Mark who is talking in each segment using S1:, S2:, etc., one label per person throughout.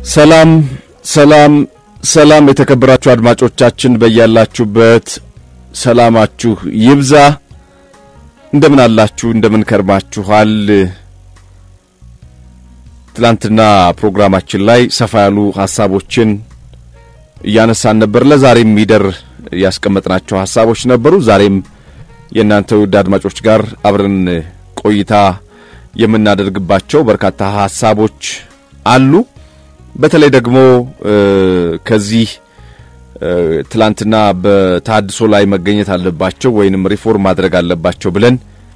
S1: ሰላም ሰላም ሰላም የተከበራችሁ አድማጮቻችን በያላችሁበት ሰላማችሁ ይብዛ። እንደምን አላችሁ? እንደምን ከርማችኋል? ትላንትና ፕሮግራማችን ላይ ሰፋ ያሉ ሀሳቦችን እያነሳን ነበር። ለዛሬም ሚደር ያስቀመጥናቸው ሀሳቦች ነበሩ። ዛሬም የእናንተ ውድ አድማጮች ጋር አብረን ቆይታ የምናደርግባቸው በርካታ ሀሳቦች አሉ። በተለይ ደግሞ ከዚህ ትላንትና በተሃድሶ ላይ መገኘት አለባቸው ወይንም ሪፎርም ማድረግ አለባቸው ብለን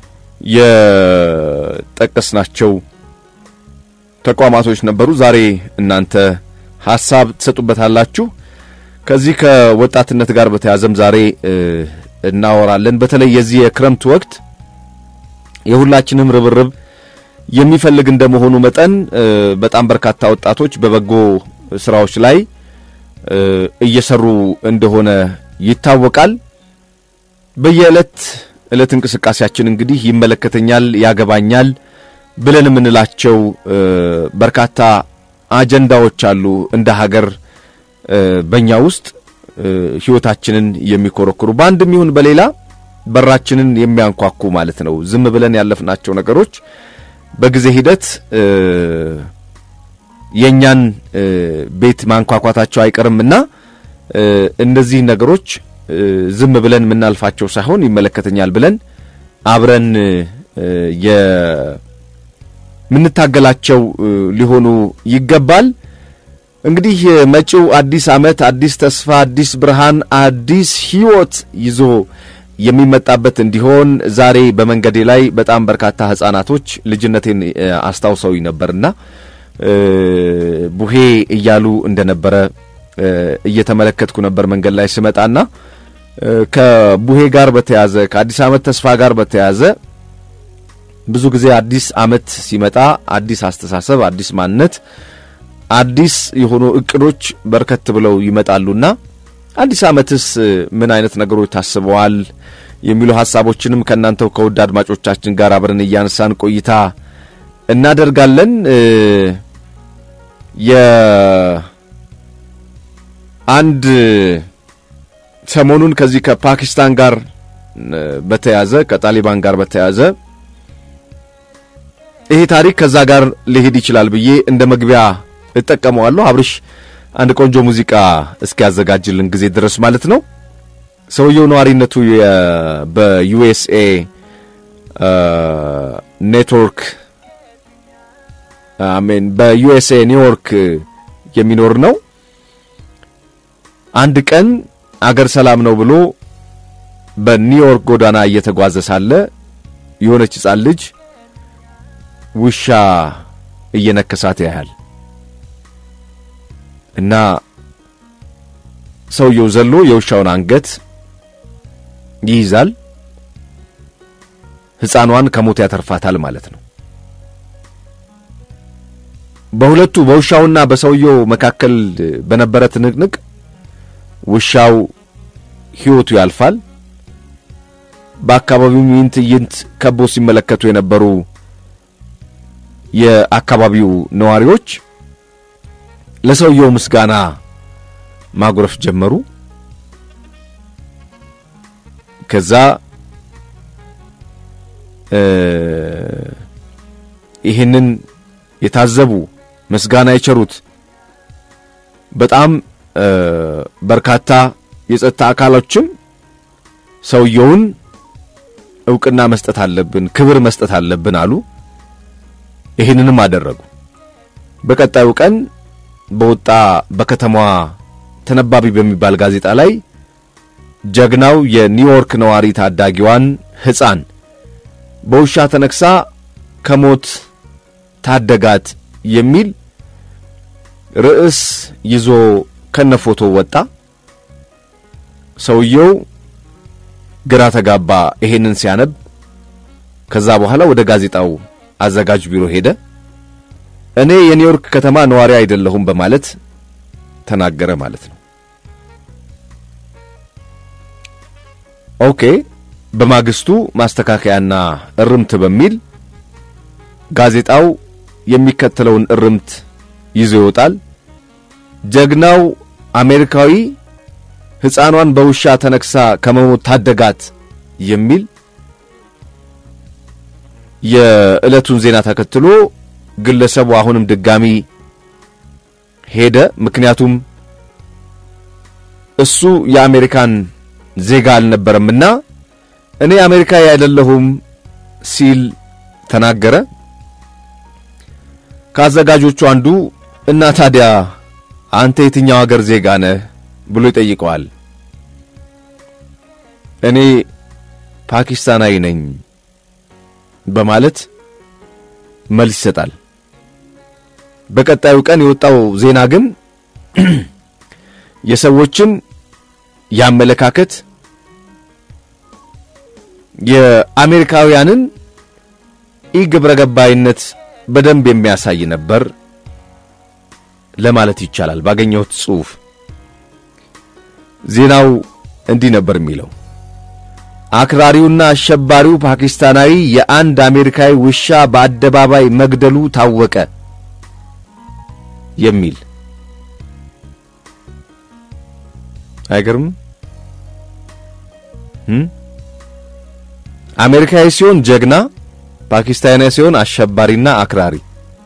S1: የጠቀስናቸው ተቋማቶች ነበሩ። ዛሬ እናንተ ሀሳብ ትሰጡበታላችሁ። ከዚህ ከወጣትነት ጋር በተያዘም ዛሬ እናወራለን። በተለይ የዚህ የክረምት ወቅት የሁላችንም ርብርብ የሚፈልግ እንደመሆኑ መጠን በጣም በርካታ ወጣቶች በበጎ ስራዎች ላይ እየሰሩ እንደሆነ ይታወቃል። በየዕለት ዕለት እንቅስቃሴያችን እንግዲህ ይመለከተኛል፣ ያገባኛል ብለን የምንላቸው በርካታ አጀንዳዎች አሉ። እንደ ሀገር በእኛ ውስጥ ሕይወታችንን የሚኮረኩሩ በአንድም ይሁን በሌላ በራችንን የሚያንኳኩ ማለት ነው። ዝም ብለን ያለፍናቸው ነገሮች በጊዜ ሂደት የእኛን ቤት ማንኳኳታቸው አይቀርምና እነዚህ ነገሮች ዝም ብለን የምናልፋቸው ሳይሆን ይመለከተኛል ብለን አብረን የምንታገላቸው ሊሆኑ ይገባል። እንግዲህ መጪው አዲስ ዓመት አዲስ ተስፋ፣ አዲስ ብርሃን፣ አዲስ ሕይወት ይዞ የሚመጣበት እንዲሆን ዛሬ በመንገዴ ላይ በጣም በርካታ ሕፃናቶች ልጅነቴን አስታውሰውኝ ነበርና ቡሄ እያሉ እንደነበረ እየተመለከትኩ ነበር መንገድ ላይ ስመጣና ከቡሄ ጋር በተያዘ ከአዲስ ዓመት ተስፋ ጋር በተያዘ ብዙ ጊዜ አዲስ ዓመት ሲመጣ አዲስ አስተሳሰብ፣ አዲስ ማንነት፣ አዲስ የሆኑ እቅዶች በርከት ብለው ይመጣሉና አዲስ ዓመትስ ምን አይነት ነገሮች ታስበዋል የሚሉ ሀሳቦችንም ከእናንተው ከውድ አድማጮቻችን ጋር አብረን እያነሳን ቆይታ እናደርጋለን። የአንድ ሰሞኑን ከዚህ ከፓኪስታን ጋር በተያዘ ከጣሊባን ጋር በተያዘ ይሄ ታሪክ ከዛ ጋር ሊሄድ ይችላል ብዬ እንደ መግቢያ እጠቀመዋለሁ። አብርሽ አንድ ቆንጆ ሙዚቃ እስኪያዘጋጅልን ጊዜ ድረስ ማለት ነው። ሰውየው ነዋሪነቱ በዩኤስኤ ኔትወርክ አሜን በዩኤስኤ ኒውዮርክ የሚኖር ነው። አንድ ቀን አገር ሰላም ነው ብሎ በኒውዮርክ ጎዳና እየተጓዘ ሳለ የሆነች ሕፃን ልጅ ውሻ እየነከሳት ያያል እና ሰውየው ዘሎ የውሻውን አንገት ይይዛል። ሕፃኗን ከሞት ያተርፋታል ማለት ነው። በሁለቱ በውሻውና በሰውየው መካከል በነበረ ትንቅንቅ ውሻው ሕይወቱ ያልፋል። በአካባቢው ይህን ትዕይንት ከቦ ሲመለከቱ የነበሩ የአካባቢው ነዋሪዎች ለሰውየው ምስጋና ማጉረፍ ጀመሩ። ከዛ ይህንን የታዘቡ ምስጋና የቸሩት በጣም በርካታ የጸጥታ አካሎችም ሰውየውን እውቅና መስጠት አለብን፣ ክብር መስጠት አለብን አሉ። ይህንንም አደረጉ። በቀጣዩ ቀን በወጣ በከተማዋ ተነባቢ በሚባል ጋዜጣ ላይ ጀግናው የኒውዮርክ ነዋሪ ታዳጊዋን ሕፃን በውሻ ተነክሳ ከሞት ታደጋት የሚል ርዕስ ይዞ ከነፎቶ ወጣ። ሰውየው ግራ ተጋባ ይሄንን ሲያነብ። ከዛ በኋላ ወደ ጋዜጣው አዘጋጅ ቢሮ ሄደ። እኔ የኒውዮርክ ከተማ ነዋሪ አይደለሁም በማለት ተናገረ ማለት ነው። ኦኬ። በማግስቱ ማስተካከያና እርምት በሚል ጋዜጣው የሚከተለውን እርምት ይዞ ይወጣል። ጀግናው አሜሪካዊ ሕፃኗን በውሻ ተነክሳ ከመሞት ታደጋት የሚል የዕለቱን ዜና ተከትሎ ግለሰቡ አሁንም ድጋሚ ሄደ። ምክንያቱም እሱ የአሜሪካን ዜጋ አልነበረምና እኔ አሜሪካዊ አይደለሁም ሲል ተናገረ። ከአዘጋጆቹ አንዱ እና ታዲያ አንተ የትኛው ሀገር ዜጋ ነህ ብሎ ይጠይቀዋል። እኔ ፓኪስታናዊ ነኝ በማለት መልስ ይሰጣል። በቀጣዩ ቀን የወጣው ዜና ግን የሰዎችን የአመለካከት የአሜሪካውያንን ኢግብረ ገባይነት በደንብ የሚያሳይ ነበር ለማለት ይቻላል። ባገኘሁት ጽሑፍ ዜናው እንዲህ ነበር የሚለው አክራሪውና አሸባሪው ፓኪስታናዊ የአንድ አሜሪካዊ ውሻ በአደባባይ መግደሉ ታወቀ የሚል አይገርም? አሜሪካዊ ሲሆን ጀግና፣ ፓኪስታናዊ ሲሆን አሸባሪና አክራሪ።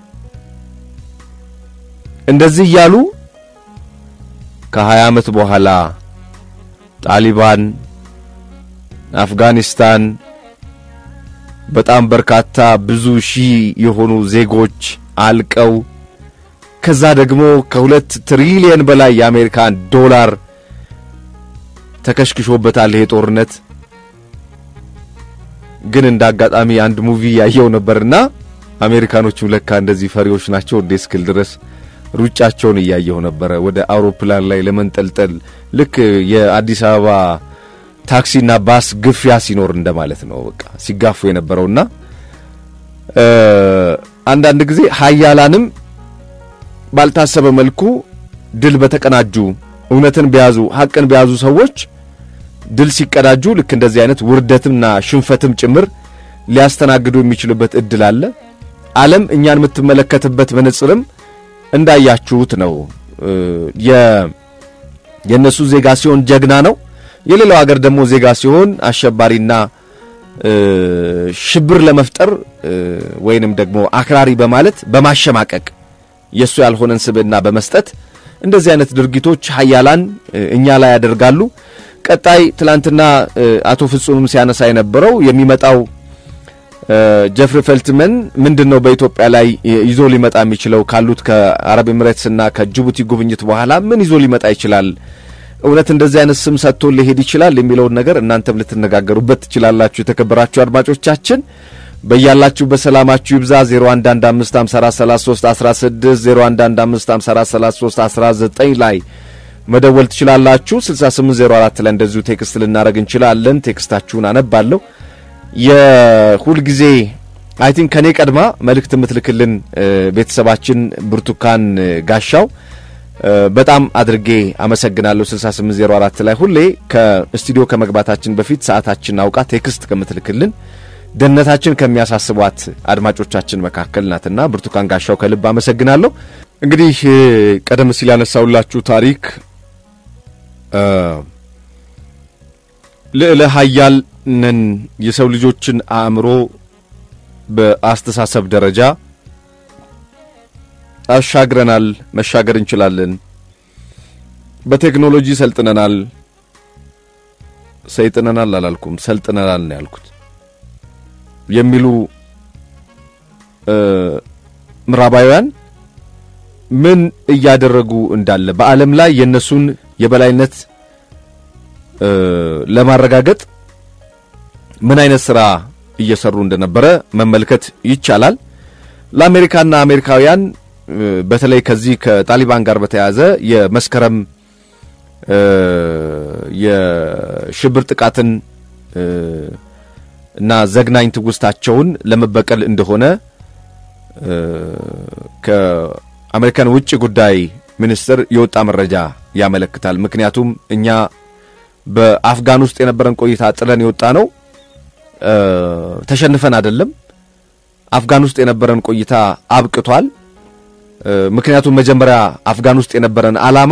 S1: እንደዚህ እያሉ ከሀያ ዓመት በኋላ ጣሊባን አፍጋኒስታን በጣም በርካታ ብዙ ሺህ የሆኑ ዜጎች አልቀው ከዛ ደግሞ ከሁለት ትሪሊየን በላይ የአሜሪካን ዶላር ተከሽክሾበታል ይሄ ጦርነት። ግን እንደ አጋጣሚ አንድ ሙቪ ያየው ነበርና አሜሪካኖቹም ለካ እንደዚህ ፈሪዎች ናቸው እንዴ እስክል ድረስ ሩጫቸውን እያየው ነበረ ወደ አውሮፕላን ላይ ለመንጠልጠል ልክ የአዲስ አበባ ታክሲና ባስ ግፊያ ሲኖር እንደማለት ነው። በቃ ሲጋፉ የነበረውና አንዳንድ ጊዜ ሀያላንም ባልታሰበ መልኩ ድል በተቀናጁ እውነትን በያዙ ሀቅን በያዙ ሰዎች ድል ሲቀዳጁ ልክ እንደዚህ አይነት ውርደትምና ሽንፈትም ጭምር ሊያስተናግዱ የሚችሉበት እድል አለ። ዓለም እኛን የምትመለከትበት መነጽርም እንዳያችሁት ነው። የእነሱ ዜጋ ሲሆን ጀግና ነው። የሌላው ሀገር ደግሞ ዜጋ ሲሆን አሸባሪና ሽብር ለመፍጠር ወይንም ደግሞ አክራሪ በማለት በማሸማቀቅ የእሱ ያልሆነን ስብዕና በመስጠት እንደዚህ አይነት ድርጊቶች ሀያላን እኛ ላይ ያደርጋሉ። ቀጣይ ትላንትና አቶ ፍጹምም ሲያነሳ የነበረው የሚመጣው ጀፍሪ ፈልትመን ምንድን ነው በኢትዮጵያ ላይ ይዞ ሊመጣ የሚችለው ካሉት ከአረብ ኤምሬትስና ከጅቡቲ ጉብኝት በኋላ ምን ይዞ ሊመጣ ይችላል? እውነት እንደዚህ አይነት ስም ሰጥቶ ሊሄድ ይችላል የሚለውን ነገር እናንተም ልትነጋገሩበት ትችላላችሁ። የተከበራችሁ አድማጮቻችን በያላችሁ በሰላማችሁ ይብዛ። 0115543316 0115543319 ላይ መደወል ትችላላችሁ። 6804 ላይ እንደዚሁ ቴክስት ልናደርግ እንችላለን። ቴክስታችሁን አነባለሁ። የሁልጊዜ አይ ቲንክ ከኔ ቀድማ መልእክት የምትልክልን ቤተሰባችን ብርቱካን ጋሻው በጣም አድርጌ አመሰግናለሁ። 6804 ላይ ሁሌ ከስቱዲዮ ከመግባታችን በፊት ሰዓታችን አውቃ ቴክስት ከምትልክልን ደህንነታችን ከሚያሳስቧት አድማጮቻችን መካከል ናትና ብርቱካን ጋሻው ከልብ አመሰግናለሁ። እንግዲህ ቀደም ሲል ያነሳውላችሁ ታሪክ ልዕለ ኃያል ነን የሰው ልጆችን አእምሮ በአስተሳሰብ ደረጃ አሻግረናል፣ መሻገር እንችላለን፣ በቴክኖሎጂ ሰልጥነናል። ሰይጥነናል አላልኩም፣ ሰልጥነናል ነው ያልኩት የሚሉ ምዕራባውያን ምን እያደረጉ እንዳለ በዓለም ላይ የእነሱን የበላይነት ለማረጋገጥ ምን አይነት ሥራ እየሰሩ እንደነበረ መመልከት ይቻላል። ለአሜሪካና አሜሪካውያን በተለይ ከዚህ ከጣሊባን ጋር በተያያዘ የመስከረም የሽብር ጥቃትን እና ዘግናኝ ትውስታቸውን ለመበቀል እንደሆነ ከአሜሪካን ውጭ ጉዳይ ሚኒስትር የወጣ መረጃ ያመለክታል። ምክንያቱም እኛ በአፍጋን ውስጥ የነበረን ቆይታ ጥለን የወጣ ነው ተሸንፈን አይደለም። አፍጋን ውስጥ የነበረን ቆይታ አብቅቷል። ምክንያቱም መጀመሪያ አፍጋን ውስጥ የነበረን ዓላማ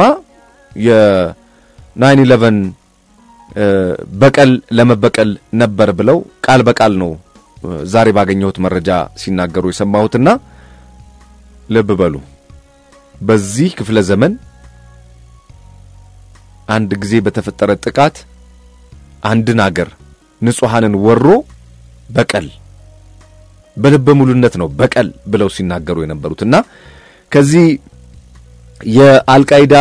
S1: የናይን ኢለቨን በቀል ለመበቀል ነበር ብለው ቃል በቃል ነው ዛሬ ባገኘሁት መረጃ ሲናገሩ የሰማሁትና ልብ በሉ በዚህ ክፍለ ዘመን አንድ ጊዜ በተፈጠረ ጥቃት አንድን አገር ንጹሐንን ወሮ በቀል በልበ ሙሉነት ነው በቀል ብለው ሲናገሩ የነበሩት እና ከዚህ የአልቃይዳ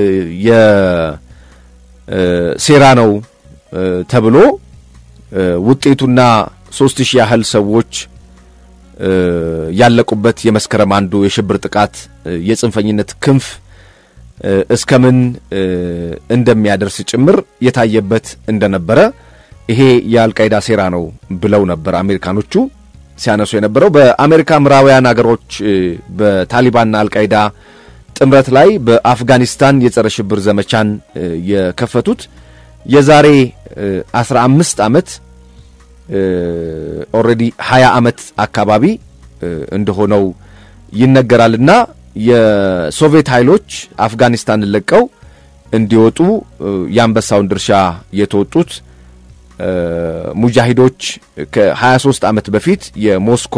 S1: የሴራ ነው ተብሎ ውጤቱና ሶስት ሺህ ያህል ሰዎች ያለቁበት የመስከረም አንዱ የሽብር ጥቃት የጽንፈኝነት ክንፍ እስከምን እንደሚያደርስ ጭምር የታየበት እንደነበረ ይሄ የአልቃይዳ ሴራ ነው ብለው ነበር አሜሪካኖቹ ሲያነሱ የነበረው። በአሜሪካ ምዕራባውያን አገሮች በታሊባንና አልቃይዳ ጥምረት ላይ በአፍጋኒስታን የጸረ ሽብር ዘመቻን የከፈቱት የዛሬ 15 ዓመት ኦልሬዲ 20 ዓመት አካባቢ እንደሆነው ይነገራልና የሶቪየት ኃይሎች አፍጋኒስታንን ለቀው እንዲወጡ የአንበሳውን ድርሻ የተወጡት ሙጃሂዶች ከ23 ዓመት በፊት የሞስኮ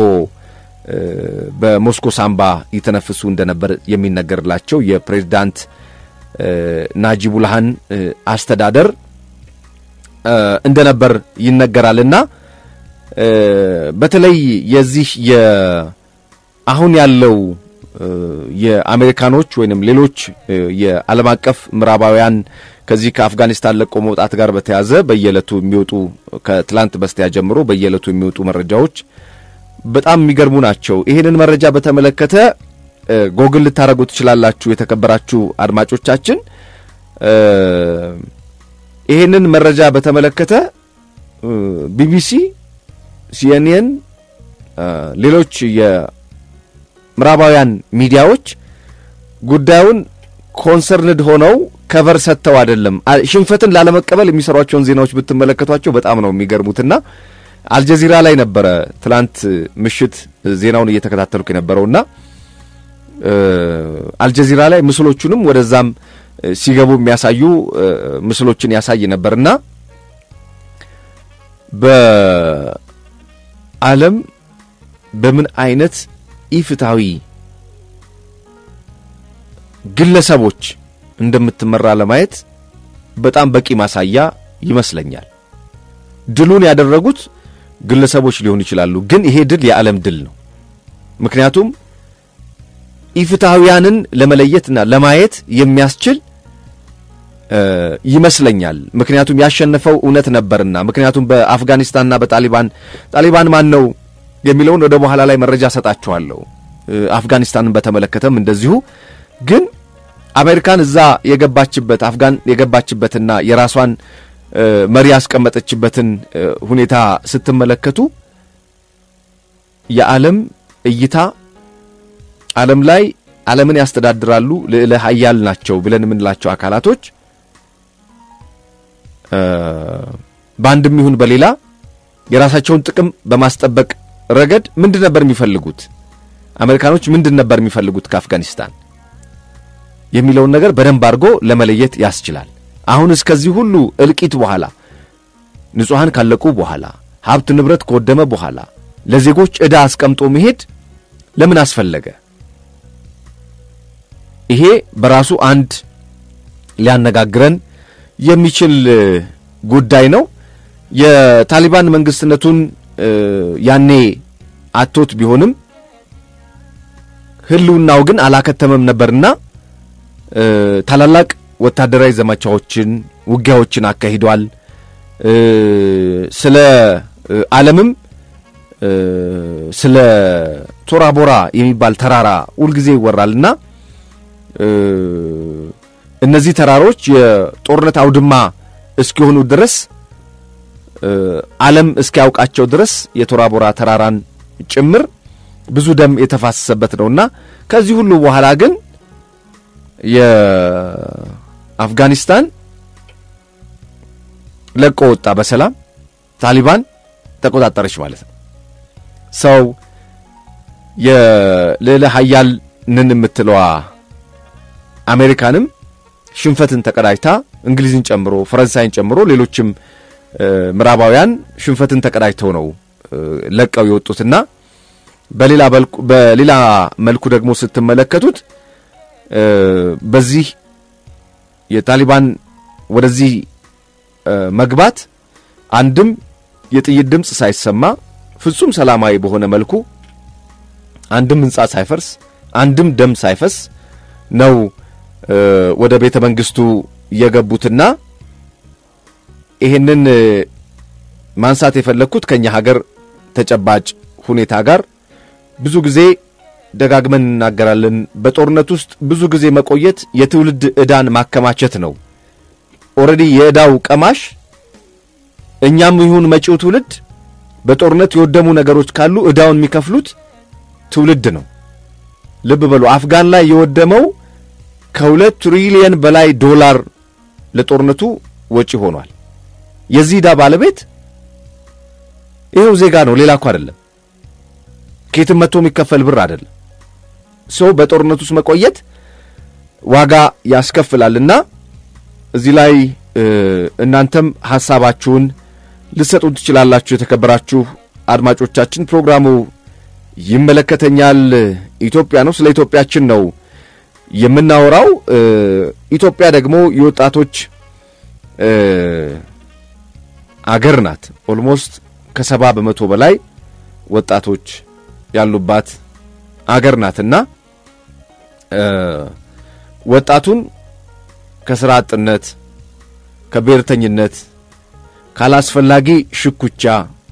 S1: በሞስኮ ሳምባ ይተነፍሱ እንደነበር የሚነገርላቸው የፕሬዝዳንት ናጂቡልሃን አስተዳደር እንደነበር ይነገራልና በተለይ የዚህ አሁን ያለው የአሜሪካኖች ወይንም ሌሎች የዓለም አቀፍ ምዕራባውያን ከዚህ ከአፍጋኒስታን ለቆ መውጣት ጋር በተያዘ በየዕለቱ የሚወጡ ከትላንት በስቲያ ጀምሮ በየዕለቱ የሚወጡ መረጃዎች በጣም የሚገርሙ ናቸው። ይህንን መረጃ በተመለከተ ጎግል ልታደርጉ ትችላላችሁ። የተከበራችሁ አድማጮቻችን ይህንን መረጃ በተመለከተ ቢቢሲ፣ ሲኤንኤን፣ ሌሎች የምዕራባውያን ሚዲያዎች ጉዳዩን ኮንሰርንድ ሆነው ከቨር ሰጥተው አይደለም። ሽንፈትን ላለመቀበል የሚሰሯቸውን ዜናዎች ብትመለከቷቸው በጣም ነው የሚገርሙትና አልጀዚራ ላይ ነበረ ትላንት ምሽት ዜናውን እየተከታተልኩ የነበረውና አልጀዚራ ላይ ምስሎቹንም ወደዛም ሲገቡ የሚያሳዩ ምስሎችን ያሳይ ነበርና በዓለም በምን አይነት ኢፍትሐዊ ግለሰቦች እንደምትመራ ለማየት በጣም በቂ ማሳያ ይመስለኛል። ድሉን ያደረጉት ግለሰቦች ሊሆኑ ይችላሉ፣ ግን ይሄ ድል የዓለም ድል ነው። ምክንያቱም ኢፍትሐውያንን ለመለየትና ለማየት የሚያስችል ይመስለኛል። ምክንያቱም ያሸነፈው እውነት ነበርና። ምክንያቱም በአፍጋኒስታንና በጣሊባን ጣሊባን ማን ነው የሚለውን ወደ በኋላ ላይ መረጃ ሰጣችኋለሁ። አፍጋኒስታንን በተመለከተም እንደዚሁ ግን አሜሪካን እዛ የገባችበት አፍጋን የገባችበትና የራሷን መሪ ያስቀመጠችበትን ሁኔታ ስትመለከቱ የዓለም እይታ ዓለም ላይ ዓለምን ያስተዳድራሉ ልዕለ ሀያል ናቸው ብለን የምንላቸው አካላቶች በአንድም ይሁን በሌላ የራሳቸውን ጥቅም በማስጠበቅ ረገድ ምንድን ነበር የሚፈልጉት? አሜሪካኖች ምንድን ነበር የሚፈልጉት ከአፍጋኒስታን የሚለውን ነገር በደንብ አድርጎ ለመለየት ያስችላል። አሁን እስከዚህ ሁሉ እልቂት በኋላ ንጹሐን ካለቁ በኋላ ሀብት ንብረት ከወደመ በኋላ ለዜጎች ዕዳ አስቀምጦ መሄድ ለምን አስፈለገ? ይሄ በራሱ አንድ ሊያነጋግረን የሚችል ጉዳይ ነው። የታሊባን መንግስትነቱን ያኔ አቶት ቢሆንም ህልውናው ግን አላከተመም ነበርና ታላላቅ ወታደራዊ ዘመቻዎችን፣ ውጊያዎችን አካሂዷል። ስለ ዓለምም ስለ ቶራ ቦራ የሚባል ተራራ ሁልጊዜ ይወራልና እነዚህ ተራሮች የጦርነት አውድማ እስኪሆኑ ድረስ ዓለም እስኪያውቃቸው ድረስ የቶራ ቦራ ተራራን ጭምር ብዙ ደም የተፋሰሰበት ነውና ከዚህ ሁሉ በኋላ ግን የአፍጋኒስታን ለቆ ወጣ በሰላም ታሊባን ተቆጣጠረች ማለት ነው። ሰው የልዕለ ሀያል ነን የምትለዋ አሜሪካንም ሽንፈትን ተቀዳጅታ እንግሊዝን ጨምሮ ፈረንሳይን ጨምሮ ሌሎችም ምዕራባውያን ሽንፈትን ተቀዳጅተው ነው ለቀው የወጡትና በሌላ መልኩ ደግሞ ስትመለከቱት በዚህ የታሊባን ወደዚህ መግባት አንድም የጥይት ድምፅ ሳይሰማ ፍጹም ሰላማዊ በሆነ መልኩ አንድም ሕንፃ ሳይፈርስ አንድም ደም ሳይፈስ ነው ወደ ቤተ መንግስቱ የገቡትና ይሄንን ማንሳት የፈለግኩት ከኛ ሀገር ተጨባጭ ሁኔታ ጋር ብዙ ጊዜ ደጋግመን እናገራለን። በጦርነት ውስጥ ብዙ ጊዜ መቆየት የትውልድ ዕዳን ማከማቸት ነው። ኦልሬዲ የዕዳው ቀማሽ እኛም ይሁን መጪው ትውልድ በጦርነት የወደሙ ነገሮች ካሉ ዕዳውን የሚከፍሉት ትውልድ ነው። ልብ በሉ፣ አፍጋን ላይ የወደመው ከሁለት ትሪሊየን በላይ ዶላር ለጦርነቱ ወጪ ሆኗል። የዚህ ዕዳ ባለቤት ይኸው ዜጋ ነው፣ ሌላ እኮ አይደለም። ከየትም መጥቶ የሚከፈል ብር አይደለም። ሰው በጦርነት ውስጥ መቆየት ዋጋ ያስከፍላልና እዚህ ላይ እናንተም ሐሳባችሁን ልትሰጡን ትችላላችሁ። የተከበራችሁ አድማጮቻችን ፕሮግራሙ ይመለከተኛል ኢትዮጵያ ነው። ስለ ኢትዮጵያችን ነው የምናወራው። ኢትዮጵያ ደግሞ የወጣቶች አገር ናት። ኦልሞስት ከሰባ በመቶ በላይ ወጣቶች ያሉባት አገር ናትና ወጣቱን ከስራ አጥነት፣ ከብሔርተኝነት፣ ካላስፈላጊ ሽኩቻ፣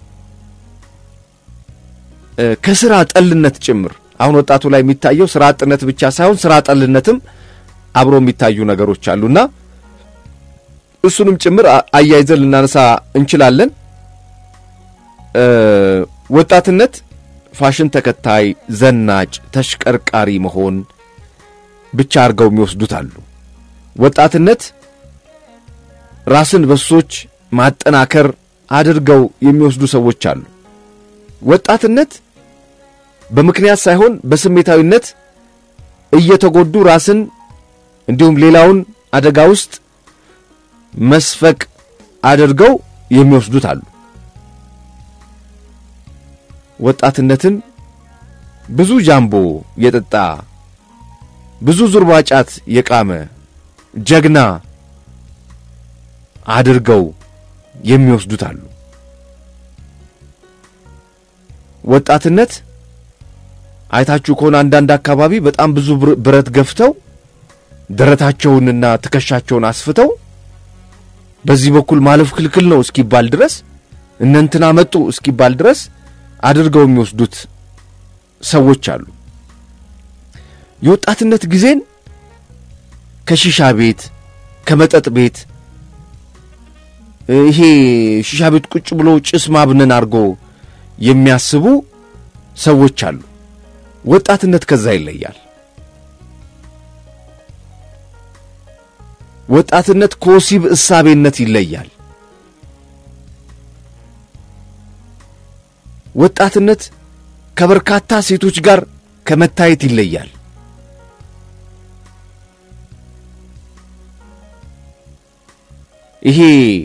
S1: ከስራ ጠልነት ጭምር አሁን ወጣቱ ላይ የሚታየው ስራ አጥነት ብቻ ሳይሆን ስራ ጠልነትም አብሮ የሚታዩ ነገሮች አሉና እሱንም ጭምር አያይዘን ልናነሳ እንችላለን። ወጣትነት ፋሽን ተከታይ፣ ዘናጭ፣ ተሽቀርቃሪ መሆን ብቻ አድርገው የሚወስዱት አሉ። ወጣትነት ራስን በሱሶች ማጠናከር አድርገው የሚወስዱ ሰዎች አሉ። ወጣትነት በምክንያት ሳይሆን በስሜታዊነት እየተጎዱ ራስን እንዲሁም ሌላውን አደጋ ውስጥ መስፈቅ አድርገው የሚወስዱት አሉ። ወጣትነትን ብዙ ጃምቦ የጠጣ ብዙ ዙርባ ጫት የቃመ ጀግና አድርገው የሚወስዱት አሉ። ወጣትነት አይታችሁ ከሆነ አንዳንድ አካባቢ በጣም ብዙ ብረት ገፍተው ደረታቸውንና ትከሻቸውን አስፍተው በዚህ በኩል ማለፍ ክልክል ነው እስኪባል ድረስ እነንትና መጡ እስኪባል ድረስ አድርገው የሚወስዱት ሰዎች አሉ። የወጣትነት ጊዜን ከሺሻ ቤት ከመጠጥ ቤት ይሄ ሺሻ ቤት ቁጭ ብሎ ጭስ ማብነን አድርጎ የሚያስቡ ሰዎች አሉ። ወጣትነት ከዛ ይለያል። ወጣትነት ከወሲብ እሳቤነት ይለያል። ወጣትነት ከበርካታ ሴቶች ጋር ከመታየት ይለያል። ይሄ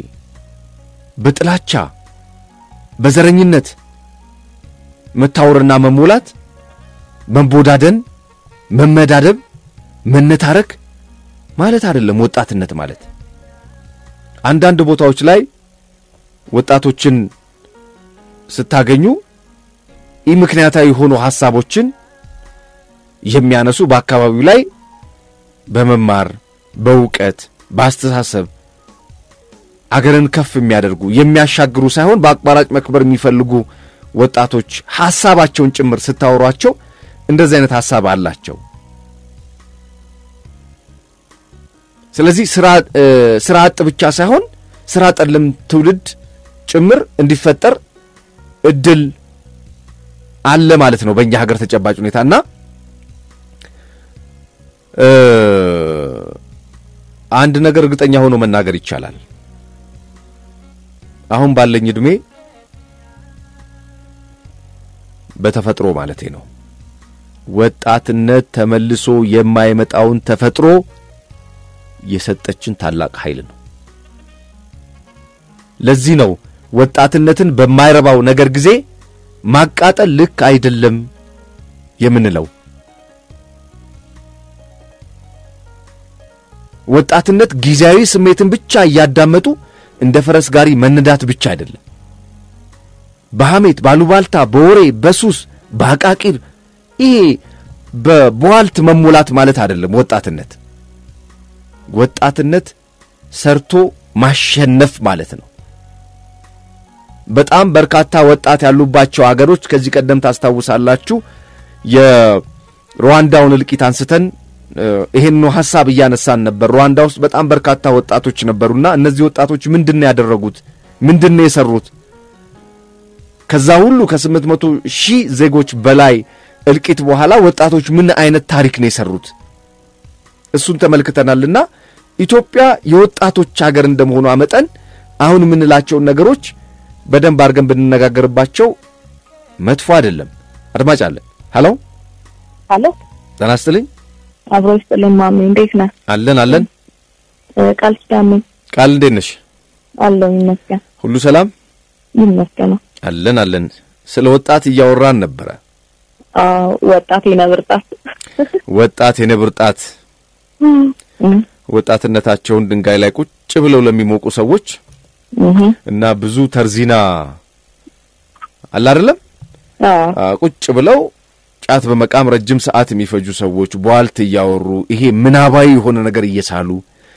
S1: በጥላቻ በዘረኝነት መታወርና መሞላት፣ መቦዳደን፣ መመዳደብ፣ መነታረክ ማለት አይደለም። ወጣትነት ማለት አንዳንድ ቦታዎች ላይ ወጣቶችን ስታገኙ ይህ ምክንያታዊ የሆኑ ሐሳቦችን የሚያነሱ በአካባቢው ላይ በመማር በእውቀት በአስተሳሰብ አገርን ከፍ የሚያደርጉ የሚያሻግሩ ሳይሆን በአቋራጭ መክበር የሚፈልጉ ወጣቶች ሐሳባቸውን ጭምር ስታወሯቸው እንደዚህ አይነት ሐሳብ አላቸው። ስለዚህ ስራ አጥ ብቻ ሳይሆን ስራ ጠልም ትውልድ ጭምር እንዲፈጠር እድል አለ ማለት ነው በእኛ ሀገር ተጨባጭ ሁኔታና አንድ ነገር እርግጠኛ ሆኖ መናገር ይቻላል። አሁን ባለኝ ዕድሜ በተፈጥሮ ማለቴ ነው ወጣትነት ተመልሶ የማይመጣውን ተፈጥሮ የሰጠችን ታላቅ ኃይል ነው። ለዚህ ነው ወጣትነትን በማይረባው ነገር ጊዜ ማቃጠል ልክ አይደለም የምንለው። ወጣትነት ጊዜያዊ ስሜትን ብቻ እያዳመጡ እንደ ፈረስ ጋሪ መነዳት ብቻ አይደለም። በሐሜት፣ ባሉባልታ፣ በወሬ፣ በሱስ፣ በአቃቂር ይሄ በቧልት መሞላት ማለት አይደለም። ወጣትነት ወጣትነት ሰርቶ ማሸነፍ ማለት ነው። በጣም በርካታ ወጣት ያሉባቸው አገሮች ከዚህ ቀደም ታስታውሳላችሁ የሩዋንዳውን እልቂት አንስተን ይሄን ሐሳብ እያነሳን ነበር። ሩዋንዳ ውስጥ በጣም በርካታ ወጣቶች ነበሩና እነዚህ ወጣቶች ምንድን ነው ያደረጉት? ምንድን ነው የሰሩት? ከዛ ሁሉ ከስምንት መቶ ሺህ ዜጎች በላይ እልቂት በኋላ ወጣቶች ምን አይነት ታሪክ ነው የሰሩት? እሱን ተመልክተናልና ኢትዮጵያ የወጣቶች ሀገር እንደመሆኗ መጠን አሁን የምንላቸውን ነገሮች በደንብ አድርገን ብንነጋገርባቸው መጥፎ አይደለም። አድማጭ አለ። ሀሎ
S2: ሀሎ፣
S1: ጤና ይስጥልኝ።
S2: አብሮ ይስጥልኝ። ማሜ እንዴት ነህ?
S1: አለን አለን።
S2: ቃል ኪዳኔ
S1: ቃል እንዴት ነሽ?
S2: አለው ይመስገን።
S1: ሁሉ ሰላም
S2: ይመስገነው።
S1: አለን አለን። ስለ ወጣት እያወራን ነበረ።
S2: አዎ፣ ወጣት የነብርጣት
S1: ወጣት የነብር ጣት ወጣትነታቸውን ድንጋይ ላይ ቁጭ ብለው ለሚሞቁ ሰዎች እና ብዙ ተርዚና አለ አይደለም ቁጭ ብለው ጫት በመቃም ረጅም ሰዓት የሚፈጁ ሰዎች ቧልት እያወሩ ይሄ ምናባዊ የሆነ ነገር እየሳሉ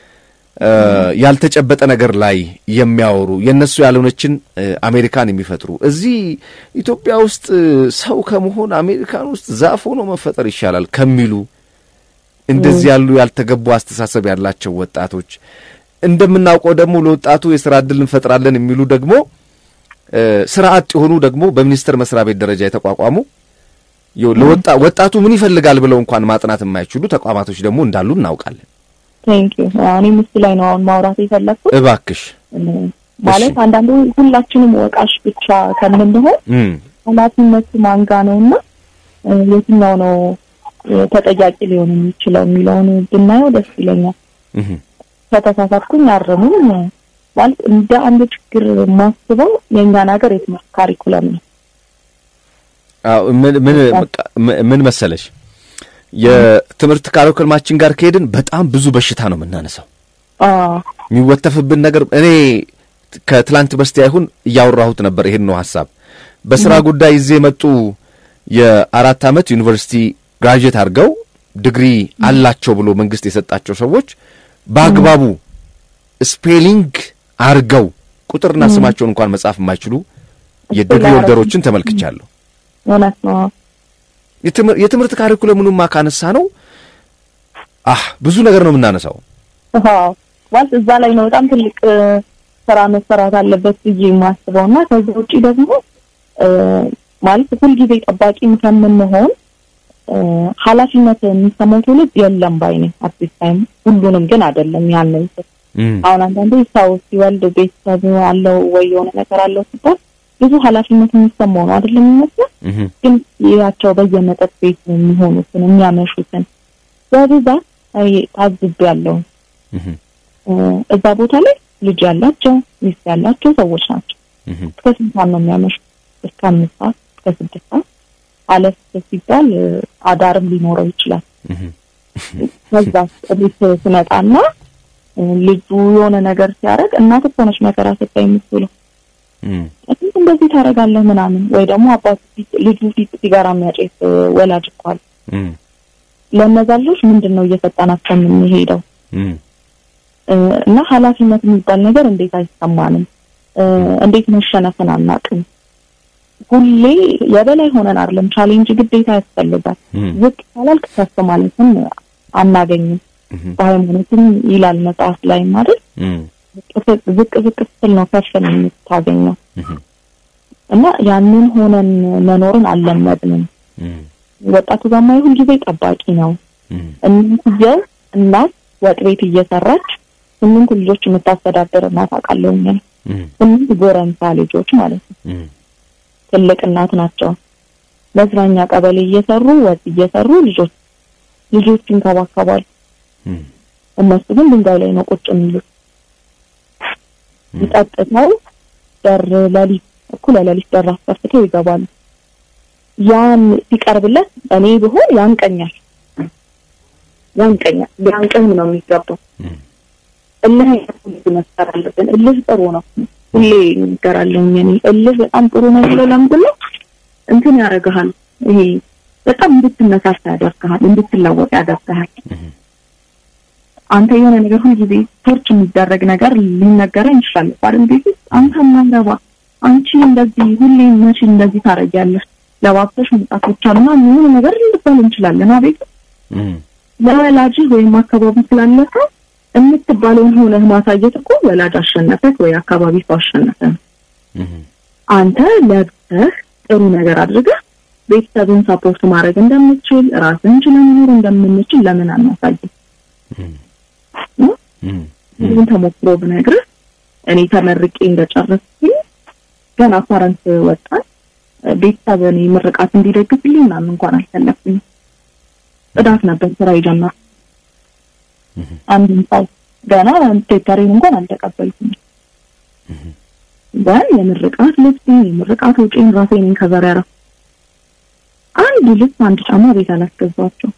S1: ያልተጨበጠ ነገር ላይ የሚያወሩ የእነሱ ያልሆነችን አሜሪካን የሚፈጥሩ እዚህ ኢትዮጵያ ውስጥ ሰው ከመሆን አሜሪካን ውስጥ ዛፍ ሆኖ መፈጠር ይሻላል ከሚሉ እንደዚህ ያሉ ያልተገቡ አስተሳሰብ ያላቸው ወጣቶች እንደምናውቀው ደግሞ ለወጣቱ የስራ ዕድል እንፈጥራለን የሚሉ ደግሞ ስራ አጥ የሆኑ ደግሞ በሚኒስቴር መስሪያ ቤት ደረጃ የተቋቋሙ ለወጣ ወጣቱ ምን ይፈልጋል ብለው እንኳን ማጥናት የማይችሉ ተቋማቶች ደግሞ እንዳሉ እናውቃለን።
S2: ቴንክ ዩ እኔም እሱ ላይ ነው አሁን ማውራት የፈለግኩት።
S1: እባክሽ
S2: ማለት አንዳንዱ ሁላችንም ወቃሽ ብቻ ከምንሆን ኃላፊነቱ ማንጋ ነው እና የትኛው ነው ተጠያቂ ሊሆን የሚችለው የሚለውን ብናየው ደስ ይለኛል። ከተሳሳትኩኝ አርሙኝ። ማለት እንደ አንድ ችግር ማስበው የእኛን ሀገር የትምህርት ካሪኩለም ነው።
S1: ምን መሰለሽ የትምህርት ካሪኩለማችን ጋር ከሄድን በጣም ብዙ በሽታ ነው የምናነሳው። የሚወተፍብን ነገር እኔ ከትላንት በስቲያ ይሁን እያወራሁት ነበር። ይሄን ነው ሀሳብ በስራ ጉዳይ ይዜ የመጡ የአራት ዓመት ዩኒቨርሲቲ ግራጁዌት አድርገው ዲግሪ አላቸው ብሎ መንግስት የሰጣቸው ሰዎች በአግባቡ ስፔሊንግ አርገው ቁጥርና ስማቸውን እንኳን መጻፍ የማይችሉ የዲግሪ ወልደሮችን ተመልክቻለሁ።
S2: እውነት ነው።
S1: የትምህርት ካሪኩለሙንማ ካነሳ ነው አህ ብዙ ነገር ነው የምናነሳው።
S2: ማለት እዛ ላይ ነው በጣም ትልቅ ስራ መሰራት አለበት ብዬ የማስበው እና ከዚህ ውጭ ደግሞ ማለት ሁልጊዜ ጠባቂ ከምንሆን ኃላፊነት የሚሰማው ትውልድ የለም ባይ ነኝ። አዲስ ታይም ሁሉንም ግን አይደለም ያንን አሁን አንዳንዴ ሰው ሲወልድ ቤተሰብ አለው ወይ የሆነ ነገር አለው ሲባል ብዙ ኃላፊነት የሚሰማው ነው አይደለም የሚመስለው። ግን ያቸው በየመጠጥ ቤት የሚሆኑትን የሚያመሹትን በብዛት ታዝቤያለሁ። እዛ ቦታ ላይ ልጅ ያላቸው ሚስት ያላቸው ሰዎች ናቸው። እስከ ስንት ሰዓት ነው የሚያመሹት? እስከ አምስት ሰዓት እስከ ስድስት ሰዓት አለፍ ሲባል አዳርም ሊኖረው ይችላል። ከዛ ቤት ስመጣና ልጁ የሆነ ነገር ሲያደርግ እናት እኮ ነች መከራ ስታይ የምትውለው እንዴት እንደዚህ ታደርጋለህ ምናምን፣ ወይ ደግሞ አባቱ ፊት ልጁ ፊት ሲጋራ የሚያጨስ ወላጅ እኮ አለ። ለእነዛ ልጆች ምንድን ነው እየሰጠናቸው የምንሄደው? እና ኃላፊነት የሚባል ነገር እንዴት አይሰማንም? እንዴት መሸነፍን አናውቅም? ሁሌ የበላይ ሆነን አይደለም። ቻሌንጅ ግዴታ ያስፈልጋል። ዝቅ ካላልክ ከፍ ማለትም አናገኝም። በሃይማኖትም ይላል መጽሐፍ ላይ አይደል? ዝቅ ዝቅ ስትል ነው ከፍን የምታገኘው። እና ያንን ሆነን መኖርን አልለመድንም። ወጣቱ ጋማ ሁል ጊዜ ጠባቂ ነው። እናትየው እናት ወጥ ቤት እየሰራች ስምንት ልጆች የምታስተዳደር እናት አውቃለሁ። ስምንት ጎረምሳ ልጆች ማለት ነው። ትልቅ እናት ናቸው። መዝናኛ ቀበሌ እየሰሩ ወጥ እየሰሩ ልጆች ልጆች ይንከባከባሉ። እነሱ ግን ድንጋይ ላይ ነው ቁጭ የሚሉት። ጠጥተው በር ለሊት እኩለ ለሊት በር አስከፍተው ይገባሉ። ያን ሲቀርብለት እኔ ብሆን ያንቀኛል ያንቀኛል ቢያንቅህም ነው የሚገባው። እልህ አይነት መፍጠር አለብን። እልህ ጥሩ ነው። ሁሌ እንገራለሁ እኔ እልህ በጣም ጥሩ ነው ብሎ ለምንድን ነው እንትን ያደርግሃል። ይሄ በጣም እንድትነሳሳ ያደርግሃል፣ እንድትለወጥ ያደርግሃል። አንተ የሆነ ነገር ሁሉ ጊዜ ቶርች የሚደረግ ነገር ሊነገረኝ ይችላል አይደል? ቤት ውስጥ አንተ ማረባ አንቺ እንደዚህ ሁሌ መቼ እንደዚህ ታረጊያለሽ? ለባብሰሽ መውጣት ብቻ ነው ምን ነገር ልባል እንችላለን። አቤት ለወላጅ ወይም አካባቢ ስላለፈ የምትባለውን ሆነህ ማሳየት እኮ ወላጅ አሸነፈህ ወይ አካባቢ ሰው አሸነፈ ነው። አንተ ለብሰህ ጥሩ ነገር አድርገህ ቤተሰብን ሳፖርት ማድረግ እንደምችል ራስን ችለን መኖር እንደምንችል ለምን አናሳይም? ይህን ተሞክሮ ብነግርህ እኔ ተመርቄ እንደጨረስኩኝ ገና ፓረንት ወጣን ቤተሰብ እኔ ምርቃት እንዲደግፍልኝ ምናምን እንኳን አልፈለኩኝም። ጽዳት ነበር ስራ የጀመርኩት። አንድም ሰው ገና ቴተሬን እንኳን አልተቀበልኩም። ግን የምርቃት ልብሴን የምርቃት ወጪን ራሴ ነኝ ከበር ያረፍ አንድ ልብስ አንድ ጫማ ቤት አላስገዛቸው።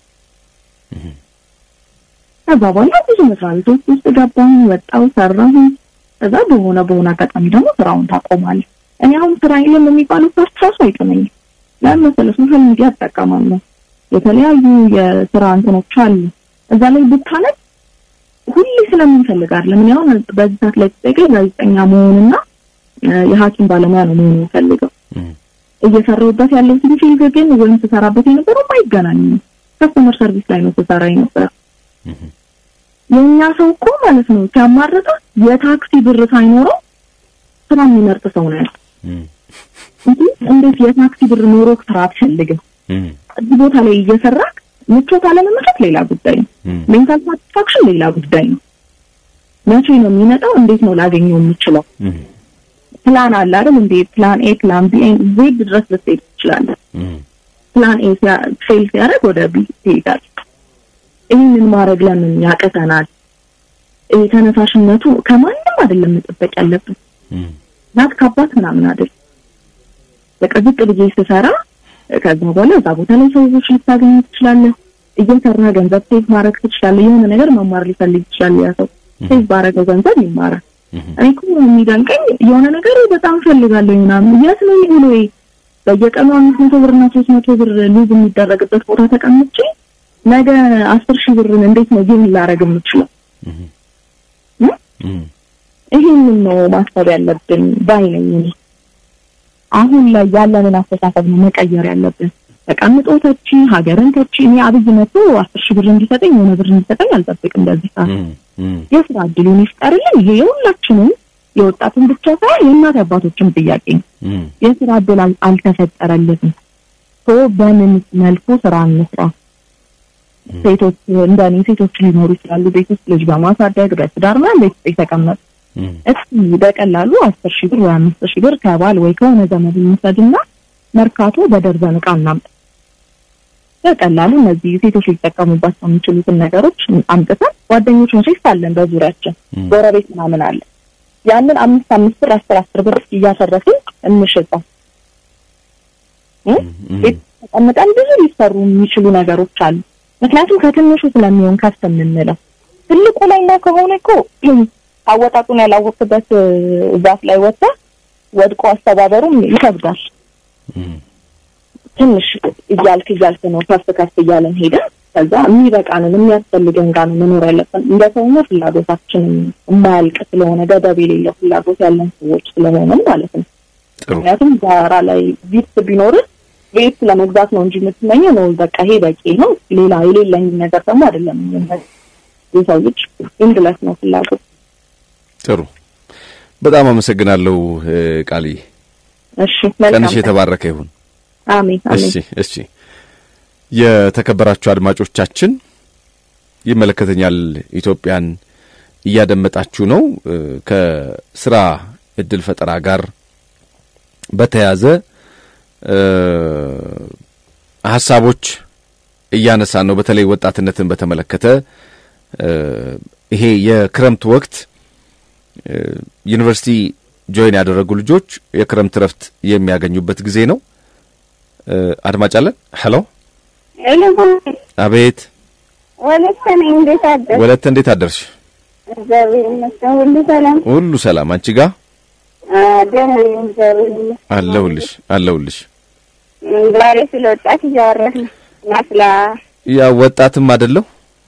S2: ከዛ በኋላ ብዙ መስሪያ ቤቶች ውስጥ ገባሁ፣ ወጣሁ፣ ሰራሁ። ከዛ በሆነ በሆነ አጋጣሚ ደግሞ ስራውን ታቆማለህ። እኔ አሁን ስራ የለም የሚባለው ፓርት ራሱ አይጥመኝም። ለምን መሰለህ? ሶሻል ሚዲያ እጠቀማለሁ። የተለያዩ የስራ እንትኖች አሉ። እዛ ላይ ብታነብ ሁሌ ስለምንፈልግ አይደለም። እኔ አሁን በዚህ ሰዓት ላይ ተጠቀኝ ጋዜጠኛ መሆንና የሐኪም ባለሙያ ነው መሆን የምፈልገው። እየሰራሁበት ያለው ፊልድ ግን ወይም ስሰራበት የነበረው አይገናኝም። ከስተመር ሰርቪስ ላይ ነው ስሰራ የነበረው። የእኛ ሰው እኮ ማለት ነው ሲያማርጣ የታክሲ ብር ሳይኖረው ስራ የሚመርጥ ሰው ነው ያለው። እንዴት የታክሲ ብር ኖሮ ስራ አትፈልግም? እዚህ ቦታ ላይ እየሰራክ ምቾት አለመመቸት ሌላ ጉዳይ ነው። ሜንታል ሳቲስፋክሽን ሌላ ጉዳይ ነው። መቼ ነው የሚመጣው? እንዴት ነው ላገኘው የምችለው? ፕላን አለ አይደል እንዴ? ፕላን ኤ፣ ፕላን ቢ፣ ዜድ ድረስ ልትሄድ ትችላለህ። ፕላን ኤ ፌል ሲያደርግ ወደ ቢ ትሄዳለህ። ይህንን ማድረግ ለምን ያቅተናል? ይሄ ተነሳሽነቱ ከማንም አይደለም መጠበቅ ያለብን ናት ከአባት ምናምን አይደል። በቃ ዝቅ ብዬ ስሰራ ከዛ በኋላ እዛ ቦታ ላይ ሰዎች ልታገኝ ትችላለህ። እየሰራ ገንዘብ ሴቭ ማድረግ ትችላለህ። የሆነ ነገር መማር ሊፈልግ ይችላል ያ ሰው ሴቭ ባረገው ገንዘብ ይማራል። እኔ እኮ የሚደንቀኝ የሆነ ነገር በጣም ፈልጋለሁ ምናምን የት ነው ብሎ በየቀኑ አምስት መቶ ብር እና ሶስት መቶ ብር ሉዝ የሚደረግበት ቦታ ተቀምጬ ነገ አስር ሺህ ብርን እንዴት ነው ጌም ላረግ የምችለው? ይህንን ነው ማሰብ ያለብን ባይ ነኝ እኔ። አሁን ላይ ያለንን አስተሳሰብ ነው መቀየር ያለብን። ተቀምጦ ተቺ ሀገርን ተቺ እኔ አብይ መጥቶ አስር ሺህ ብር እንዲሰጠኝ የሆነ ብር እንዲሰጠኝ አልጠብቅም። በዚህ ሰዓት የስራ እድሉን ይፍጠርልን። ይሄ የሁላችንም የወጣቱን ብቻ ሳይሆን የእናት አባቶችም ጥያቄ ነው። የስራ እድል አልተፈጠረለትም። ሶ በምን መልኩ ስራ እንስራ? ሴቶች እንደኔ ሴቶች ሊኖሩ ይችላሉ ቤት ውስጥ ልጅ በማሳደግ በትዳር ምናምን ቤት ውስጥ የተቀመጡ እስኪ በቀላሉ አስር ሺህ ብር ወይ አምስት ሺህ ብር ከባል ወይ ከሆነ ዘመድ እንውሰድና መርካቶ በደርዘን ዕቃ እናምጣ። በቀላሉ እነዚህ ሴቶች ሊጠቀሙባቸው የሚችሉትን ነገሮች አምጥተን ጓደኞች መቼስ አለን በዙሪያችን ጎረቤት ምናምን አለ። ያንን አምስት አምስት ብር አስር አስር ብር እያሰረፍን እንሽጠው። ቤት ተቀምጠን ብዙ ሊሰሩ የሚችሉ ነገሮች አሉ። ምክንያቱም ከትንሹ ስለሚሆን ከፍ የምንለው ትልቁ ላይ እና ከሆነ እኮ አወጣጡን ያላወቅበት ዛፍ ላይ ወጣ ወድቆ አስተባበሩም ይከብዳል። ትንሽ እያልክ እያልክ ነው ከፍ ከፍ እያለን ሄደን ከዛ የሚበቃንን የሚያስፈልገን ጋር ነው መኖር ያለብን። እንደ ሰውነ ፍላጎታችን የማያልቅ ስለሆነ ገደብ የሌለው ፍላጎት ያለን ሰዎች ስለሆነም ማለት ነው። ምክንያቱም ጋራ ላይ ቪት ቢኖርህ ቤት ለመግዛት ነው እንጂ የምትመኘው ነው በቃ ይሄ በቂ ነው፣ ሌላ የሌለኝ ነገር ደግሞ አይደለም። የሰው ልጅ ኢንድለስ ነው ፍላጎት።
S1: ጥሩ፣ በጣም አመሰግናለሁ ቃልዬ።
S2: እሺ፣ መልካም
S1: ቀንሽ የተባረከ ይሁን።
S2: አሜን አሜን።
S1: እሺ እሺ። የተከበራችሁ አድማጮቻችን ይመለከተኛል ኢትዮጵያን እያደመጣችሁ ነው። ከስራ እድል ፈጠራ ጋር በተያያዘ ሀሳቦች እያነሳን ነው። በተለይ ወጣትነትን በተመለከተ ይሄ የክረምት ወቅት ዩኒቨርሲቲ ጆይን ያደረጉ ልጆች የክረምት ረፍት የሚያገኙበት ጊዜ ነው። አድማጭ አለን። ሄሎ፣ አቤት።
S3: ወለተ ነኝ። እንዴት አደርሽ?
S1: ወለተ እንዴት አደርሽ?
S3: እግዚአብሔር ይመስገን ሁሉ ሰላም፣
S1: ሁሉ ሰላም። አንቺ ጋር
S3: ደህና ነኝ። እግዚአብሔር ይመስገን
S1: አለሁልሽ፣ አለሁልሽ።
S3: ዛሬ ስለ ወጣት እያወራህ ነው ማስላ
S1: ያው ወጣትም አይደለሁ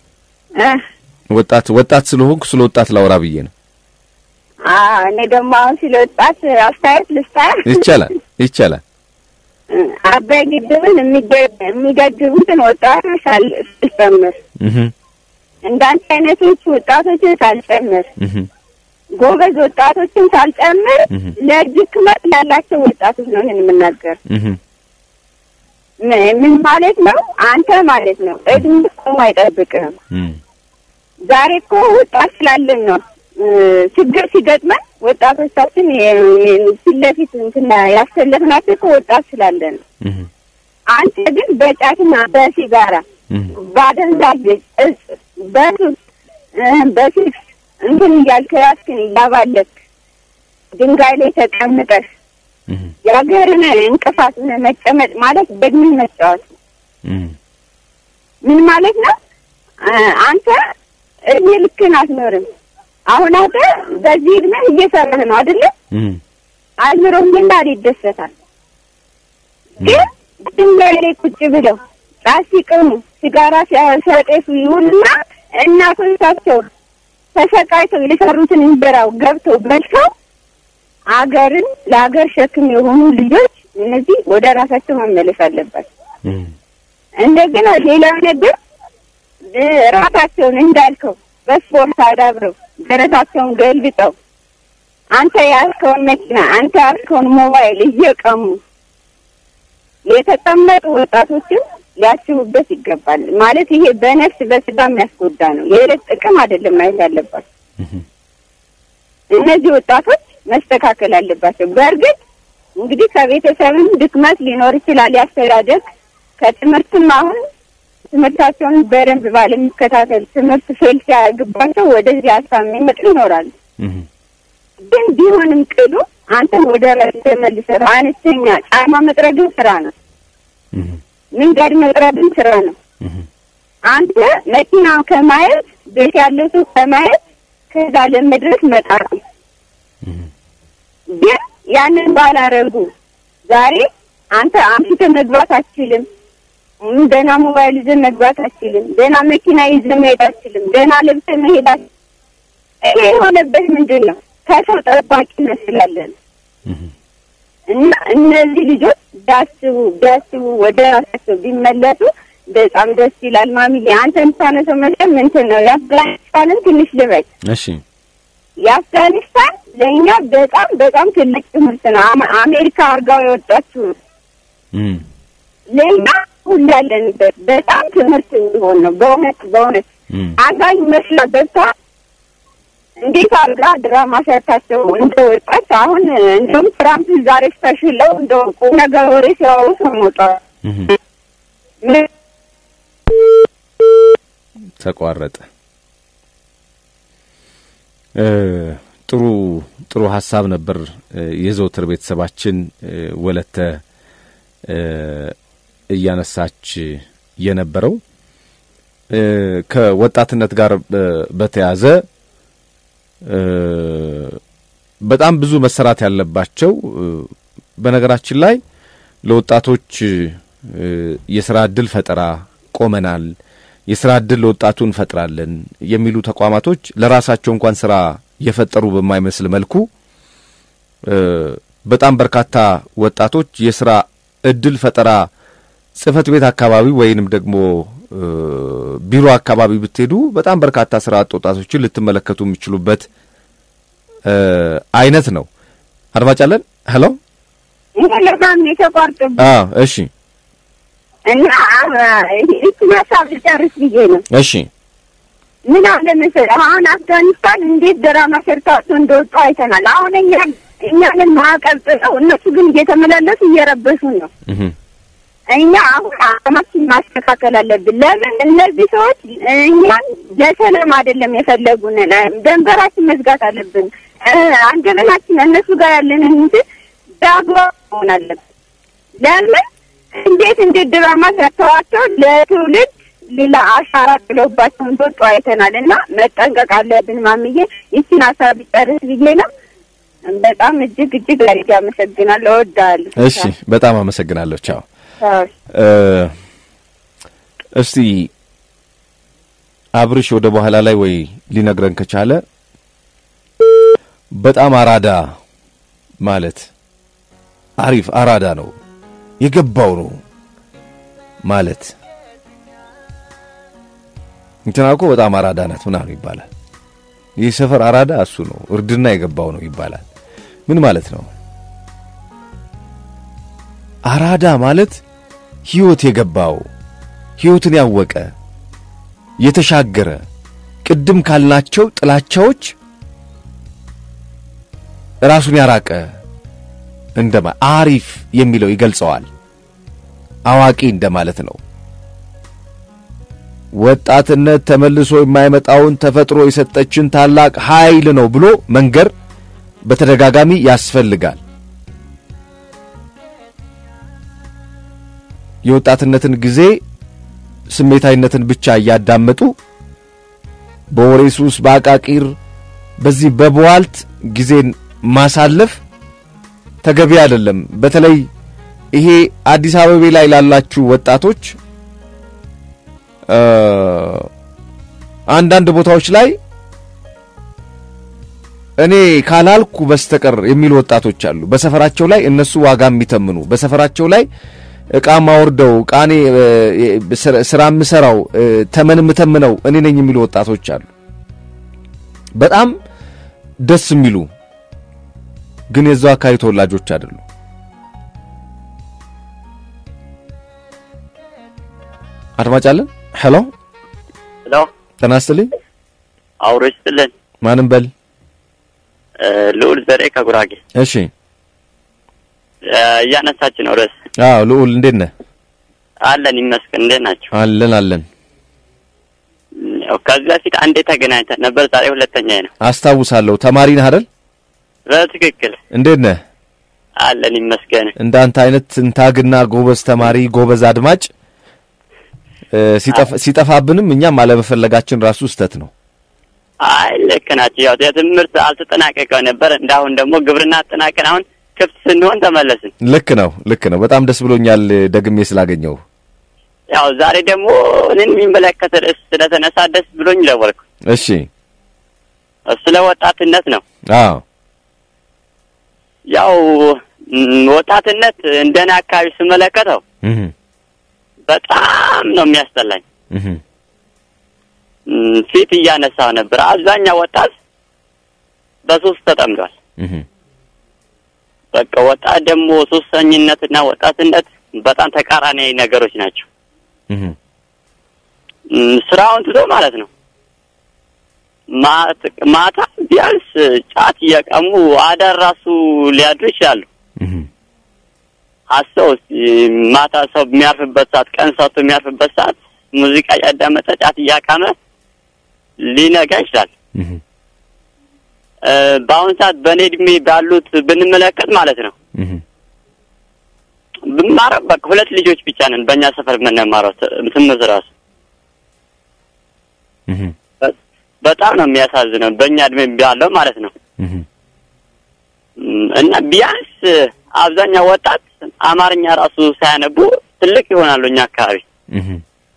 S1: ወጣት ወጣት ስለሆንኩ ስለ ወጣት ላውራ ብዬ ነው።
S3: እኔ ደግሞ አሁን ስለ ወጣት አስተያየት ልስጣ።
S1: ይቻላል ይቻላል።
S3: አባይ ግድብን የሚገድቡትን ወጣቶች ሳልጨምር እንዳንተ አይነቶች ወጣቶችን ሳልጨምር ጎበዝ ወጣቶችን ሳልጨምር ለእጅ ክመት ያላቸው ወጣቶች ነው ይህን የምናገር። ምን ማለት ነው? አንተ ማለት ነው እድሜ ቆሞ አይጠብቅህም። ዛሬ እኮ ወጣት ስላለን ነው ችግር ሲገጥመን ወጣቶቻችን ፊት ለፊት እንትና ያሰለፍናቸው እኮ ወጣት ስላለን ነው። አንተ ግን በጫትና በሲጋራ በአደንዛዥ እጽ በሱስ በሲክስ እንትን እያልክ ራስህን እያባለክ ድንጋይ ላይ ተቀምጠህ የሀገርን እንቅፋት መጨመጥ ማለት በእድሜ መጫወት ነው። ምን ማለት ነው? አንተ እድሜ ልክህን አትኖርም። አሁን አንተ በዚህ እድሜ እየሰራህ ነው አይደለ? አእምሮም እንዳል ይደሰታል። ግን ድንጋይ ላይ ቁጭ ብለው ጫት ሲቅሙ ሲጋራ ሲያጤሱ ይውልና እናቶቻቸው ተሰቃይተው የሰሩትን እንጀራው ገብተው በልተው አገርን ለሀገር ሸክም የሆኑ ልጆች እነዚህ ወደ ራሳቸው መመለስ አለባቸው። እንደገና ሌላው ነገር ራሳቸውን እንዳልከው በስፖርት አዳብረው ደረታቸውን ገልብጠው አንተ ያልከውን መኪና አንተ ያልከውን ሞባይል እየቀሙ የተቀመጡ ወጣቶችን ሊያስቡበት ይገባል። ማለት ይሄ በነፍስ በስጋ የሚያስጎዳ ነው። የዕለት ጥቅም አይደለም ማየት ያለባቸው። እነዚህ ወጣቶች መስተካከል አለባቸው። በእርግጥ እንግዲህ ከቤተሰብም ድክመት ሊኖር ይችላል፣ ያስተዳደግ ከትምህርትም አሁን ትምህርታቸውን በደንብ ባለመከታተል ትምህርት ፌል ሲያደርግባቸው ወደዚህ ሀሳብ የሚመጡ ይኖራሉ። ግን ቢሆንም ቅሉ አንተን ወደ ራስ ተመልሰህ አነስተኛ ጫማ መጥረግን ስራ ነው። መንገድ መጥረግን ስራ ነው። አንተ መኪና ከማየት ቤት ያለው ሰው ከማየት ከዛ ለመድረስ መጣር ነው። ግን ያንን ባላረጉ ዛሬ አንተ አምሽተህ መግባት አትችልም። ደህና ሞባይል ይዘህ መግባት አትችልም። ደህና መኪና ይዘህ መሄድ አትችልም። ደህና ለብሰህ መሄድ አትችልም። ይሄ የሆነበት ምንድን ነው? ከሰው ጠባቂ መስላለን እና እነዚህ ልጆች ቢያስቡ ቢያስቡ ወደ ራሳቸው ቢመለሱ በጣም ደስ ይላል። ማሚዬ አንተ የምታነሰው መቼም እንትን ነው የአፍጋኒስታንን ትንሽ ልበል።
S1: እሺ
S3: የአፍጋኒስታን ለእኛ በጣም በጣም ትልቅ ትምህርት ነው። አሜሪካ አርጋው የወጣችው ለእኛ ሁሉ ያለንበት በጣም ትምህርት እንዲሆን ነው። በእውነት በእውነት አጋኝ መስላ ገብታ እንዴት አድርጋ ድራማ ሰርታቸው እንደወጣች አሁን እንደውም ትራምፕ ዛሬ ተሽለው እንደ ቁም ነገር ወሬ ሲያወሩ ሰሞቷል።
S1: ተቋረጠ። ጥሩ ጥሩ ሀሳብ ነበር የዘውትር ቤተሰባችን ወለተ እያነሳች የነበረው ከወጣትነት ጋር በተያዘ በጣም ብዙ መሰራት ያለባቸው በነገራችን ላይ ለወጣቶች የስራ እድል ፈጠራ ቆመናል፣ የስራ እድል ለወጣቱ እንፈጥራለን የሚሉ ተቋማቶች ለራሳቸው እንኳን ስራ የፈጠሩ በማይመስል መልኩ በጣም በርካታ ወጣቶች የስራ እድል ፈጠራ ጽህፈት ቤት አካባቢ ወይንም ደግሞ ቢሮ አካባቢ ብትሄዱ በጣም በርካታ ስራ አጥ ወጣቶችን ልትመለከቱ የሚችሉበት አይነት ነው። አድማጭ አለን። ሄሎ
S3: ለማም የተቋርጥ
S1: አዎ፣ እሺ፣
S3: እና እቺ ሀሳብ ልጨርስ ብዬ ነው።
S1: እሺ፣
S3: ምን አለ መሰለህ አሁን አፍጋኒስታን እንዴት ድራማ ሰርታቸው እንደወጡ አይተናል። አሁን እኛ እኛንን ማዕቀብ ጥለው እነሱ ግን እየተመላለሱ እየረበሹን ነው።
S1: እህ
S3: እኛ አሁን አቅማችን ማስተካከል አለብን። ለምን እነዚህ ሰዎች እኛን ለሰላም አይደለም የፈለጉን፣ ደንበራችን መዝጋት አለብን። እ፣ አንደበታችን እነሱ ጋር ያለንን እንትን በአግባቡ መሆን አለብን። ለምን እንዴት እንዴት ድራማ ሰርተዋቸው ለትውልድ ሌላ አሻራ ጥለውባቸው እንደወጡ አይተናል እና መጠንቀቅ አለብን። ማምዬ ይችን ሀሳብ ጨርስ ብዬ ነው። በጣም እጅግ እጅግ አድርጌ አመሰግናለሁ። እወዳለሁ።
S1: እሺ፣ በጣም አመሰግናለሁ። ቻው።
S3: ቻው።
S1: እ፣ እስቲ አብርሽ ወደ በኋላ ላይ ወይ ሊነግረን ከቻለ በጣም አራዳ ማለት አሪፍ አራዳ ነው የገባው ነው ማለት እንትና እኮ በጣም አራዳ ናት ምናምን ይባላል። ይህ ሰፈር አራዳ እሱ ነው፣ እርድና የገባው ነው ይባላል። ምን ማለት ነው? አራዳ ማለት ሕይወት የገባው ሕይወትን ያወቀ የተሻገረ ቅድም ካልናቸው ጥላቻዎች ራሱን ያራቀ እንደማ አሪፍ የሚለው ይገልጸዋል። አዋቂ እንደማለት ነው። ወጣትነት ተመልሶ የማይመጣውን ተፈጥሮ የሰጠችን ታላቅ ኃይል ነው ብሎ መንገር በተደጋጋሚ ያስፈልጋል። የወጣትነትን ጊዜ ስሜታዊነትን ብቻ እያዳመጡ በወሬ ሱስ፣ በአቃቂር በዚህ በበዋልት ጊዜን ማሳለፍ ተገቢ አይደለም። በተለይ ይሄ አዲስ አበባ ላይ ላላችሁ ወጣቶች እ አንዳንድ ቦታዎች ላይ እኔ ካላልኩ በስተቀር የሚሉ ወጣቶች አሉ። በሰፈራቸው ላይ እነሱ ዋጋ የሚተምኑ በሰፈራቸው ላይ እቃ ማወርደው እቃኔ ስራ የምሰራው ተመን የምተምነው እኔ ነኝ የሚሉ ወጣቶች አሉ። በጣም ደስ የሚሉ ግን የዛው አካባቢ ተወላጆች አይደሉም። አድማጭ አለን። ሄሎ
S4: ሄሎ፣
S1: ጤና ይስጥልኝ።
S4: አውሮ ይስጥልን።
S1: ማንም በል።
S4: ልዑል ዘሬ ከጉራጌ
S1: እሺ።
S4: እያነሳች ነው ርዕስ።
S1: አዎ ልዑል እንዴት ነህ?
S4: አለን ይመስገን። እንዴት ናቸው?
S1: አለን አለን።
S4: ያው ከዚህ በፊት አንዴ ተገናኝተን ነበር። ዛሬ ሁለተኛ ነው።
S1: አስታውሳለሁ። ተማሪ ነህ አይደል?
S4: በትክክል
S1: እንዴት ነህ?
S4: አለን ይመስገን።
S1: እንዳንተ አይነት ትንታግና ጎበዝ ተማሪ ጎበዝ አድማጭ ሲጠፋብንም እኛም አለመፈለጋችን ራሱ ስህተት ነው።
S4: አይ ልክ ናቸው። ያው የትምህርት አልተጠናቀቀው ነበር። እንዳሁን ደግሞ ግብርና አጠናቀን አሁን ክፍት ስንሆን ተመለስን።
S1: ልክ ነው ልክ ነው። በጣም ደስ ብሎኛል ደግሜ ስላገኘው።
S4: ያው ዛሬ ደግሞ እኔን የሚመለከት ርዕስ ስለተነሳ ደስ ብሎኝ ደወልኩ።
S1: እሺ
S4: ስለ ወጣትነት ነው።
S1: አዎ
S4: ያው ወጣትነት እንደኔ አካባቢ ስመለከተው
S1: እህ
S4: በጣም ነው የሚያስጠላኝ።
S1: እህ
S4: ፊት እያነሳው ነበር። አብዛኛው ወጣት በሱስ ተጠምዷል።
S1: እህ
S4: በቃ ወጣት ደግሞ ሱሰኝነትና ወጣትነት በጣም ተቃራኒ ነገሮች ናቸው።
S1: እህ
S4: ስራውን ትቶ ማለት ነው ማታ ቢያንስ ጫት እየቀሙ አዳር ራሱ ሊያድሩ ይችላሉ።
S1: እህ
S4: አሰው ማታ ሰው የሚያርፍበት ሰዓት፣ ቀን ሰው የሚያርፍበት ሰዓት ሙዚቃ እያዳመጠ ጫት እያቃመ ሊነጋ ይችላል።
S1: እህ
S4: በአሁን ሰዓት በእኔ እድሜ ባሉት ብንመለከት ማለት ነው
S1: እህ
S4: ብማረው በቃ ሁለት ልጆች ብቻ ነን በእኛ ሰፈር የምንማረው ትምህርት ራሱ
S1: እህ
S4: በጣም ነው የሚያሳዝነው። በእኛ እድሜ ባለው ማለት ነው
S1: እህ
S4: እና ቢያንስ አብዛኛው ወጣት አማርኛ ራሱ ሳያነቡ ትልቅ ይሆናሉ እኛ አካባቢ።
S1: እህ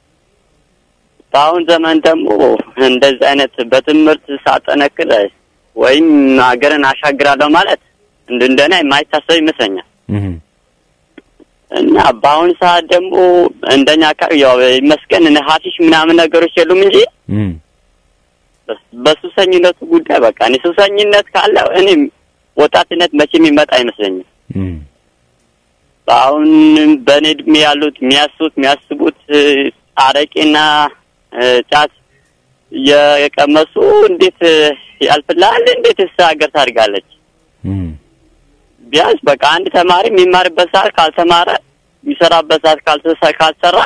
S4: በአሁን ዘመን ደግሞ እንደዚህ አይነት በትምህርት ሳጠነክር ወይም ሀገርን አሻግራለሁ ማለት እንደ እንደኔ የማይታሰብ ይመስለኛል።
S1: እህ
S4: እና በአሁን ሰዓት ደግሞ እንደኛ አካባቢ ያው ይመስገን እነ ሀሺሽ ምናምን ነገሮች የሉም እንጂ
S1: እህ
S4: በሱሰኝነቱ ጉዳይ በቃ እኔ ሱሰኝነት ካለ እኔ ወጣትነት መቼ የሚመጣ አይመስለኝም።
S1: እህ
S4: አሁን በእኔ እድሜ ያሉት የሚያስቡት የሚያስቡት አረቄና ጫት የቀመሱ እንዴት ያልፍልሃል? እንዴት ስ ሀገር ታድጋለች? ቢያንስ በቃ አንድ ተማሪ የሚማርበት ሰዓት ካልተማረ የሚሰራበት ሰዓት ካልተሰ ካልሰራ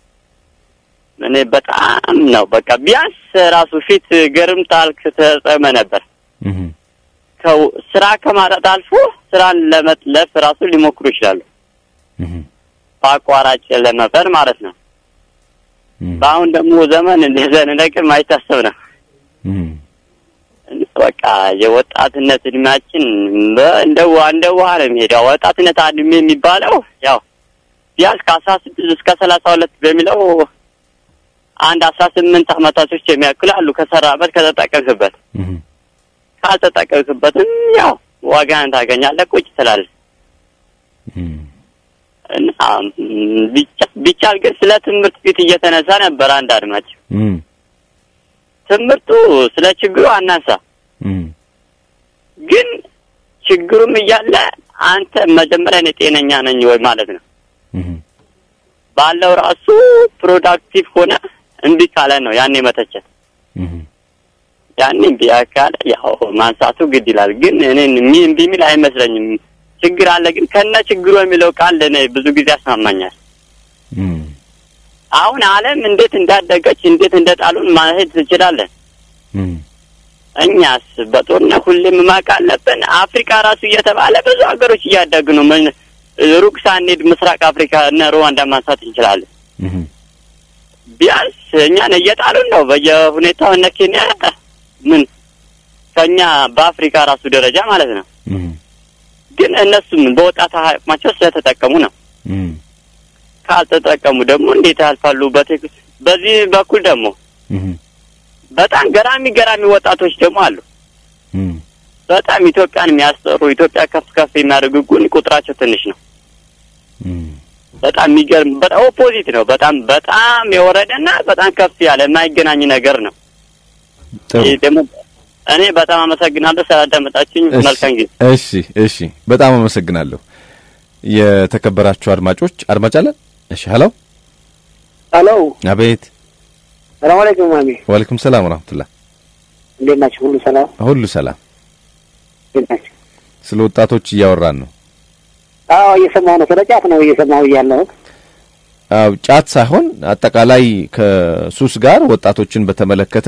S4: እኔ በጣም ነው በቃ ቢያንስ ራሱ ፊት ገርምታል ተጠመ ነበር።
S1: እህ
S4: ከው ስራ ከማጣት አልፎ ስራን ለመጥለፍ ራሱ ሊሞክሩ ይችላሉ።
S1: እህ
S4: በአቋራጭ ለመፈር ማለት ነው።
S1: እህ
S4: በአሁን ደግሞ ዘመን እንደዚህ ነገር ማይታሰብ ነው።
S1: እህ
S4: በቃ የወጣትነት እድሜያችን በ- እንደ ውሃ እንደ ውሃ ነው የሚሄደው። ወጣትነት እድሜ የሚባለው ያው ቢያንስ ከአስራ ስድስት እስከ ሰላሳ ሁለት በሚለው አንድ አስራ ስምንት አመታቶች የሚያክሉ አሉ ከሰራበት ከተጠቀምክበት።
S1: እህ
S4: ካልተጠቀምክበትም ያው ዋጋህን ታገኛለህ፣ ቁጭ ትላለህ።
S1: እህ
S4: እና ም፣ ቢቻ- ቢቻል ግን ስለ ትምህርት ፊት እየተነሳ ነበር አንድ አድማጭ
S1: እህ
S4: ትምህርቱ ስለ ችግሩ አናንሳ
S1: እህ
S4: ግን ችግሩም እያለ አንተ መጀመሪያ እኔ ጤነኛ ነኝ ወይ ማለት ነው
S1: እህ
S4: ባለው ራሱ ፕሮዳክቲቭ ሆነ እምቢ ካለ ነው ያኔ መተቸት።
S1: እህ
S4: ያኔ እምቢ ካለ ያው ማንሳቱ ግድ ይላል። ግን እኔን እምቢ እምቢ የሚል አይመስለኝም። ችግር አለ ግን ከነ ችግሩ የሚለው ቃል እኔ ብዙ ጊዜ ያስማማኛል።
S1: እህ
S4: አሁን ዓለም እንዴት እንዳደገች እንዴት እንደጣሉን ማሄድ ትችላለን።
S1: እህ
S4: እኛስ በጦርነት ሁሌም ማቅ አለብን። አፍሪካ ራሱ እየተባለ ብዙ ሀገሮች እያደጉ ነው። ምን ሩቅ ሳንሄድ ምስራቅ አፍሪካ እነ ሩዋንዳ ማንሳት እንችላለን።
S1: እህ
S4: ቢያንስ እኛን እየጣሉን ነው በየሁኔታው እነ ኬንያ ምን ከኛ በአፍሪካ ራሱ ደረጃ ማለት ነው።
S1: እህ
S4: ግን እነሱም በወጣት አቅማቸው ስለተጠቀሙ ነው።
S1: እህ
S4: ካልተጠቀሙ ደግሞ እንዴት ያልፋሉ? በቴክ በዚህ በኩል ደግሞ
S1: እህ
S4: በጣም ገራሚ ገራሚ ወጣቶች ደግሞ አሉ።
S1: እህ
S4: በጣም ኢትዮጵያን የሚያስጠሩ ኢትዮጵያ ከፍ ከፍ የሚያደርጉ ግን ቁጥራቸው ትንሽ ነው።
S1: እህ
S4: በጣም የሚገርም በጣም ኦፖዚት ነው። በጣም በጣም የወረደና በጣም ከፍ ያለ የማይገናኝ ነገር ነው።
S1: ጥሩ
S4: ይህ ደግሞ እኔ በጣም አመሰግናለሁ ስላዳመጣችሁኝ።
S1: እሺ፣
S4: መልካም ጊዜ።
S1: እሺ እሺ፣ በጣም አመሰግናለሁ። የተከበራችሁ አድማጮች አድማጭ አለን። እሺ፣ ሄሎ፣
S5: ሄሎ
S1: አቤት።
S5: ሰላም አለይኩም ማሚ፣
S1: ወአለይኩም ሰላም ወራህመቱላህ።
S5: እንዴት ናችሁ? ሁሉ ሰላም?
S1: ሁሉ ሰላም።
S5: እንዴት ናችሁ?
S1: ስለ ወጣቶች እያወራን ነው።
S5: አዎ እየሰማሁ ነው። ስለ ጫት ነው እየሰማሁ እያለሁት።
S1: አው ጫት ሳይሆን አጠቃላይ ከሱስ ጋር ወጣቶችን በተመለከተ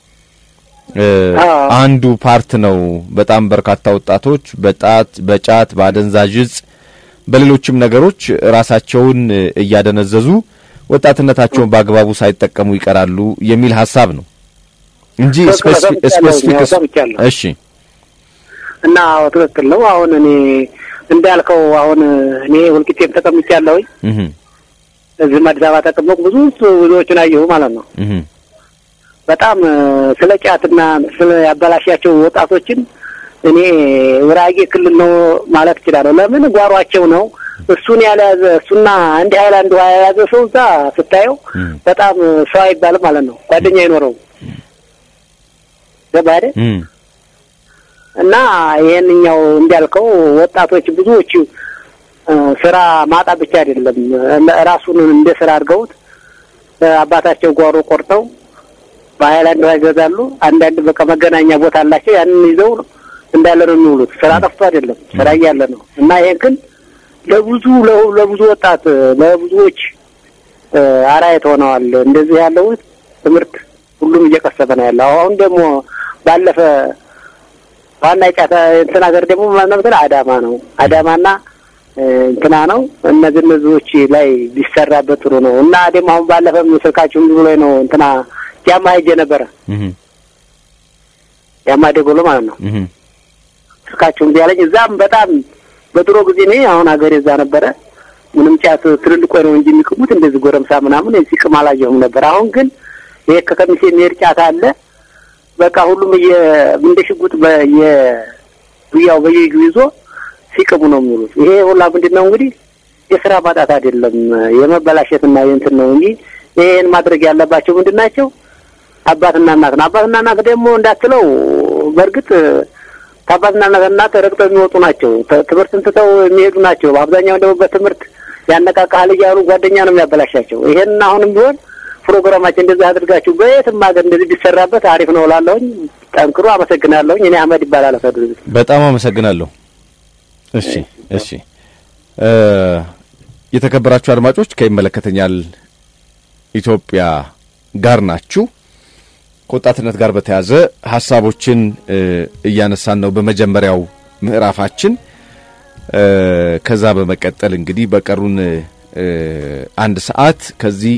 S1: እ
S5: አዎ።
S1: አንዱ ፓርት ነው። በጣም በርካታ ወጣቶች በጣት በጫት በአደንዛዥ እጽ በሌሎችም ነገሮች ራሳቸውን እ እያደነዘዙ ወጣትነታቸውን በአግባቡ ሳይጠቀሙ ይቀራሉ የሚል ሀሳብ ነው እንጂ
S5: ትክክል፣
S1: ስፔሲፊክ
S5: ሰምቻለሁ፣
S1: ስፔሲፊክ
S5: ሰምቻለሁ።
S1: እሺ
S5: እና አዎ ትክክል ነው። አሁን እኔ እንዳልከው አሁን እኔ ወልቂጤም ተቀምጫለሁኝ።
S1: እህ
S5: እዚህም አዲስ አበባ ተቀመጥኩ። ብዙ ብዙዎችን አየሁ ማለት ነው።
S1: እህ
S5: በጣም እ፣ ስለ ጫትና ስለ ያበላሻቸው ወጣቶችን እኔ ውራጌ ክልል ነው ማለት እችላለሁ። ለምን ጓሯቸው ነው። እሱን ያልያዘ እሱና አንድ ሀይላንድ ውሃ የያዘ ሰው እዛ ስታየው
S1: እህ
S5: በጣም ሰው አይባልም ማለት ነው። ጓደኛ አይኖረውም። ገባህ አይደል?
S1: እህ
S5: እና ይሄንኛው እንዳልከው ወጣቶች ብዙዎቹ እ፣ ስራ ማጣት ብቻ አይደለም እ፣ ራሱን እንደ ስራ አድርገውት እ፣ አባታቸው ጓሮ ቆርጠው በሀይላንድ ውሃ ይገዛሉ። አንዳንድ በቃ መገናኛ ቦታ አላቸው። ያንን ይዘው እንዳለ ነው የሚውሉት። ስራ ጠፍቶ አይደለም፣ ስራ እያለ ነው። እና ይሄን ግን ለብዙ ለ- ለብዙ ወጣት ለብዙዎች እ፣ አርአያ ሆነዋል። እንደዚህ ያለው ትምህርት ሁሉም እየቀሰበ ነው ያለው። አሁን ደግሞ ባለፈ ዋና ጫታ እንትን ሀገር ደግሞ ምናምን አዳማ ነው። አዳማና እ፣ እንትና ነው። እነዚህ እነዚህዎች ላይ ቢሰራበት ጥሩ ነው እና ደግሞ አሁን ባለፈም ስልካችሁ ብሎ ነው እንትና ጃማ ሄጄ ነበረ
S1: እህ
S5: ጃማ ደጎሎ ማለት ነው።
S1: እህ
S5: ስልካችሁን ቢያለኝ እዛም በጣም በድሮ ጊዜ እኔ አሁን ሀገር እዛ ነበረ ምንም ጫት ትልልቆ ነው እንጂ የሚቅሙት እንደዚህ ጎረምሳ ምናምን ሲቅም አላየሁም ነበር። አሁን ግን ይሄ ከከሚሴ የሚሄድ ጫት አለ። በቃ ሁሉም እየ እንደ ሽጉጥ በየዱያው በየእጁ ይዞ ሲቅሙ ነው የሚውሉት። ይሄ ሁላ ምንድን ነው እንግዲህ የስራ ማጣት አይደለም የመበላሸትና የእንትን ነው እንጂ ይሄን ማድረግ ያለባቸው ምንድን ናቸው? አባትና እናት ነው። አባትና እናት ደግሞ እንዳትለው በእርግጥ ከአባትና እናት ረግጠው የሚወጡ ናቸው። ተ- ትምህርትን ትተው የሚሄዱ ናቸው። በአብዛኛው ደግሞ በትምህርት ያነቃቃል እያሉ ጓደኛ ነው የሚያበላሻቸው። ይሄን አሁንም ቢሆን ፕሮግራማችን እንደዚህ አድርጋችሁ በየትም ሀገር እንደዚህ ቢሰራበት አሪፍ ነው እላለሁኝ። ጠንክሩ። አመሰግናለሁኝ። እኔ አህመድ ይባላል። አሳድሩ
S1: በጣም አመሰግናለሁ። እሺ እሺ እ የተከበራችሁ አድማጮች ከይመለከተኛል ኢትዮጵያ ጋር ናችሁ። ከወጣትነት ጋር በተያያዘ ሀሳቦችን እ እያነሳን ነው በመጀመሪያው ምዕራፋችን። እ ከዛ በመቀጠል እንግዲህ በቀሩን እ አንድ ሰዓት ከዚህ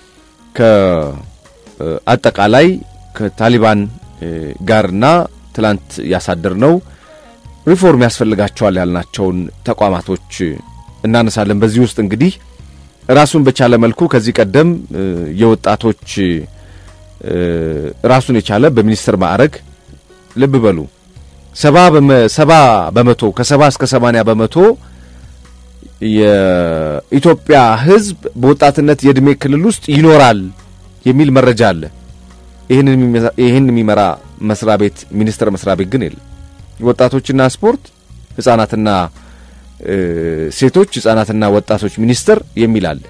S1: ከአጠቃላይ ከታሊባን እ ጋርና ትላንት ያሳደርነው ሪፎርም ያስፈልጋቸዋል ያልናቸውን ተቋማቶች እናነሳለን። በዚህ ውስጥ እንግዲህ ራሱን በቻለ መልኩ ከዚህ ቀደም እ የወጣቶች እ ራሱን የቻለ በሚኒስትር ማዕረግ ልብ በሉ ሰባ በመ- ሰባ በመቶ ከሰባ እስከ ሰማንያ በመቶ የኢትዮጵያ ሕዝብ በወጣትነት የእድሜ ክልል ውስጥ ይኖራል የሚል መረጃ አለ። ይህንን የሚመራ- ይህን የሚመራ መስሪያ ቤት ሚኒስቴር መስሪያ ቤት ግን የለም። ወጣቶችና ስፖርት ህጻናትና እ ሴቶች ህጻናትና ወጣቶች ሚኒስቴር የሚል አለ።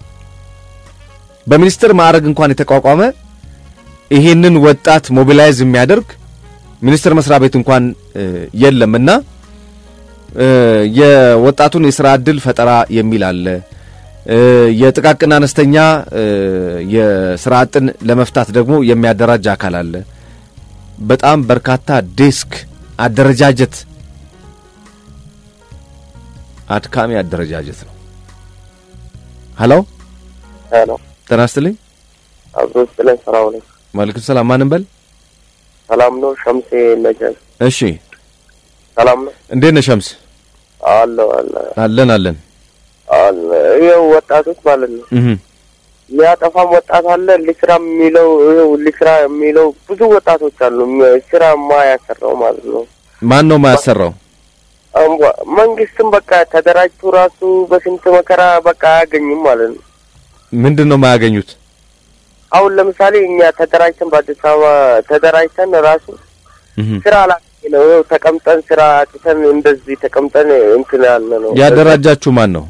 S1: በሚኒስቴር ማዕረግ እንኳን የተቋቋመ ይሄንን ወጣት ሞቢላይዝ የሚያደርግ ሚኒስቴር መስሪያ ቤት እንኳን እ የለምና እ የወጣቱን የስራ ዕድል ፈጠራ የሚል አለ። እ የጥቃቅን አነስተኛ እ የስራ አጥን ለመፍታት ደግሞ የሚያደራጅ አካል አለ። በጣም በርካታ ዴስክ አደረጃጀት አድካሚ አደረጃጀት ነው። ሀሎ
S6: ሄሎ
S1: ጤና ይስጥልኝ።
S6: አብሮ ስለን ስራው ነው።
S1: ዋለይኩም ሰላም። ማንም በል
S6: ሰላም ነው። ሸምሴ ነጃሽ
S1: እሺ፣
S6: ሰላም ነው።
S1: እንዴት ነህ ሸምስ?
S6: አለ አለ
S1: አለን አለን።
S6: አለ ይኸው ወጣቶች ማለት ነው።
S1: እህ
S6: የሚያጠፋም ወጣት አለ። ልስራ የሚለው ይኸው ልስራ የሚለው ብዙ ወጣቶች አሉ። ም- ስራ ማያሰራው ማለት ነው።
S1: ማን ነው ማያሰራው?
S6: አምቧ መንግስትም በቃ ተደራጅቶ ራሱ በስንት መከራ በቃ አያገኝም ማለት ነው።
S1: ምንድን ነው የማያገኙት?
S6: አሁን ለምሳሌ እኛ ተደራጅተን በአዲስ አበባ ተደራጅተን ራሱ
S1: እህ
S6: ስራ አላገኝ ነው። ይኸው ተቀምጠን ስራ አጥተን እንደዚህ ተቀምጠን እንትን ያለ ነው።
S1: ያደራጃችሁ ማን ነው?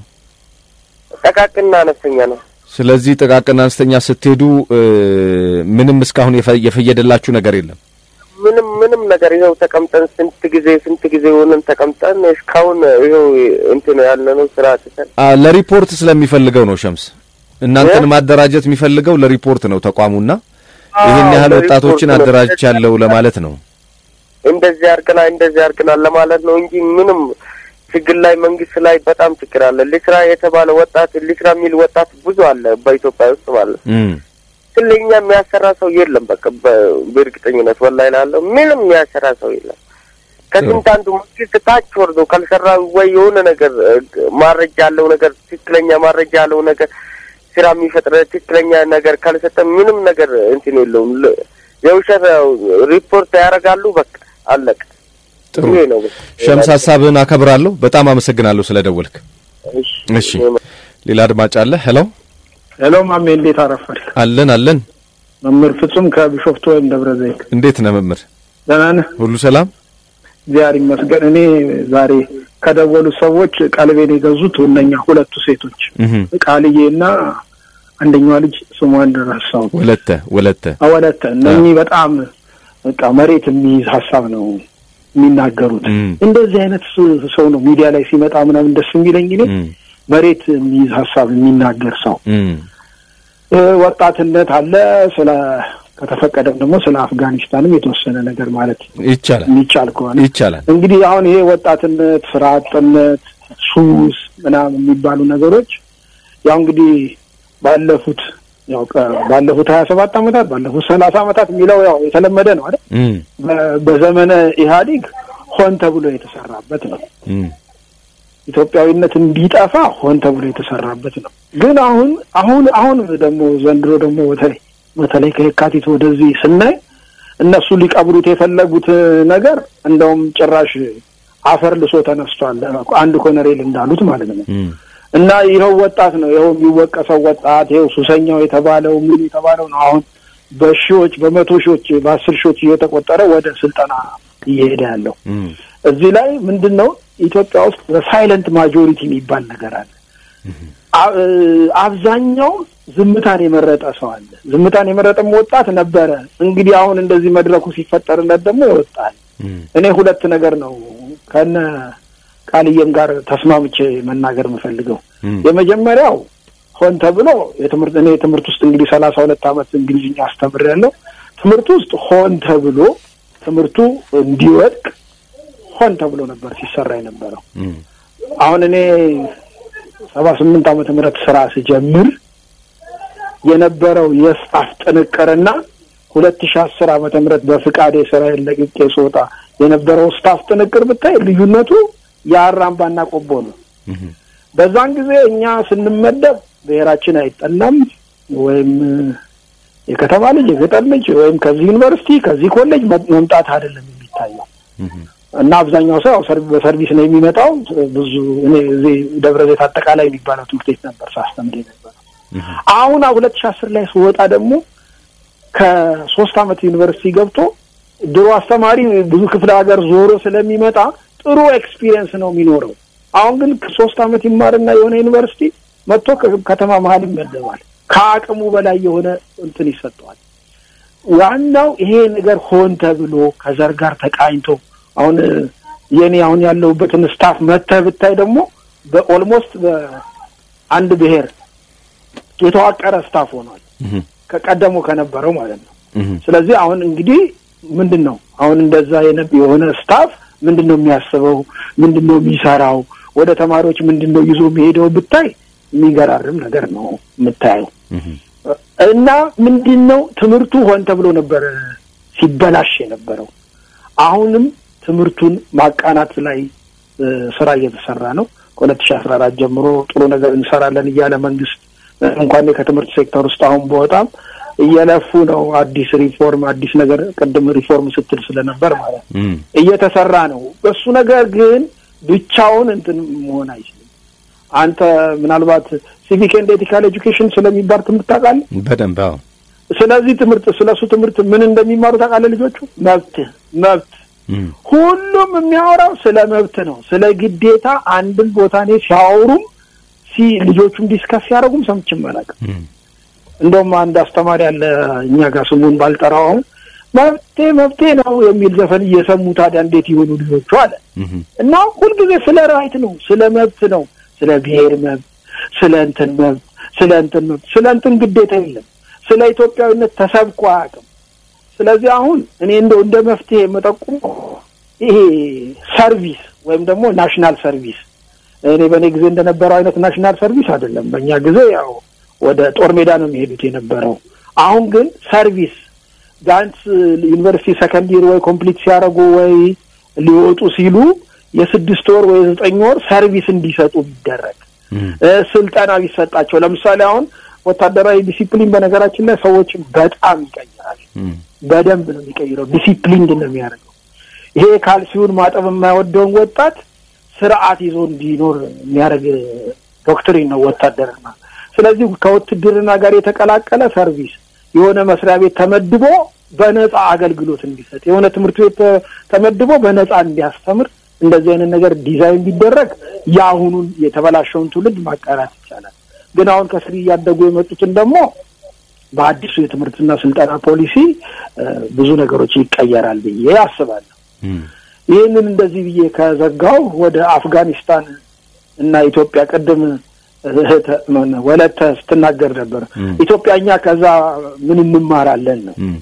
S6: ጠቃቅንና አነስተኛ ነው።
S1: ስለዚህ ጥቃቅን አነስተኛ ስትሄዱ እ ምንም እስካሁን የፈ- የፈየደላችሁ ነገር የለም።
S6: ምንም ምንም ነገር ይኸው ተቀምጠን ስንት ጊዜ ስንት ጊዜ ሆነን ተቀምጠን እስካሁን ይኸው እንትን ያለ ነው ስራ አጥተን
S1: አ ለሪፖርት ስለሚፈልገው ነው ሸምስ። እናንተን
S6: እ?
S1: ማደራጀት የሚፈልገው ለሪፖርት ነው ተቋሙና ይህን ያህል
S6: አዎ፣
S1: ወጣቶችን
S6: ለሪፖርት ነው።
S1: አደራጅቻለሁ ለማለት ነው።
S6: እንደዚህ አድርገናል እንደዚህ አድርገናል ለማለት ነው እንጂ ምንም ችግር ላይ መንግስት ላይ በጣም ችግር አለ። ልስራ የተባለ ወጣት ልስራ የሚል ወጣት ብዙ አለ በኢትዮጵያ ውስጥ ማለት ነው።
S1: እም
S6: ግን ለእኛ የሚያሰራ ሰው የለም። በቃ በ- በእርግጠኝነት ወላሂ ላለው ምንም የሚያሰራ ሰው የለም። ከስንት አንዱ መንግስት ታች ወርዶ ካልሰራ ወይ የሆነ ነገር እ፣ ማረጃ ያለው ነገር ትክክለኛ ማረጃ ያለው ነገር ስራ የሚፈጥረ ትክክለኛ ነገር ካልሰጠ ምንም ነገር እንትን የለውም። ል- የውሸት ያው ሪፖርት ያደርጋሉ። በቃ አለቀ።
S1: ጥሩ
S6: ይሄ ነው።
S1: ሸምስ፣ ሀሳብህን አከብራለሁ። በጣም አመሰግናለሁ ስለደወልክ።
S6: እሺ
S1: እሺ ሌላ አድማጭ አለ። ሄሎ
S7: ሄሎ ማሜ እንዴት አረፈል?
S1: አለን አለን።
S7: መምህር ፍጹም ከቢሾፍቱ ወይም ደብረ ዘይት
S1: እንዴት ነህ መምህር?
S7: ደህና ነህ?
S1: ሁሉ ሰላም?
S7: እግዚአብሔር ይመስገን። እኔ ዛሬ ከደወሉ ሰዎች ቀልቤን የገዙት እነኛ ሁለቱ ሴቶች
S1: እህ
S7: ቃልዬ እና አንደኛዋ ልጅ ስሟን ረሳሁት፣
S1: ወለተ ወለተ
S7: ወለተ። እነኚህ በጣም በቃ መሬት የሚይዝ ሀሳብ ነው የሚናገሩት።
S1: እም
S7: እንደዚህ አይነት ስ- ሰው ነው ሚዲያ ላይ ሲመጣ ምናምን ደስ የሚለኝ እኔ
S1: እም
S7: መሬት የሚይዝ ሀሳብ የሚናገር ሰው
S1: እም
S7: እ፣ ወጣትነት አለ። ስለ ከተፈቀደም ደግሞ ስለ አፍጋኒስታንም የተወሰነ ነገር ማለት
S1: ይቻላል
S7: የሚቻል ከሆነ
S1: ይቻላል።
S7: እንግዲህ አሁን ይሄ ወጣትነት፣ ስራ አጥነት፣ ሱስ ምናምን የሚባሉ ነገሮች ያው እንግዲህ ባለፉት ያው ቀ- ባለፉት ሀያ ሰባት ዓመታት ባለፉት ሰላሳ ዓመታት የሚለው ያው የተለመደ ነው አይደል?
S1: እም
S7: በ- በዘመነ ኢህአዴግ ሆን ተብሎ የተሰራበት ነው።
S1: እም
S7: ኢትዮጵያዊነት እንዲጠፋ ሆን ተብሎ የተሰራበት ነው። ግን አሁን አሁን አሁን ደግሞ ዘንድሮ ደግሞ በተለይ በተለይ ከየካቲት ወደዚህ ስናይ እነሱ ሊቀብሩት የፈለጉት ነገር እንደውም ጭራሽ አፈር ልሶ ተነስቷል። አንድ ኮነሬል እንዳሉት ማለት ነው።
S1: እም
S7: እና ይኸው ወጣት ነው ይኸው የሚወቀሰው ወጣት ይኸው ሱሰኛው የተባለው ምን የተባለው ነው አሁን በሺዎች በመቶ ሺዎች በአስር ሺዎች እየተቆጠረ ወደ ስልጠና እየሄደ ያለው
S1: እም
S7: እዚህ ላይ ምንድን ነው ኢትዮጵያ ውስጥ በሳይለንት ማጆሪቲ የሚባል ነገር አለ። አ- እ፣ አብዛኛው ዝምታን የመረጠ ሰው አለ። ዝምታን የመረጠም ወጣት ነበረ። እንግዲህ አሁን እንደዚህ መድረኩ ሲፈጠርለት ደግሞ ይወጣል።
S1: እም
S7: እኔ ሁለት ነገር ነው ከነ ቃልዬም ጋር ተስማምቼ መናገር የምፈልገው
S1: እም፣
S7: የመጀመሪያው ሆን ተብሎ የትምህርት እኔ ትምህርት ውስጥ እንግዲህ ሰላሳ ሁለት ዓመት እንግሊዝኛ አስተምሬያለሁ። ትምህርት ውስጥ ሆን ተብሎ ትምህርቱ እንዲወድቅ ሆን ተብሎ ነበር ሲሰራ የነበረው።
S1: እም፣
S7: አሁን እኔ ሰባ ስምንት ዓመተ ምህረት ስራ ስጀምር የነበረው የስታፍ ጥንቅርና ሁለት ሺ አስር ዓመተ ምህረት በፍቃዴ ስራዬን ለቅቄ ስወጣ የነበረው ስታፍ ጥንቅር ብታይ ልዩነቱ የአራምባና ቆቦ ነው።
S1: እም፣
S7: በዛን ጊዜ እኛ ስንመደብ ብሔራችን አይጠናም ወይም የከተማ ልጅ የገጠር ልጅ ወይም ከዚህ ዩኒቨርሲቲ ከዚህ ኮሌጅ መ- መምጣት አይደለም የሚታየው
S1: እም፣
S7: እና አብዛኛው ሰው ያው ሰርቪ- በሰርቪስ ነው የሚመጣው። ብዙ እኔ እዚህ ደብረ ዘይት አጠቃላይ የሚባለው ትምህርት ቤት ነበር ሳስተምር የነበረው።
S1: እም፣
S7: አሁን ሁለት ሺ አስር ላይ ስወጣ ደግሞ ከሶስት አመት ዩኒቨርሲቲ ገብቶ ድሮ አስተማሪ ብዙ ክፍለ ሀገር ዞሮ ስለሚመጣ ጥሩ ኤክስፒሪየንስ ነው የሚኖረው። አሁን ግን ከሶስት አመት ይማርና የሆነ ዩኒቨርሲቲ መጥቶ ከ- ከተማ መሀል ይመደባል። ከአቅሙ በላይ የሆነ እንትን ይሰጠዋል። ዋናው ይሄ ነገር ሆን ተብሎ ከዘር ጋር ተቃኝቶ አሁን የኔ አሁን ያለሁበትን ስታፍ መተህ ብታይ ደግሞ በኦልሞስት በአንድ ብሔር የተዋቀረ ስታፍ ሆኗል
S1: እም፣
S7: ከቀደሞ ከነበረው ማለት ነው።
S1: እም፣
S7: ስለዚህ አሁን እንግዲህ ምንድን ነው አሁን እንደዛ የነ- የሆነ ስታፍ ምንድን ነው የሚያስበው? ምንድን ነው የሚሰራው? ወደ ተማሪዎች ምንድን ነው ይዞ የሚሄደው ብታይ የሚገራርም ነገር ነው የምታየው።
S1: እም፣
S7: እና ምንድን ነው ትምህርቱ ሆን ተብሎ ነበር ሲበላሽ የነበረው። አሁንም ትምህርቱን ማቃናት ላይ እ፣ ስራ እየተሰራ ነው። ከሁለት ሺ አስራ አራት ጀምሮ ጥሩ ነገር እንሰራለን እያለ መንግስት እ፣ እንኳን እኔ ከትምህርት ሴክተር ውስጥ አሁን በወጣም እየለፉ ነው። አዲስ ሪፎርም አዲስ ነገር ቅድም ሪፎርም ስትል ስለነበር ማለት ነው
S1: እም፣
S7: እየተሰራ ነው። በሱ ነገር ግን ብቻውን እንትን መሆን አይችልም። አንተ ምናልባት ሲቪክ ኤንድ ኤቲካል ኤጁኬሽን ስለሚባል ትምህርት ታውቃለህ?
S1: በደንብ አዎ።
S7: ስለዚህ ትምህርት ስለሱ ትምህርት ምን እንደሚማሩ ታውቃለህ? ልጆቹ መብት መብት
S1: እም፣
S7: ሁሉም የሚያወራው ስለ መብት ነው። ስለ ግዴታ አንድን ቦታ እኔ ሲያወሩም ሲ ልጆቹም ዲስከስ ሲያደርጉም ሰምቼም አላውቅም።
S1: እም፣
S7: እንደውም አንድ አስተማሪ አለ እኛ ጋር ስሙን ባልጠራው አሁን መብቴ መብቴ ነው የሚል ዘፈን እየሰሙ ታዲያ እንዴት ይሆኑ ልጆቹ አለ
S1: እም፣
S7: እና ሁልጊዜ ስለ ራይት ነው፣ ስለ መብት ነው፣ ስለ ብሔር መብት፣ ስለ እንትን መብት፣ ስለ እንትን መብት፣ ስለ እንትን ግዴታ የለም። ስለ ኢትዮጵያዊነት ተሰብኮ አያውቅም። ስለዚህ አሁን እኔ እንደው እንደ መፍትሄ የምጠቁመው ይሄ ሰርቪስ ወይም ደግሞ ናሽናል ሰርቪስ እኔ በእኔ ጊዜ እንደነበረው አይነት ናሽናል ሰርቪስ አይደለም። በእኛ ጊዜ ያው ወደ ጦር ሜዳ ነው የሚሄዱት የነበረው። አሁን ግን ሰርቪስ ቢያንስ ዩኒቨርሲቲ ሰከንድ ይር ወይ ኮምፕሊት ሲያደርጉ ወይ ሊወጡ ሲሉ የስድስት ወር ወይ የዘጠኝ ወር ሰርቪስ እንዲሰጡ ቢደረግ
S1: እም፣
S7: እ፣ ስልጠና ቢሰጣቸው። ለምሳሌ አሁን ወታደራዊ ዲሲፕሊን በነገራችን ላይ ሰዎችን በጣም ይቀይራል።
S1: እም፣
S7: በደንብ ነው የሚቀይረው። ዲሲፕሊን ነው የሚያደርገው። ይሄ ካልሲውን ማጠብ የማይወደውን ወጣት ስርዓት ይዞ እንዲኖር የሚያደርግ ዶክትሪን ነው ወታደርና። ስለዚህ ከውትድርና ጋር የተቀላቀለ ሰርቪስ የሆነ መስሪያ ቤት ተመድቦ በነጻ አገልግሎት እንዲሰጥ፣ የሆነ ትምህርት ቤት ተ- ተመድቦ በነጻ እንዲያስተምር እንደዚህ አይነት ነገር ዲዛይን ቢደረግ የአሁኑን የተበላሸውን ትውልድ ማቃናት ይቻላል። ግን አሁን ከስር እያደጉ የመጡትን ደግሞ በአዲሱ የትምህርትና ስልጠና ፖሊሲ እ፣ ብዙ ነገሮች ይቀየራል ብዬ አስባለሁ።
S1: እም፣
S7: ይህንን እንደዚህ ብዬ ከዘጋው ወደ አፍጋኒስታን እና ኢትዮጵያ ቅድም እህተ ማነው ወለተ ስትናገር ነበር።
S1: እም።
S7: ኢትዮጵያ እኛ ከዛ ምን እንማራለን ነው።
S1: እም፣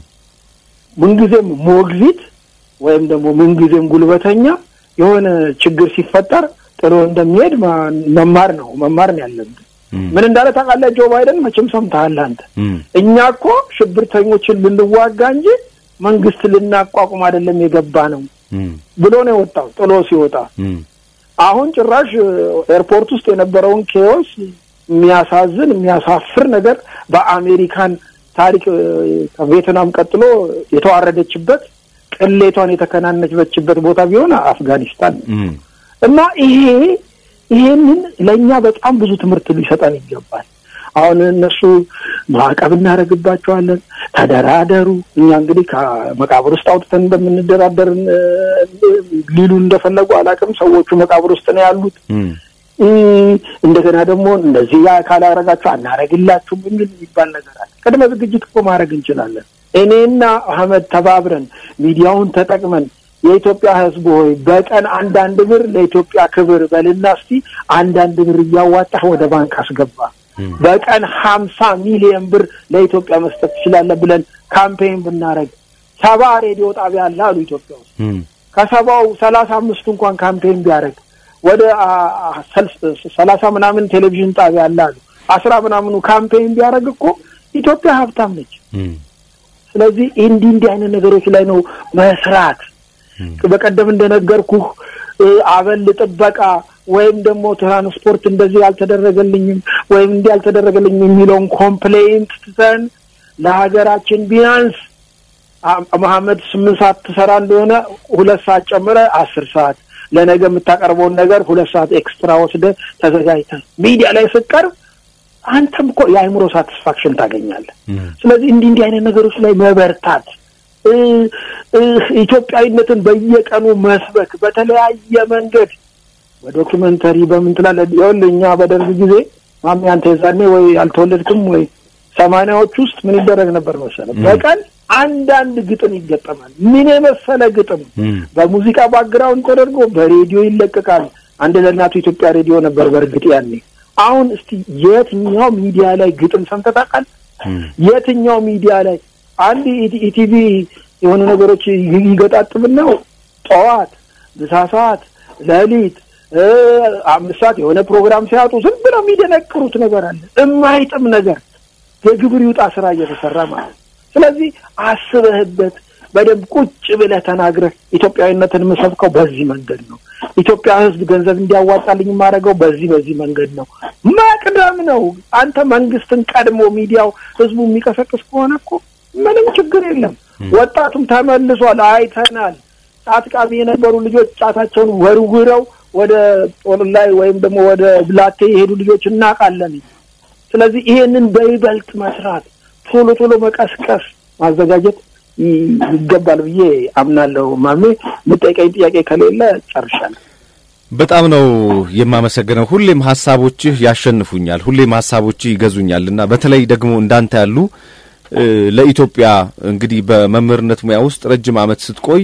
S7: ምንጊዜም ሞግዚት ወይም ደግሞ ምንጊዜም ጉልበተኛ የሆነ ችግር ሲፈጠር ጥሎ እንደሚሄድ ማ- መማር ነው መማር ነው ያለብን።
S1: እም፣
S7: ምን እንዳለ ታውቃለህ? ጆ ባይደን መቼም ሰምተሃል አንተ።
S1: እም፣
S7: እኛ እኮ ሽብርተኞችን ልንዋጋ እንጂ መንግስት ልናቋቁም አይደለም የገባ ነው
S1: እም፣
S7: ብሎ ነው የወጣው ጥሎ ሲወጣ
S1: እም፣
S7: አሁን ጭራሽ ኤርፖርት ውስጥ የነበረውን ኬዎስ የሚያሳዝን የሚያሳፍር ነገር በአሜሪካን ታሪክ እ፣ ከቬትናም ቀጥሎ የተዋረደችበት ቅሌቷን የተከናነችበት ቦታ ቢሆን አፍጋኒስታን ነው።
S1: እም፣
S7: እና ይሄ ይሄንን ለእኛ በጣም ብዙ ትምህርት ሊሰጠን ይገባል። አሁን እነሱ ማዕቀብ እናደርግባቸዋለን፣ ተደራደሩ። እኛ እንግዲህ ከመቃብር ውስጥ አውጥተን እንደምንደራደር እ፣ ሊሉ እንደፈለጉ አላውቅም። ሰዎቹ መቃብር ውስጥ ነው ያሉት።
S1: እም፣
S7: እ፣ እንደገና ደግሞ እንደዚህ ያ ካላረጋችሁ አናረግላችሁም የሚል የሚባል ነገር አለ። ቅድመ ዝግጅት እኮ ማድረግ እንችላለን። እኔና አህመድ ተባብረን ሚዲያውን ተጠቅመን የኢትዮጵያ ሕዝብ ሆይ በቀን አንዳንድ ብር ለኢትዮጵያ ክብር በልና እስቲ አንዳንድ ብር እያዋጣህ ወደ ባንክ አስገባ። በቀን ሀምሳ ሚሊዮን ብር ለኢትዮጵያ መስጠት ትችላለህ ብለን ካምፔን ብናደርግ ሰባ ሬዲዮ ጣቢያ አለ አሉ ኢትዮጵያ ውስጥ ከሰባው ሰላሳ አምስቱ እንኳን ካምፔን ቢያደርግ ወደ ሰላሳ ምናምን ቴሌቪዥን ጣቢያ አለ አሉ አስራ ምናምኑ ካምፔን ቢያደርግ እኮ ኢትዮጵያ ሀብታም ነች። ስለዚህ እንዲህ እንዲህ አይነት ነገሮች ላይ ነው መስራት። በቀደም እንደነገርኩህ አበል ጥበቃ ወይም ደግሞ ትራንስፖርት እንደዚህ አልተደረገልኝም ወይም እንዲህ አልተደረገልኝም የሚለውን ኮምፕሌንት ትተን ለሀገራችን ቢያንስ መሐመድ ስምንት ሰዓት ትሰራ እንደሆነ ሁለት ሰዓት ጨምረ አስር ሰዓት ለነገ የምታቀርበውን ነገር ሁለት ሰዓት ኤክስትራ ወስደ ተዘጋጅተ ሚዲያ ላይ ስቀርብ አንተም እኮ የአእምሮ ሳቲስፋክሽን ታገኛለህ። ስለዚህ እንዲህ እንዲህ አይነት ነገሮች ላይ መበርታት፣ ኢትዮጵያዊነትን በየቀኑ መስበክ በተለያየ መንገድ በዶኪመንተሪ በምን ትላለህ? ይኸውልህ እኛ በደርግ ጊዜ ማሚ አንተ የዛኔ ወይ አልተወለድክም ወይ ሰማንያዎች ውስጥ ምን ይደረግ ነበር መሰለህ? በቀን አንዳንድ ግጥም ይገጠማል። ምን የመሰለ ግጥም በሙዚቃ ባክግራውንድ ተደርጎ በሬዲዮ ይለቀቃል። አንድ ለእናቱ ኢትዮጵያ ሬዲዮ ነበር በእርግጥ ያኔ። አሁን እስቲ የትኛው ሚዲያ ላይ ግጥም ሰምተህ ታውቃለህ? የትኛው ሚዲያ ላይ አንድ ኢቲቪ የሆኑ ነገሮች ይገጣጥምና ጠዋት፣ ምሳ ሰዓት፣ ሌሊት አምስት ሰዓት የሆነ ፕሮግራም ሲያጡ ዝም ብለው የሚደነቅሩት ነገር አለ። የማይጥም ነገር የግብር ይውጣ ስራ እየተሰራ ማለት ስለዚህ አስበህበት በደንብ ቁጭ ብለህ ተናግረህ ኢትዮጵያዊነትን የምሰብከው በዚህ መንገድ ነው። ኢትዮጵያ ሕዝብ ገንዘብ እንዲያዋጣልኝ የማደርገው በዚህ በዚህ መንገድ ነው። መቅደም ነው። አንተ መንግስትን ቀድሞ ሚዲያው ህዝቡ የሚቀሰቅስ ከሆነ እኮ ምንም ችግር የለም። ወጣቱም ተመልሷል፣ አይተናል። ጫት ቃሚ የነበሩ ልጆች ጫታቸውን ወርውረው ወደ ጦር ላይ ወይም ደግሞ ወደ ብላቴ የሄዱ ልጆች እናውቃለን። ስለዚህ ይሄንን በይበልጥ መስራት ቶሎ ቶሎ መቀስቀስ ማዘጋጀት ይገባል ብዬ አምናለሁ። ማሜ የምጠይቀኝ ጥያቄ ከሌለ ጨርሻለሁ።
S1: በጣም ነው የማመሰግነው። ሁሌም ሀሳቦችህ ያሸንፉኛል፣ ሁሌም ሀሳቦችህ ይገዙኛል እና በተለይ ደግሞ እንዳንተ ያሉ ለኢትዮጵያ እንግዲህ በመምህርነት ሙያ ውስጥ ረጅም ዓመት ስትቆይ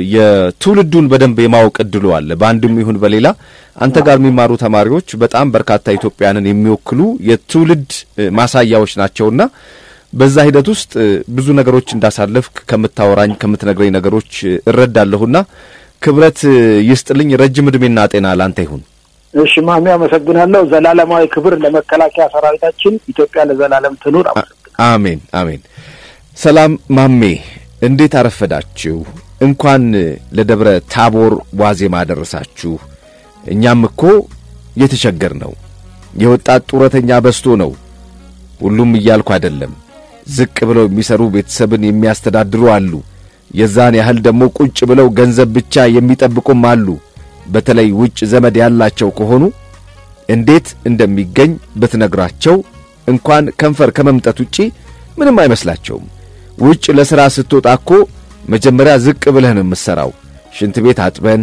S1: የትውልዱን በደንብ የማወቅ እድሉ አለ። በአንድም ይሁን በሌላ አንተ ጋር የሚማሩ ተማሪዎች በጣም በርካታ ኢትዮጵያንን የሚወክሉ የትውልድ ማሳያዎች ናቸውና በዛ ሂደት ውስጥ ብዙ ነገሮች እንዳሳለፍክ ከምታወራኝ ከምትነግረኝ ነገሮች እረዳለሁና ክብረት ይስጥልኝ። ረጅም ዕድሜና ጤና ላንተ ይሁን።
S7: እሺ ማሚ፣ አመሰግናለሁ። ዘላለማዊ ክብር ለመከላከያ ሰራዊታችን። ኢትዮጵያ ለዘላለም ትኑር።
S1: አሜን አሜን። ሰላም ማሜ፣ እንዴት አረፈዳችሁ? እንኳን ለደብረ ታቦር ዋዜማ ደረሳችሁ። እኛም እኮ የተቸገር ነው የወጣት ጡረተኛ በዝቶ ነው። ሁሉም እያልኩ አይደለም። ዝቅ ብለው የሚሰሩ ቤተሰብን የሚያስተዳድሩ አሉ። የዛን ያህል ደግሞ ቁጭ ብለው ገንዘብ ብቻ የሚጠብቁም አሉ። በተለይ ውጭ ዘመድ ያላቸው ከሆኑ እንዴት እንደሚገኝ ብትነግራቸው እንኳን ከንፈር ከመምጠት ውጪ ምንም አይመስላቸውም። ውጭ ለሥራ ስትወጣ እኮ መጀመሪያ ዝቅ ብለህ ነው የምትሠራው። ሽንት ቤት አጥበን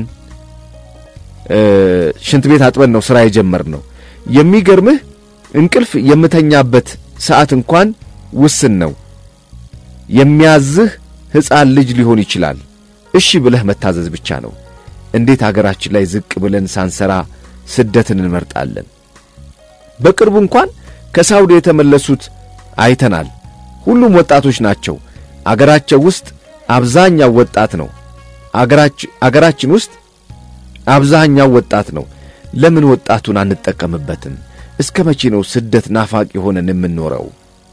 S1: ሽንት ቤት አጥበን ነው ሥራ የጀመርነው። የሚገርምህ እንቅልፍ የምተኛበት ሰዓት እንኳን ውስን ነው። የሚያዝህ ሕፃን ልጅ ሊሆን ይችላል። እሺ ብለህ መታዘዝ ብቻ ነው። እንዴት አገራችን ላይ ዝቅ ብለን ሳንሰራ ስደትን እንመርጣለን? በቅርቡ እንኳን ከሳውዲ የተመለሱት አይተናል። ሁሉም ወጣቶች ናቸው። አገራቸው ውስጥ አብዛኛው ወጣት ነው። አገራችን ውስጥ አብዛኛው ወጣት ነው። ለምን ወጣቱን አንጠቀምበትም? እስከ መቼ ነው ስደት ናፋቂ ሆነን የምንኖረው?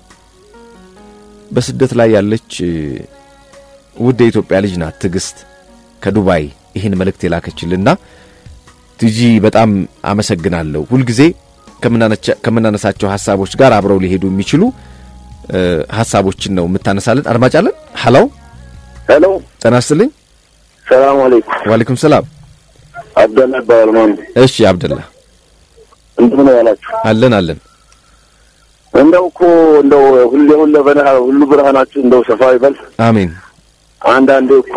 S1: በስደት ላይ ያለች ውድ የኢትዮጵያ ልጅ ናት ትዕግስት ከዱባይ ይህን መልእክት የላከችልና ቲጂ በጣም አመሰግናለሁ። ሁልጊዜ ከምናነሳቸው ሐሳቦች ጋር አብረው ሊሄዱ የሚችሉ ሐሳቦችን ነው የምታነሳለን። አድማጭ አለን። ሀሎ
S6: ሄሎ፣
S1: ጤና ይስጥልኝ።
S6: ሰላም አለይኩም።
S1: ዋሌኩም ሰላም።
S6: አብደላ ይባላል ማን
S1: እሺ አብደላ፣
S6: እንደምን ዋላችሁ?
S1: አለን አለን።
S6: እንደው እኮ እንደው ሁሌ ሁሌ በነሃ ሁሉ ብርሃናችሁ እንደው ሰፋ ይበል።
S1: አሜን።
S6: አንዳንዴ እኮ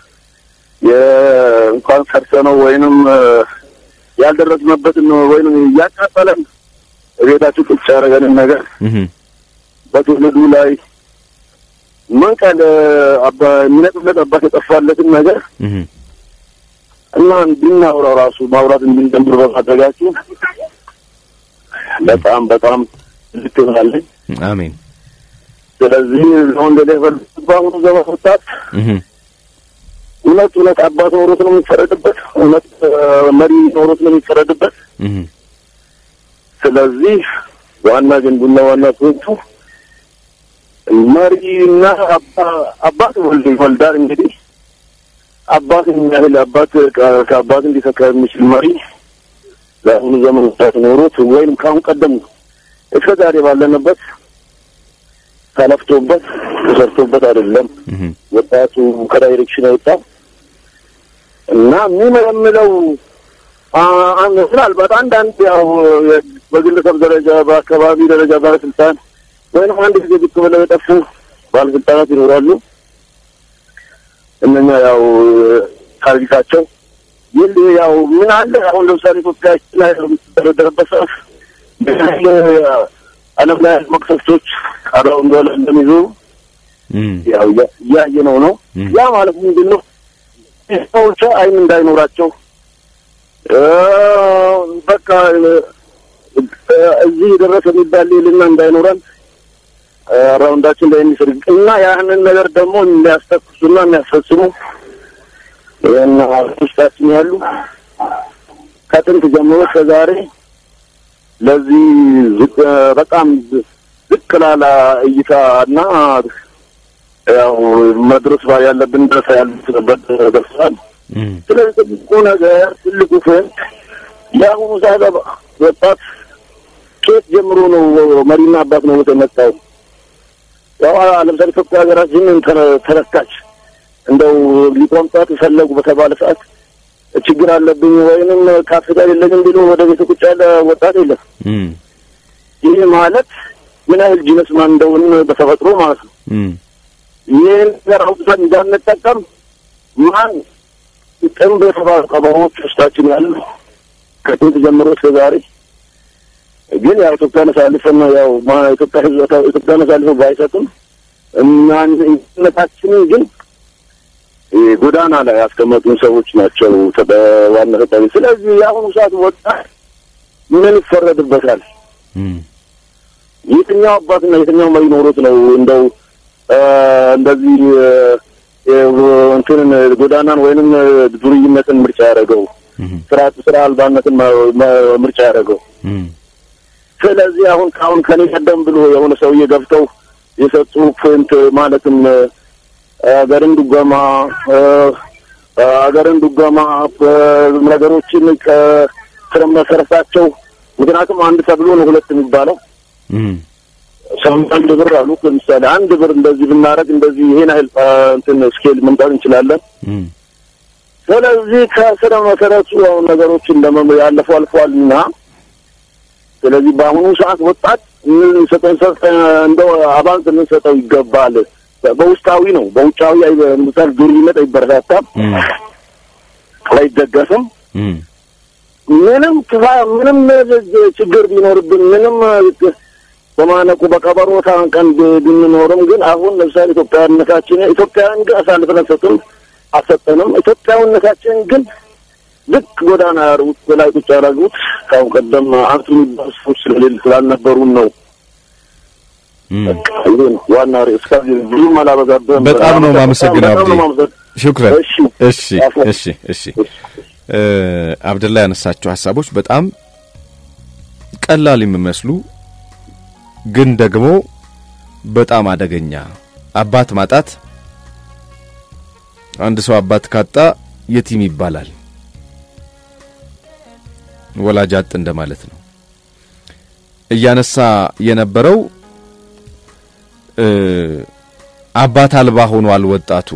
S6: የእንኳን ሰርተነው ወይንም ያልደረስንበትን ወይንም እያቃጠለን ቤታችሁ ቁጭ ያደረገንን ነገር በትውልዱ ላይ ምን ቀን አባ የሚነጥለት አባት የጠፋለትን ነገር
S8: እና እንድናውራው ራሱ ማውራት እንድንጀምር በማድረጋችሁ በጣም በጣም ልክ ይሆናለኝ።
S1: አሜን።
S8: ስለዚህ አሁን እንደ የፈለጉት በአሁኑ ዘመን ወጣት
S1: እህ
S8: እውነት እውነት አባት ኖሮት ነው የሚፈረድበት፣ እውነት እ፣ መሪ ኖሮት ነው የሚፈረድበት።
S1: እህ
S8: ስለዚህ ዋና ግንቡና ዋና ፖይንቱ መሪና አባ- አባት ወልድ ይወልዳል። እንግዲህ አባት የሚያህል አባት ከ- ከአባት እንዲተካ የሚችል መሪ ለአሁኑ ዘመን ወጣት ኖሮት ወይም ከአሁን ቀደም እስከ ዛሬ ባለንበት ተለፍቶበት ተሰርቶበት አይደለም
S1: እህ
S8: ወጣቱ ከዳይሬክሽን የወጣው እና የሚመለምለው አ- አንድ ምናልባት አንዳንድ ያው በግለሰብ ደረጃ በአካባቢ ደረጃ ባለስልጣን ወይም አንድ ጊዜ ብቅ ብለው የጠፉ ባለስልጣናት ይኖራሉ። እነኛ ያው ታሪካቸው ይል ያው ምን አለ አሁን ለምሳሌ ኢትዮጵያ ላይ የምትደረደርበት ሰዓት ምን ያህል ዓለም ላይ ያሉ መቅሰፍቶች አራው እንደሆነ እንደሚዞሩ
S1: እህ
S8: ያው እያ- እያየነው ነው።
S1: ም።
S8: ያ ማለት ምንድን ነው? ሰዎች አይን እንዳይኖራቸው እ፣ በቃ እ፣ እዚህ የደረሰ የሚባል ሌልና እንዳይኖረን እ፣ ራውንዳችን ላይ የሚስር እና ያንን ነገር ደግሞ የሚያስተኩሱና የሚያስፈጽሙ እና ውስጣችን ያሉ ከጥንት ጀምሮ እስከ ዛሬ ለዚህ ዝቅ በጣም ዝቅ ላለ እይታ እና ያው መድረስ ባ ያለብን ድረስ ያለበት ደርሰዋል።
S1: እህ
S8: ስለዚህ ትልቁ ነገር ትልቁ ፍንት የአሁኑ ሰዓት ወጣት ኬት ጀምሮ ነው መሪና አባት ነው የመጣው። ያው ለምሳሌ ኢትዮጵያ ሀገራችን ተረ- ተረካች። እንደው ሊቆምጣት የፈለጉ በተባለ ሰዓት ችግር አለብኝ ወይንም ካፒታል የለኝም ብሎ ወደ ቤት ቁጭ ያለ ወጣት የለም።
S1: እህ
S8: ይህ ማለት ምን ያህል ጂነስ ማን እንደሆን በተፈጥሮ ማለት ነው።
S1: እህ
S8: ይህን ነገር አውጥተን እንዳንጠቀም ማን ጥንብ የተባሉ ቀበሮች ውስጣችን ያሉ ከጥንት ጀምሮ እስከ ዛሬ ግን ያው ኢትዮጵያን አሳልፈን ያው ማ- ኢትዮጵያ ሕዝብ ኢትዮጵያን አሳልፈን ባይሰጥም እናነታችንን ግን ይህ ጎዳና ላይ ያስቀመጡን ሰዎች ናቸው ተ- በዋና ተጠሪ። ስለዚህ የአሁኑ ሰዓት ወጣት ምን ይፈረድበታል?
S1: እህ
S8: የትኛው አባትና የትኛው መሪ ኖሮት ነው እንደው እ፣ እንደዚህ እ፣ እንትንን ጎዳናን ወይንም ዱርይነትን ምርጫ ያደረገው
S1: እህ
S8: ስራ ስራ አልባነትን መ- መ- ምርጫ ያደረገው?
S1: እህ
S8: ስለዚህ አሁን ከአሁን ከኔ ቀደም ብሎ የሆነ ሰውዬ ገብተው የሰጡ ፖይንት ማለትም እ፣ አገርን ዱገማ እ፣ አገርን ዱገማ እ፣ ነገሮችን ከስረ መሰረታቸው ምክንያቱም አንድ ተብሎ ነው ሁለት የሚባለው
S1: እህ
S8: ሰው አንድ ብር አሉ። ለምሳሌ አንድ ብር እንደዚህ ብናረግ እንደዚህ ይሄን ያህል አ፣ እንትን ስኬል መምጣት እንችላለን።
S1: እህ
S8: ስለዚህ ከስረ መሰረቱ አሁን ነገሮችን ለመ ያለፈው አልፈዋል እና ስለዚህ በአሁኑ ሰዓት ወጣት የምንሰጠው ሰጠ እንደው አባንስ ልንሰጠው ይገባል። በውስጣዊ ነው፣ በውጫዊ አይ- ምሳሌ ዱርይነት አይበረታታም፣
S1: እህ
S8: አይደገፍም።
S1: እህ
S8: ምንም ክፋ ምንም ችግር ቢኖርብን ምንም በማነቁ በቀበሮ ታንቀን ብ- ብንኖርም ግን አሁን ለምሳሌ ኢትዮጵያዊነታችን ኢትዮጵያውያን ግን አሳልፈን አንሰጥም አልሰጠንም። ኢትዮጵያዊነታችን ግን ልክ ጎዳና ያሩት በላይ ቁጭ ያደረጉት ከአሁን ቀደም አንቱ የሚባሉ ሰዎች ስለሌሉ ስላልነበሩን ነው።
S1: እህ
S8: ይሄ ነው ዋና ርዕስ። ከዚህ ብዙም አላበዛብህም።
S1: በጣም ነው የማመሰግነው
S8: በጣም ነው
S1: አብዲ።
S8: የማመሰግነው።
S1: ሹክረን።
S8: እሺ
S1: እሺ እሺ እሺ እ አብደላ ያነሳቸው ሀሳቦች በጣም ቀላል የሚመስሉ ግን ደግሞ በጣም አደገኛ አባት ማጣት አንድ ሰው አባት ካጣ የቲም ይባላል። ወላጅ አጥ እንደማለት ነው። እያነሳ የነበረው እ አባት አልባ ሆኗል ወጣቱ።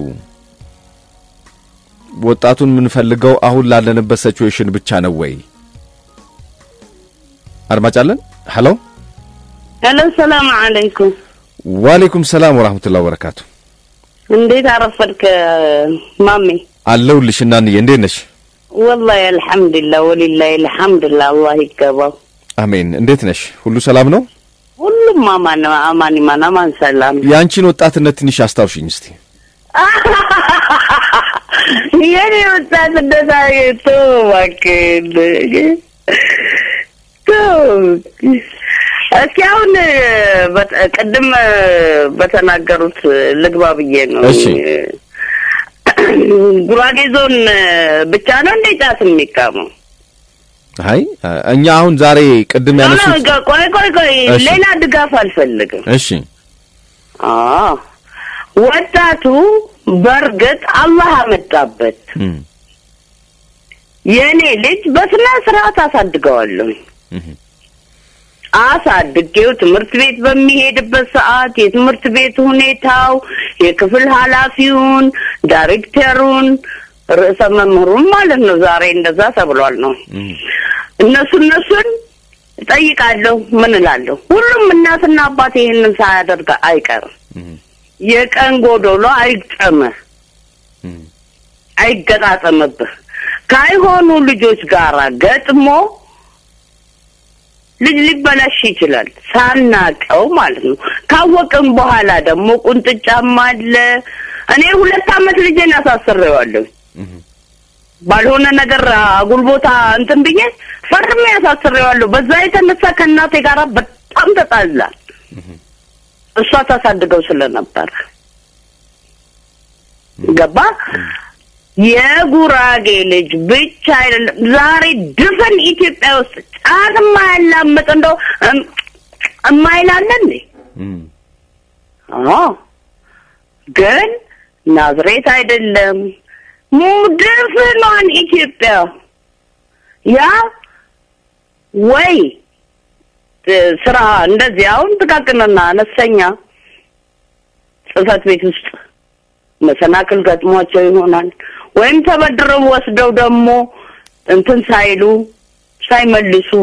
S1: ወጣቱን የምንፈልገው አሁን ላለንበት ሲቹዌሽን ብቻ ነው ወይ? አድማጭ አለን። ሄሎ
S9: ሄሎ፣ ሰላም አለይኩም።
S1: ዋሌኩም ሰላም ወራህመቱላሂ ወበረካቱ።
S9: እንዴት አረፈድክ ማሜ?
S1: አለሁልሽ እናንዬ፣ እንዴት ነሽ?
S9: ወላሂ አልሐምዱሊላህ ወሊላሂ አልሐምዱሊላህ አላህ ይገባው።
S1: አሜን። እንዴት ነሽ? ሁሉ ሰላም ነው?
S9: ሁሉም አማን ነው። አማን ይማን አማን ሰላም።
S1: የአንቺን ወጣትነት ትንሽ አስታውሽኝ እስቲ።
S9: የኔ ወጣትነት አይቶ እባክህን ተው። እስኪ አሁን በ- ቅድም በተናገሩት ልግባ ብዬ ነው።
S1: እሺ።
S9: ጉራጌ ዞን ብቻ ነው እንደ ጫት የሚቃመው?
S1: አይ እኛ አሁን ዛሬ ቅድም
S9: ኖ፣ ኖ፣
S1: ያነሱት
S9: ቆይ ቆይ ቆይ፣
S1: እሺ።
S9: ሌላ ድጋፍ አልፈልግም።
S1: እሺ
S9: አዎ ወጣቱ በእርግጥ አላህ አመጣበት።
S1: እም፣
S9: የእኔ ልጅ በስነ ስርዓት አሳድገዋለሁ።
S1: እም፣
S9: አሳድጌው ትምህርት ቤት በሚሄድበት ሰዓት የትምህርት ቤት ሁኔታው፣ የክፍል ኃላፊውን፣ ዳይሬክተሩን፣ ርዕሰ መምህሩን ማለት ነው። ዛሬ እንደዛ ተብሏል ነው
S1: እም፣
S9: እነሱ እነሱን እጠይቃለሁ። ምን እላለሁ? ሁሉም እናትና አባት ይህንን ሳያደርግ አይቀርም።
S1: እም፣
S9: የቀን ጎዶሎ አይግጠምህ፣
S1: እም፣
S9: አይገጣጠምብህ። ካይሆኑ ልጆች ጋር ገጥሞ ልጅ ሊበላሽ ይችላል፣ ሳናቀው ማለት ነው። ካወቅም በኋላ ደግሞ ቁንጥጫም አለ። እኔ ሁለት ዓመት ልጄን አሳስሬዋለሁ።
S1: እም፣
S9: ባልሆነ ነገር አጉል ቦታ እንትን ብዬ ፈርሜ ያሳስሬዋለሁ። በዛ የተነሳ ከእናቴ ጋር በጣም ተጣላል። እሷ ታሳድገው ስለነበረ ገባ። የጉራጌ ልጅ ብቻ አይደለም፣ ዛሬ ድፍን ኢትዮጵያ ውስጥ ጫት የማያላምጥ እንደው እም- እማይላለ እንዴ?
S1: እም፣
S9: አዎ ግን ናዝሬት አይደለም ሙድፍኗን ኢትዮጵያ ያ ወይ እ፣ ስራ እንደዚህ አሁን ጥቃቅንና አነስተኛ ጽህፈት ቤት ውስጥ መሰናክል ገጥሟቸው ይሆናል። ወይም ተበድረው ወስደው ደግሞ እንትን ሳይሉ ሳይመልሱ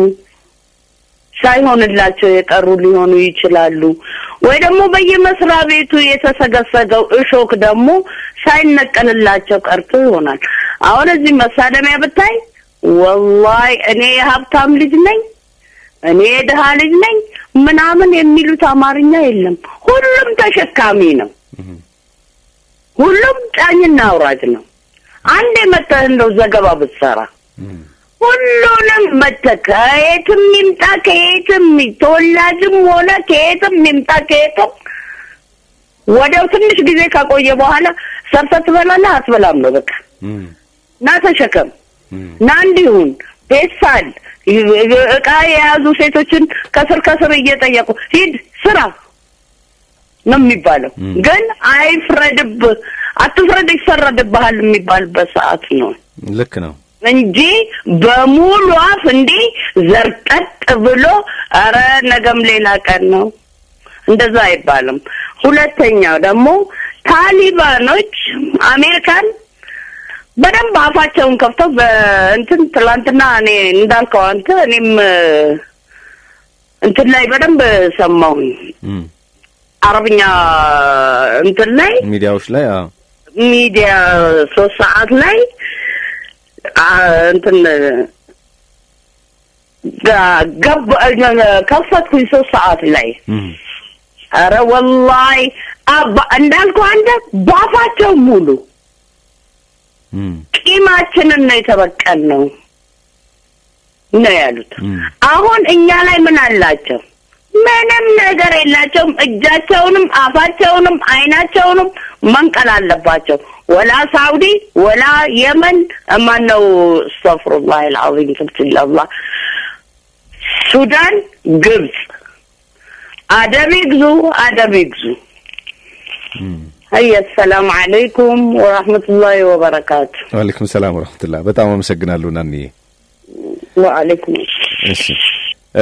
S9: ሳይሆንላቸው የቀሩ ሊሆኑ ይችላሉ። ወይ ደግሞ በየመስሪያ ቤቱ የተሰገሰገው እሾክ ደግሞ ሳይነቀልላቸው ቀርቶ ይሆናል። አሁን እዚህ መሳለሚያ ብታይ ወላሂ እኔ የሀብታም ልጅ ነኝ፣ እኔ የድሃ ልጅ ነኝ ምናምን የሚሉት አማርኛ የለም። ሁሉም ተሸካሚ ነው። ሁሉም ጫኝና አውራጅ ነው። አንድ መተህ እንደው ዘገባ ብትሰራ ሁሉንም መተህ ከየትም ይምጣ ከየትም ተወላጅም ሆነ ከየትም ይምጣ ከየትም ወዲያው ትንሽ ጊዜ ካቆየ በኋላ ሰርተህ ትበላለህ አትበላም ነው በቃ
S1: እም፣
S9: እና ተሸከም
S1: እም፣
S9: እና እንዲሁን ፔሳል እቃ የያዙ ሴቶችን ከስር ከስር እየጠየቁ ሂድ ስራ ነው የሚባለው።
S1: ም።
S9: ግን አይፍረድብህ፣ አትፍረድ ይፈረድብሃል የሚባልበት ሰዓት ነው
S1: ልክ ነው።
S9: እንጂ በሙሉ አፍ እንዲህ ዘርጠጥ ብሎ ኧረ ነገም ሌላ ቀን ነው እንደዛ አይባልም። ሁለተኛው ደግሞ ታሊባኖች አሜሪካን በደንብ አፋቸውን ከፍተው በእንትን ትላንትና እኔ እንዳልከው አንተ እኔም እ፣ እንትን ላይ በደንብ ሰማሁኝ
S1: እም፣
S9: አረብኛ እንትን ላይ
S1: ሚዲያዎች ላይ አዎ፣
S9: ሚዲያ ሶስት ሰዓት ላይ አ፣ እንትን ጋ- ገብ ከፈትኩኝ ሶስት ሰዓት ላይ
S1: እም፣
S9: ኧረ ወላሂ አባ- እንዳልኩህ አንተ ባፋቸው ሙሉ
S1: እም፣
S9: ቂማችንን ነው የተበቀል ነው ነው ያሉት።
S1: እም፣
S9: አሁን እኛ ላይ ምን አላቸው? ምንም ነገር የላቸውም። እጃቸውንም አፋቸውንም አይናቸውንም መንቀል አለባቸው። ወላ ሳውዲ ወላ የመን ማን ነው? አስተፍሩላህ አልዓዚም ትብትላላ ሱዳን፣ ግብጽ አደብ ይግዙ፣ አደብ ይግዙ።
S1: እም።
S9: አየ ሰላም አለይኩም ወራህመቱላሂ ወበረካቱ።
S1: ዋሌኩም ሰላም ወረህመቱላህ። በጣም አመሰግናለሁ ናንዬ።
S9: ወአለይኩም
S1: እሺ እ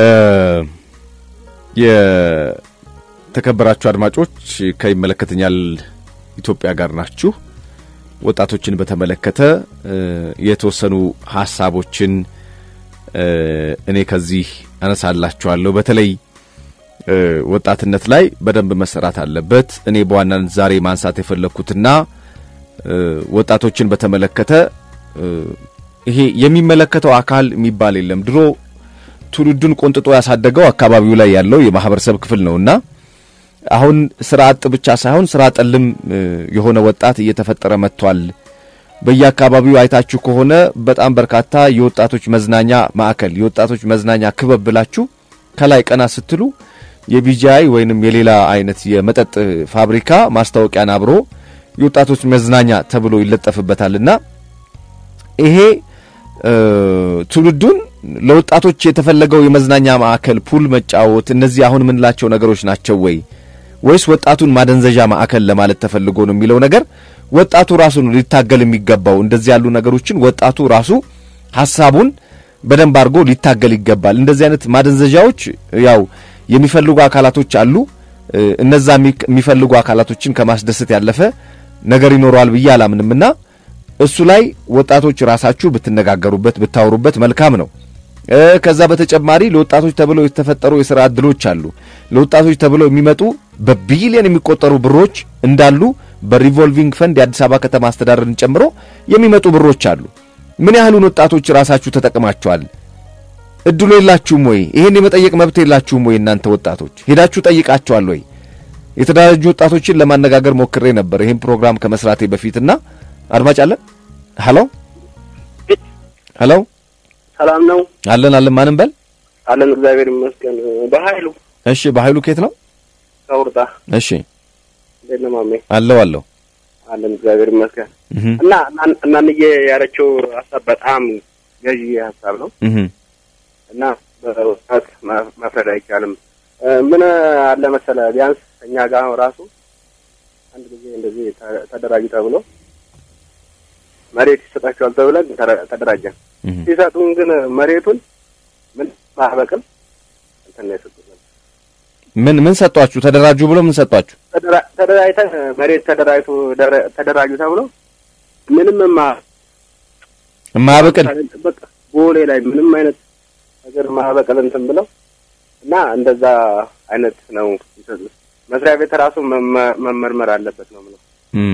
S1: የተከበራችሁ አድማጮች ከይመለከተኛል ኢትዮጵያ ጋር ናችሁ። ወጣቶችን በተመለከተ እ የተወሰኑ ሀሳቦችን እ እኔ ከዚህ አነሳላችኋለሁ። በተለይ እ ወጣትነት ላይ በደንብ መሰራት አለበት። እኔ በዋናነት ዛሬ ማንሳት የፈለግኩትና እ ወጣቶችን በተመለከተ እ ይሄ የሚመለከተው አካል የሚባል የለም። ድሮ ትውልዱን ቆንጥጦ ያሳደገው አካባቢው ላይ ያለው የማህበረሰብ ክፍል ነውና አሁን ስራ አጥ ብቻ ሳይሆን ስራ ጠልም እ የሆነ ወጣት እየተፈጠረ መጥቷል። በየአካባቢው አይታችሁ ከሆነ በጣም በርካታ የወጣቶች መዝናኛ ማዕከል፣ የወጣቶች መዝናኛ ክበብ ብላችሁ ከላይ ቀና ስትሉ የቢጂአይ ወይንም የሌላ አይነት የመጠጥ ፋብሪካ ማስታወቂያን አብሮ የወጣቶች መዝናኛ ተብሎ ይለጠፍበታልና ይሄ ትውልዱን ለወጣቶች የተፈለገው የመዝናኛ ማዕከል ፑል መጫወት፣ እነዚህ አሁን የምንላቸው ነገሮች ናቸው ወይ ወይስ ወጣቱን ማደንዘዣ ማዕከል ለማለት ተፈልጎ ነው የሚለው ነገር ወጣቱ ራሱ ነው ሊታገል የሚገባው። እንደዚህ ያሉ ነገሮችን ወጣቱ ራሱ ሀሳቡን በደንብ አድርጎ ሊታገል ይገባል። እንደዚህ አይነት ማደንዘዣዎች ያው የሚፈልጉ አካላቶች አሉ። እነዛ የሚፈልጉ አካላቶችን ከማስደሰት ያለፈ ነገር ይኖረዋል ብዬ አላምንምና እሱ ላይ ወጣቶች ራሳችሁ ብትነጋገሩበት ብታወሩበት መልካም ነው። ከዛ በተጨማሪ ለወጣቶች ተብለው የተፈጠሩ የሥራ ዕድሎች አሉ። ለወጣቶች ተብለው የሚመጡ በቢሊዮን የሚቆጠሩ ብሮች እንዳሉ በሪቮልቪንግ ፈንድ የአዲስ አበባ ከተማ አስተዳደርን ጨምሮ የሚመጡ ብሮች አሉ። ምን ያህሉን ወጣቶች ራሳችሁ ተጠቅማችኋል? እድሉ የላችሁም ወይ? ይሄን የመጠየቅ መብት የላችሁም ወይ? እናንተ ወጣቶች ሄዳችሁ ጠይቃችኋል ወይ? የተደራጁ ወጣቶችን ለማነጋገር ሞክሬ ነበር ይህን ፕሮግራም ከመስራቴ በፊትና አድማጭ አለን። ሄሎ ሄሎ፣
S10: ሰላም ነው
S1: አለን አለን። ማንም በል
S10: አለን። እግዚአብሔር ይመስገን። በኃይሉ
S1: እሺ፣ በኃይሉ ኬት ነው?
S10: ከውርጣ
S1: እሺ፣
S10: እንዴት ነው ማሜ?
S1: አለው አለው
S10: አለን። እግዚአብሔር ይመስገን። እና እናንዬ ያለችው ሀሳብ በጣም ገዢ ሀሳብ ነው እና በወጣት መፍረድ አይቻልም። ምን አለ መሰለ ቢያንስ እኛ ጋር ራሱ አንድ ጊዜ እንደዚህ ተደራጁ ተብሎ መሬት ይሰጣቸዋል ተብለን ተደራጀን። ሲሰጡን ግን መሬቱን ምን ማበቅል እንትን ነው የሰጡት።
S1: ምን ምን ሰጧችሁ? ተደራጁ ብሎ ምን ሰጧችሁ?
S10: ተደራጅተን መሬት ተደራጅቶ ተደራጁ ተብሎ ምንም ማ
S1: ማበቅል
S10: በቃ ቦሌ ላይ ምንም አይነት ነገር ማበቅል እንትን ብለው እና እንደዛ አይነት ነው ይሰጡት። መስሪያ ቤት ራሱ መመርመር አለበት ነው ምለው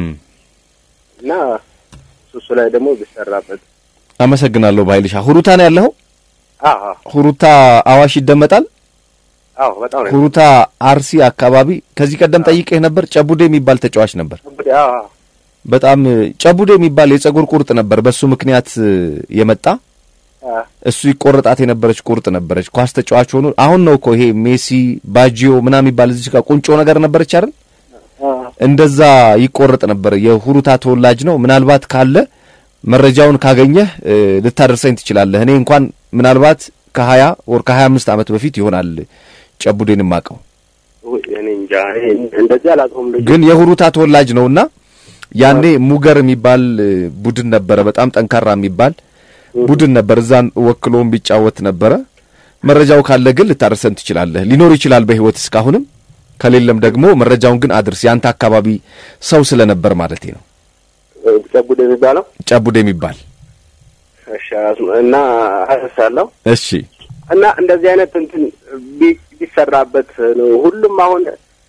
S10: እና እሱ ላይ ደግሞ ቢሰራበት።
S1: አመሰግናለሁ። ባይልሻ ሁሩታ ነው ያለኸው?
S10: አዎ
S1: ሁሩታ አዋሽ ይደመጣል።
S10: አዎ በጣም ነው።
S1: ሁሩታ አርሲ አካባቢ ከዚህ ቀደም ጠይቄህ ነበር። ጨቡዴ የሚባል ተጫዋች ነበር።
S10: አዎ
S1: በጣም ጨቡዴ የሚባል የጸጉር ቁርጥ ነበር። በሱ ምክንያት የመጣ እሱ ይቆረጣት የነበረች ቁርጥ ነበረች። ኳስ ተጫዋች ሆኖ አሁን ነው እኮ ይሄ ሜሲ ባጂዮ ምናምን የሚባል እዚህ ጋር ቁንጮ ነገር ነበረች አይደል? እንደዛ ይቆረጥ ነበር። የሁሩታ ተወላጅ ነው። ምናልባት ካለ መረጃውን ካገኘህ ልታደርሰኝ ትችላለህ። እኔ እንኳን ምናልባት ከሀያ ወር ከሀያ አምስት ዓመት በፊት ይሆናል ጨቡዴን የማውቀው
S10: እኔ እንጃ እንደዚህ አላውቀውም። ልጁ
S1: ግን የሁሩታ ተወላጅ ነውና ያኔ ሙገር የሚባል ቡድን ነበረ። በጣም ጠንካራ የሚባል ቡድን ነበር። እዛን ወክሎም ቢጫወት ነበረ። መረጃው ካለ ግን ልታደርሰን ትችላለህ። ሊኖር ይችላል በህይወት እስካሁንም ከሌለም ደግሞ መረጃውን ግን አድርስ። ያንተ አካባቢ ሰው ስለነበር ማለት ነው።
S10: ጨቡዴ የሚባለው
S1: ጨቡዴ የሚባል
S10: እሺ። እና አነሳለሁ።
S1: እሺ።
S10: እና እንደዚህ አይነት እንትን ቢሰራበት ነው። ሁሉም አሁን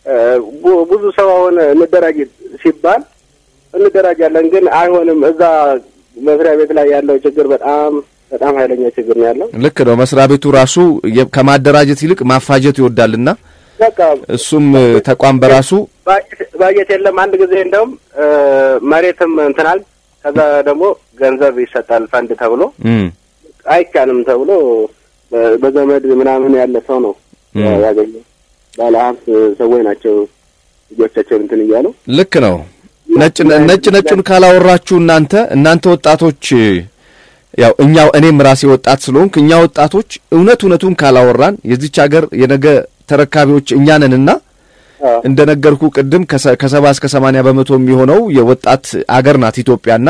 S10: ብዙ ሰው አሁን እንደራጅ ሲባል እንደራጃለን፣ ግን አይሆንም። እዛ መስሪያ ቤት ላይ ያለው ችግር በጣም በጣም ኃይለኛ ችግር ነው ያለው።
S1: ልክ ነው። መስሪያ ቤቱ ራሱ ከማደራጀት ይልቅ ማፋጀት ይወዳልና
S10: በቃ
S1: እሱም ተቋም በራሱ
S10: ባጀት የለም። አንድ ጊዜ እንደውም መሬትም እንትናል፣ ከዛ ደግሞ ገንዘብ ይሰጣል ፈንድ ተብሎ አይቻልም ተብሎ በዘመድ ምናምን ያለ ሰው ነው ያገኘው። ባለሀብት ሰዎች ናቸው ልጆቻቸውን እንትን እያሉ
S1: ልክ ነው። ነጭ ነጭ ነጩን ካላወራችሁ እናንተ እናንተ ወጣቶች ያው እኛው እኔም ራሴ ወጣት ስለሆንክ እኛ ወጣቶች እውነት እውነቱን ካላወራን የዚች ሀገር የነገ ተረካቢዎች እኛ ነንና እንደነገርኩ ቅድም ከሰባ እስከ ሰማንያ በመቶ የሚሆነው የወጣት አገር ናት ኢትዮጵያና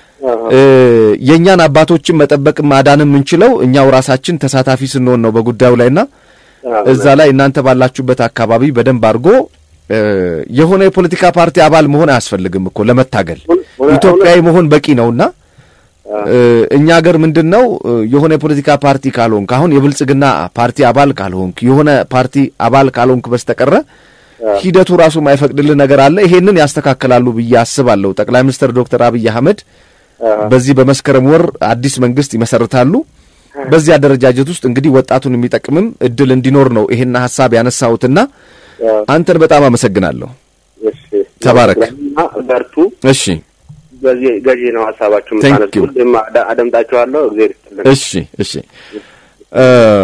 S1: የእኛን አባቶችን መጠበቅ ማዳን የምንችለው እኛው ራሳችን ተሳታፊ ስንሆን ነው በጉዳዩ ላይና እዛ ላይ እናንተ ባላችሁበት አካባቢ በደንብ አድርጎ የሆነ የፖለቲካ ፓርቲ አባል መሆን አያስፈልግም እኮ ለመታገል ኢትዮጵያዊ መሆን በቂ ነውና እኛ ሀገር ምንድን ነው የሆነ የፖለቲካ ፓርቲ ካልሆንክ አሁን የብልጽግና ፓርቲ አባል ካልሆንክ የሆነ ፓርቲ አባል ካልሆንክ በስተቀረ ሂደቱ ራሱ የማይፈቅድልህ ነገር አለ። ይሄንን ያስተካክላሉ ብዬ አስባለሁ። ጠቅላይ ሚኒስትር ዶክተር አብይ አህመድ በዚህ በመስከረም ወር አዲስ መንግስት ይመሰርታሉ። በዚህ አደረጃጀት ውስጥ እንግዲህ ወጣቱን የሚጠቅምም እድል እንዲኖር ነው ይሄን ሀሳብ ያነሳሁትና አንተን በጣም አመሰግናለሁ። ተባረክ።
S10: በርቱ።
S1: እሺ
S10: በዚህ ገዢ ነው ሀሳባችሁ የምታነሱ። ሁሌም አደ- አደምጣችኋለሁ። እግዜር ይስጥልን።
S1: እሺ እሺ እ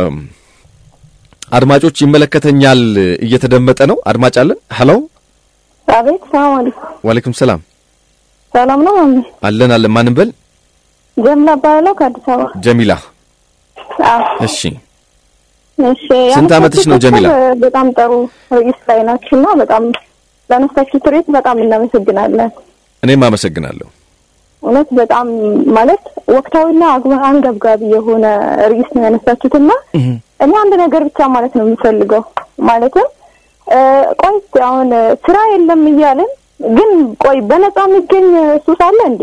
S1: አድማጮች ይመለከተኛል እየተደመጠ ነው። አድማጭ አለን። ሄሎ
S11: አቤት፣ ሰላም አለይኩም።
S1: ዋሌኩም ሰላም
S11: ሰላም ነው ማሚ?
S1: አለን አለን። ማንም በል
S11: ጀምላ እባላለሁ ከአዲስ አበባ።
S1: ጀሚላ።
S11: አዎ፣
S1: እሺ
S11: እሺ።
S1: ስንት ዓመትሽ ነው ጀሚላ?
S11: ያነሳችሁት በጣም ጥሩ ርዕስ ላይ ናችሁ እና በጣም ላነሳችሁት ርዕስ በጣም እናመሰግናለን።
S1: እኔም አመሰግናለሁ።
S11: እውነት በጣም ማለት ወቅታዊና አግባ አንገብጋቢ የሆነ ርዕስ ነው ያነሳችሁትና እኔ አንድ ነገር ብቻ ማለት ነው የምፈልገው ማለትም እ፣ ቆይ እስኪ አሁን ስራ የለም እያልን ግን ቆይ በነፃ የሚገኝ ሱስ አለ እንዴ?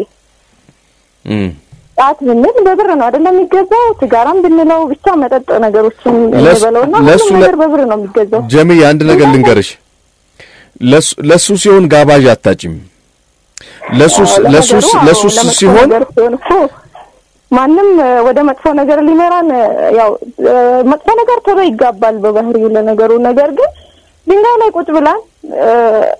S1: እም
S11: ጫት ብንል በብር ነው አይደለም የሚገዛው። ሲጋራም ብንለው ብቻ መጠጥ ነገሮችን
S1: ለሱ-
S11: እንበለውና
S1: ለሱ
S11: ሁሉም
S1: ለ-
S11: ነገር በብር ነው የሚገዛው።
S1: ጀሚላ አንድ ነገር ልንገርሽ። ለሱ ለሱ ሲሆን ጋባዥ አታጭም። ለሱስ
S11: አዎ፣
S1: ለሱስ
S11: ለነገሩ አዎ፣
S1: ለሱስ
S11: ለመጥፎ
S1: ሲሆን
S11: ነገር ሲሆን እኮ ማንም እ፣ ወደ መጥፎ ነገር ሊመራን እ፣ ያው እ፣ መጥፎ ነገር ቶሎ ይጋባል በባህሪው ለነገሩ። ነገር ግን ድንጋይ ላይ ቁጭ ብለን እ፣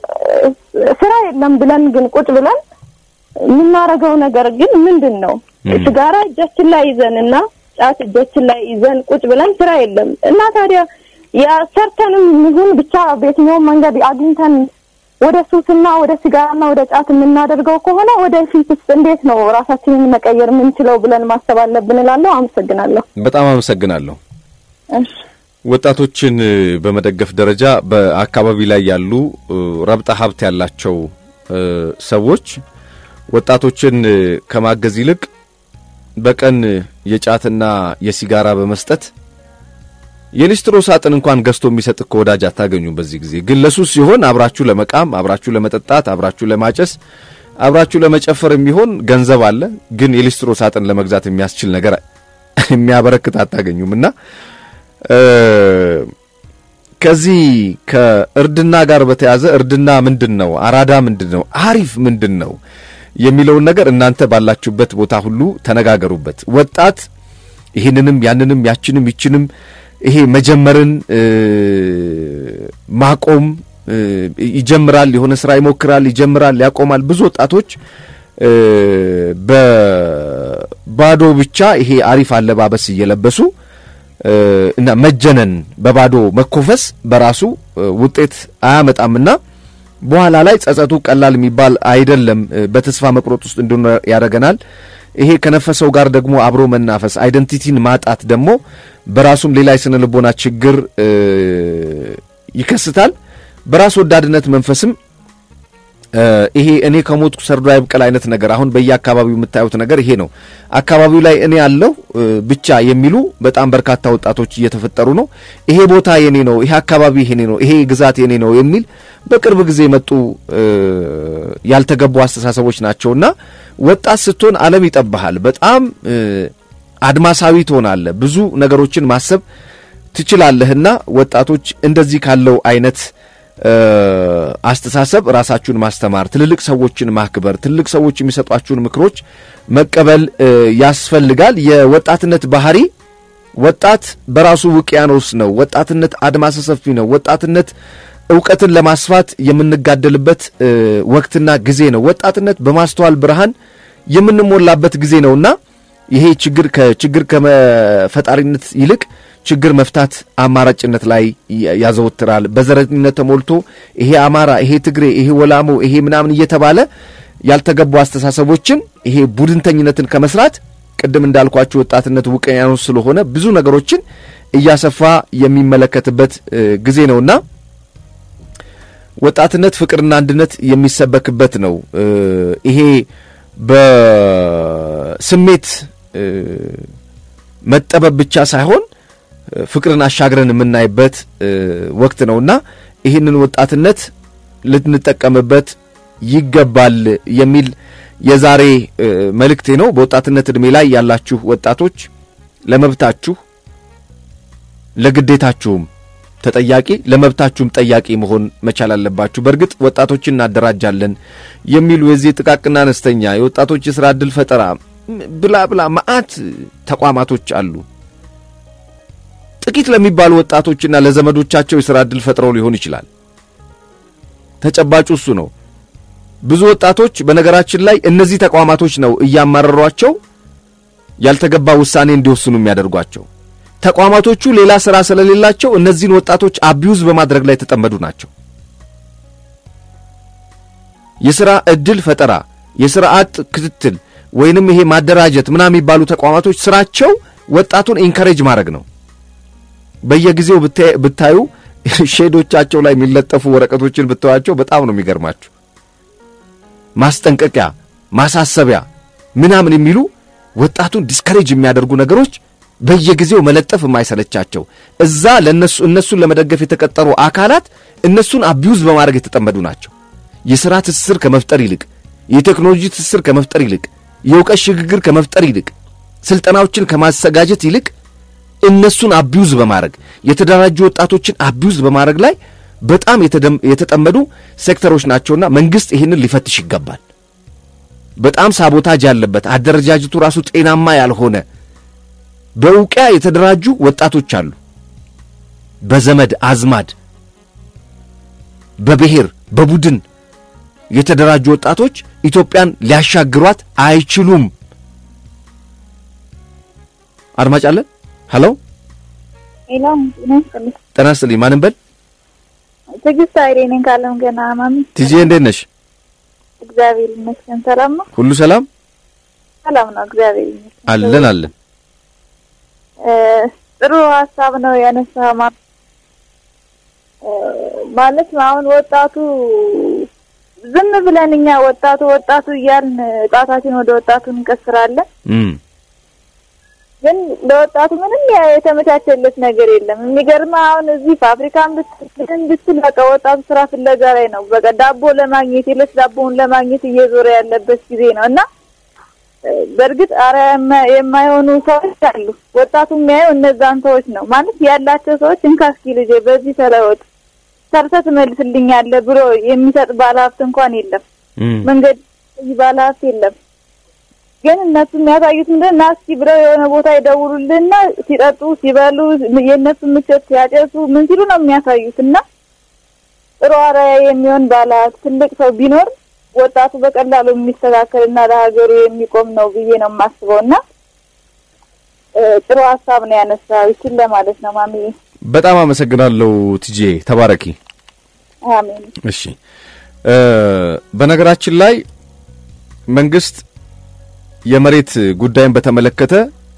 S11: ስራ የለም ብለን ግን ቁጭ ብለን የምናደርገው ነገር ግን ምንድን ነው? ሲጋራ እጃችን ላይ ይዘን እና ጫት እጃችን ላይ ይዘን ቁጭ ብለን ስራ የለም እና ታዲያ የሰርተንም ይሁን ብቻ በየትኛውም መንገድ አግኝተን ወደ ሱስና ወደ ሲጋራና ወደ ጫት የምናደርገው ከሆነ ወደፊትስ እንዴት ነው ራሳችንን መቀየር የምንችለው ብለን ማሰብ አለብን እላለሁ። አመሰግናለሁ።
S1: በጣም አመሰግናለሁ።
S11: እሺ።
S1: ወጣቶችን እ፣ በመደገፍ ደረጃ በአካባቢ ላይ ያሉ እ፣ ረብጣ ሀብት ያላቸው እ፣ ሰዎች ወጣቶችን እ፣ ከማገዝ ይልቅ በቀን የጫትና የሲጋራ በመስጠት የሊስትሮ ሳጥን እንኳን ገዝቶ የሚሰጥ እኮ ወዳጅ አታገኙም። በዚህ ጊዜ ግን ለሱስ ሲሆን አብራችሁ ለመቃም፣ አብራችሁ ለመጠጣት፣ አብራችሁ ለማጨስ፣ አብራችሁ ለመጨፈር የሚሆን ገንዘብ አለ። ግን የሊስትሮ ሳጥን ለመግዛት የሚያስችል ነገር የሚያበረክት አታገኙም እና እ፣ ከዚህ ከእርድና ጋር በተያዘ እርድና ምንድን ነው? አራዳ ምንድን ነው? አሪፍ ምንድን ነው የሚለውን ነገር እናንተ ባላችሁበት ቦታ ሁሉ ተነጋገሩበት። ወጣት ይህንንም ያንንም ያችንም ይችንም ይሄ መጀመርን እ፣ ማቆም እ፣ ይጀምራል፣ የሆነ ስራ ይሞክራል፣ ይጀምራል፣ ያቆማል። ብዙ ወጣቶች እ፣ በባዶ ብቻ ይሄ አሪፍ አለባበስ እየለበሱ እ፣ እና መጀነን በባዶ መኮፈስ በራሱ እ፣ ውጤት አያመጣምና በኋላ ላይ ጸጸቱ ቀላል የሚባል አይደለም። እ፣ በተስፋ መቁረጥ ውስጥ እንድንኖር ያደርገናል። ይሄ ከነፈሰው ጋር ደግሞ አብሮ መናፈስ አይደንቲቲን ማጣት ደግሞ በራሱም ሌላ የስነ ልቦና ችግር እ፣ ይከስታል። በራስ ወዳድነት መንፈስም እ፣ ይሄ እኔ ከሞትኩ ሰርዶ አይብቀል አይነት ነገር አሁን በየአካባቢው የምታዩት ነገር ይሄ ነው። አካባቢው ላይ እኔ ያለው እ፣ ብቻ የሚሉ በጣም በርካታ ወጣቶች እየተፈጠሩ ነው። ይሄ ቦታ የኔ ነው፣ ይሄ አካባቢ የኔ ነው፣ ይሄ ግዛት የኔ ነው የሚል በቅርብ ጊዜ የመጡ እ፣ ያልተገቡ አስተሳሰቦች ናቸውና ወጣት ስትሆን ዓለም ይጠብሃል። በጣም እ፣ አድማሳዊ ትሆናለህ። ብዙ ነገሮችን ማሰብ ትችላለህና ወጣቶች እንደዚህ ካለው አይነት እ፣ አስተሳሰብ ራሳችሁን ማስተማር፣ ትልልቅ ሰዎችን ማክበር፣ ትልልቅ ሰዎች የሚሰጧችሁን ምክሮች መቀበል እ፣ ያስፈልጋል። የወጣትነት ባህሪ ወጣት በራሱ ውቅያኖስ ነው። ወጣትነት አድማሰ ሰፊ ነው። ወጣትነት እውቀትን ለማስፋት የምንጋደልበት እ፣ ወቅትና ጊዜ ነው። ወጣትነት በማስተዋል ብርሃን የምንሞላበት ጊዜ ነውና ይሄ ችግር ከችግር ከመፈጣሪነት ይልቅ ችግር መፍታት አማራጭነት ላይ ያ- ያዘወትራል። በዘረኝነት ተሞልቶ ይሄ አማራ፣ ይሄ ትግሬ፣ ይሄ ወላሞ፣ ይሄ ምናምን እየተባለ ያልተገቡ አስተሳሰቦችን ይሄ ቡድንተኝነትን ከመስራት ቅድም እንዳልኳችሁ ወጣትነት ውቅያኖስ ስለሆነ ብዙ ነገሮችን እያሰፋ የሚመለከትበት እ፣ ጊዜ ነውና ወጣትነት ፍቅርና አንድነት የሚሰበክበት ነው። እ፣ ይሄ በስሜት እ፣ መጠበብ ብቻ ሳይሆን እ፣ ፍቅርን አሻግረን የምናይበት እ፣ ወቅት ነውና ይህንን ወጣትነት ልንጠቀምበት ይገባል የሚል የዛሬ እ፣ መልእክቴ ነው። በወጣትነት ዕድሜ ላይ ያላችሁ ወጣቶች ለመብታችሁ ለግዴታችሁም ተጠያቂ ለመብታችሁም ጠያቂ መሆን መቻል አለባችሁ። በእርግጥ ወጣቶችን እናደራጃለን የሚሉ የዚህ ጥቃቅና አነስተኛ የወጣቶች የስራ ዕድል ፈጠራ ም- ብላ ብላ መዓት ተቋማቶች አሉ። ጥቂት ለሚባሉ ወጣቶችና ለዘመዶቻቸው የስራ ዕድል ፈጥረው ሊሆን ይችላል። ተጨባጩ እሱ ነው። ብዙ ወጣቶች በነገራችን ላይ እነዚህ ተቋማቶች ነው እያማረሯቸው ያልተገባ ውሳኔ እንዲወስኑ የሚያደርጓቸው። ተቋማቶቹ ሌላ ስራ ስለሌላቸው እነዚህን ወጣቶች አቢዩዝ በማድረግ ላይ የተጠመዱ ናቸው። የሥራ ዕድል ፈጠራ፣ የሥራ አጥ ክትትል ወይንም ይሄ ማደራጀት ምናምን የሚባሉ ተቋማቶች ስራቸው ወጣቱን ኢንካሬጅ ማድረግ ነው። በየጊዜው ብታዩ ሼዶቻቸው ላይ የሚለጠፉ ወረቀቶችን ብታዩቸው በጣም ነው የሚገርማችሁ። ማስጠንቀቂያ፣ ማሳሰቢያ ምናምን የሚሉ ወጣቱን ዲስከሬጅ የሚያደርጉ ነገሮች በየጊዜው መለጠፍ የማይሰለቻቸው እዛ ለነሱ እነሱን ለመደገፍ የተቀጠሩ አካላት እነሱን አቢዩዝ በማድረግ የተጠመዱ ናቸው። የሥራ ትስስር ከመፍጠር ይልቅ የቴክኖሎጂ ትስስር ከመፍጠር ይልቅ የእውቀት ሽግግር ከመፍጠር ይልቅ ስልጠናዎችን ከማዘጋጀት ይልቅ እነሱን አቢዩዝ በማድረግ የተደራጁ ወጣቶችን አቢዩዝ በማድረግ ላይ በጣም የተጠመዱ ሴክተሮች ናቸውና መንግሥት ይህንን ሊፈትሽ ይገባል። በጣም ሳቦታጅ ያለበት አደረጃጀቱ ራሱ ጤናማ ያልሆነ በእውቂያ የተደራጁ ወጣቶች አሉ። በዘመድ አዝማድ፣ በብሔር በቡድን የተደራጁ ወጣቶች ኢትዮጵያን ሊያሻግሯት አይችሉም። አድማጭ አለን። ሄሎ
S12: ሄሎ፣
S1: ጤና ይስጥልኝ። ማንን በል?
S12: ትዕግስት ኃይሌ ነኝ ካለም ገና ማሚ።
S1: ቲጂ እንዴት ነሽ?
S12: እግዚአብሔር ይመስገን። ሰላም ነው?
S1: ሁሉ ሰላም
S12: ሰላም ነው፣ እግዚአብሔር ይመስገን።
S1: አለን አለን።
S12: ጥሩ ሀሳብ ነው ያነሳው። ማለት አሁን ወጣቱ ዝም ብለን እኛ ወጣቱ ወጣቱ እያልን ጣታችን ወደ ወጣቱ እንቀስራለን። ግን ለወጣቱ ምንም የተመቻቸለት ነገር የለም። የሚገርም አሁን እዚህ ፋብሪካን ብትን ብትል በቃ ወጣቱ ስራ ፍለጋ ላይ ነው። በቃ ዳቦ ለማግኘት የለት ዳቦውን ለማግኘት እየዞረ ያለበት ጊዜ ነው እና በእርግጥ አረ የማይሆኑ ሰዎች አሉ። ወጣቱ የሚያየው እነዛን ሰዎች ነው ማለት ያላቸው ሰዎች እንካ እስኪ ልጄ በዚህ ተለወጥ ሰርተህ ትመልስልኛለህ ብሎ የሚሰጥ ባለሀብት እንኳን የለም። መንገድ ባለሀብት የለም። ግን እነሱ የሚያሳዩት ምንድን ና እስኪ ብለው የሆነ ቦታ ይደውሉልንና ሲጠጡ ሲበሉ የእነሱ ምቾት ሲያጨሱ ምን ሲሉ ነው የሚያሳዩት። እና ጥሩ አርአያ የሚሆን ባለሀብት ትልቅ ሰው ቢኖር ወጣቱ በቀላሉ የሚስተካከልና ለሀገሩ የሚቆም ነው ብዬ ነው የማስበው። እና ጥሩ ሀሳብ ነው ያነሳው። ይችን ለማለት ነው ማሚ።
S1: በጣም አመሰግናለሁ ትጄ፣ ተባረኪ።
S12: አሜን።
S1: እሺ፣ በነገራችን ላይ መንግስት የመሬት ጉዳይን በተመለከተ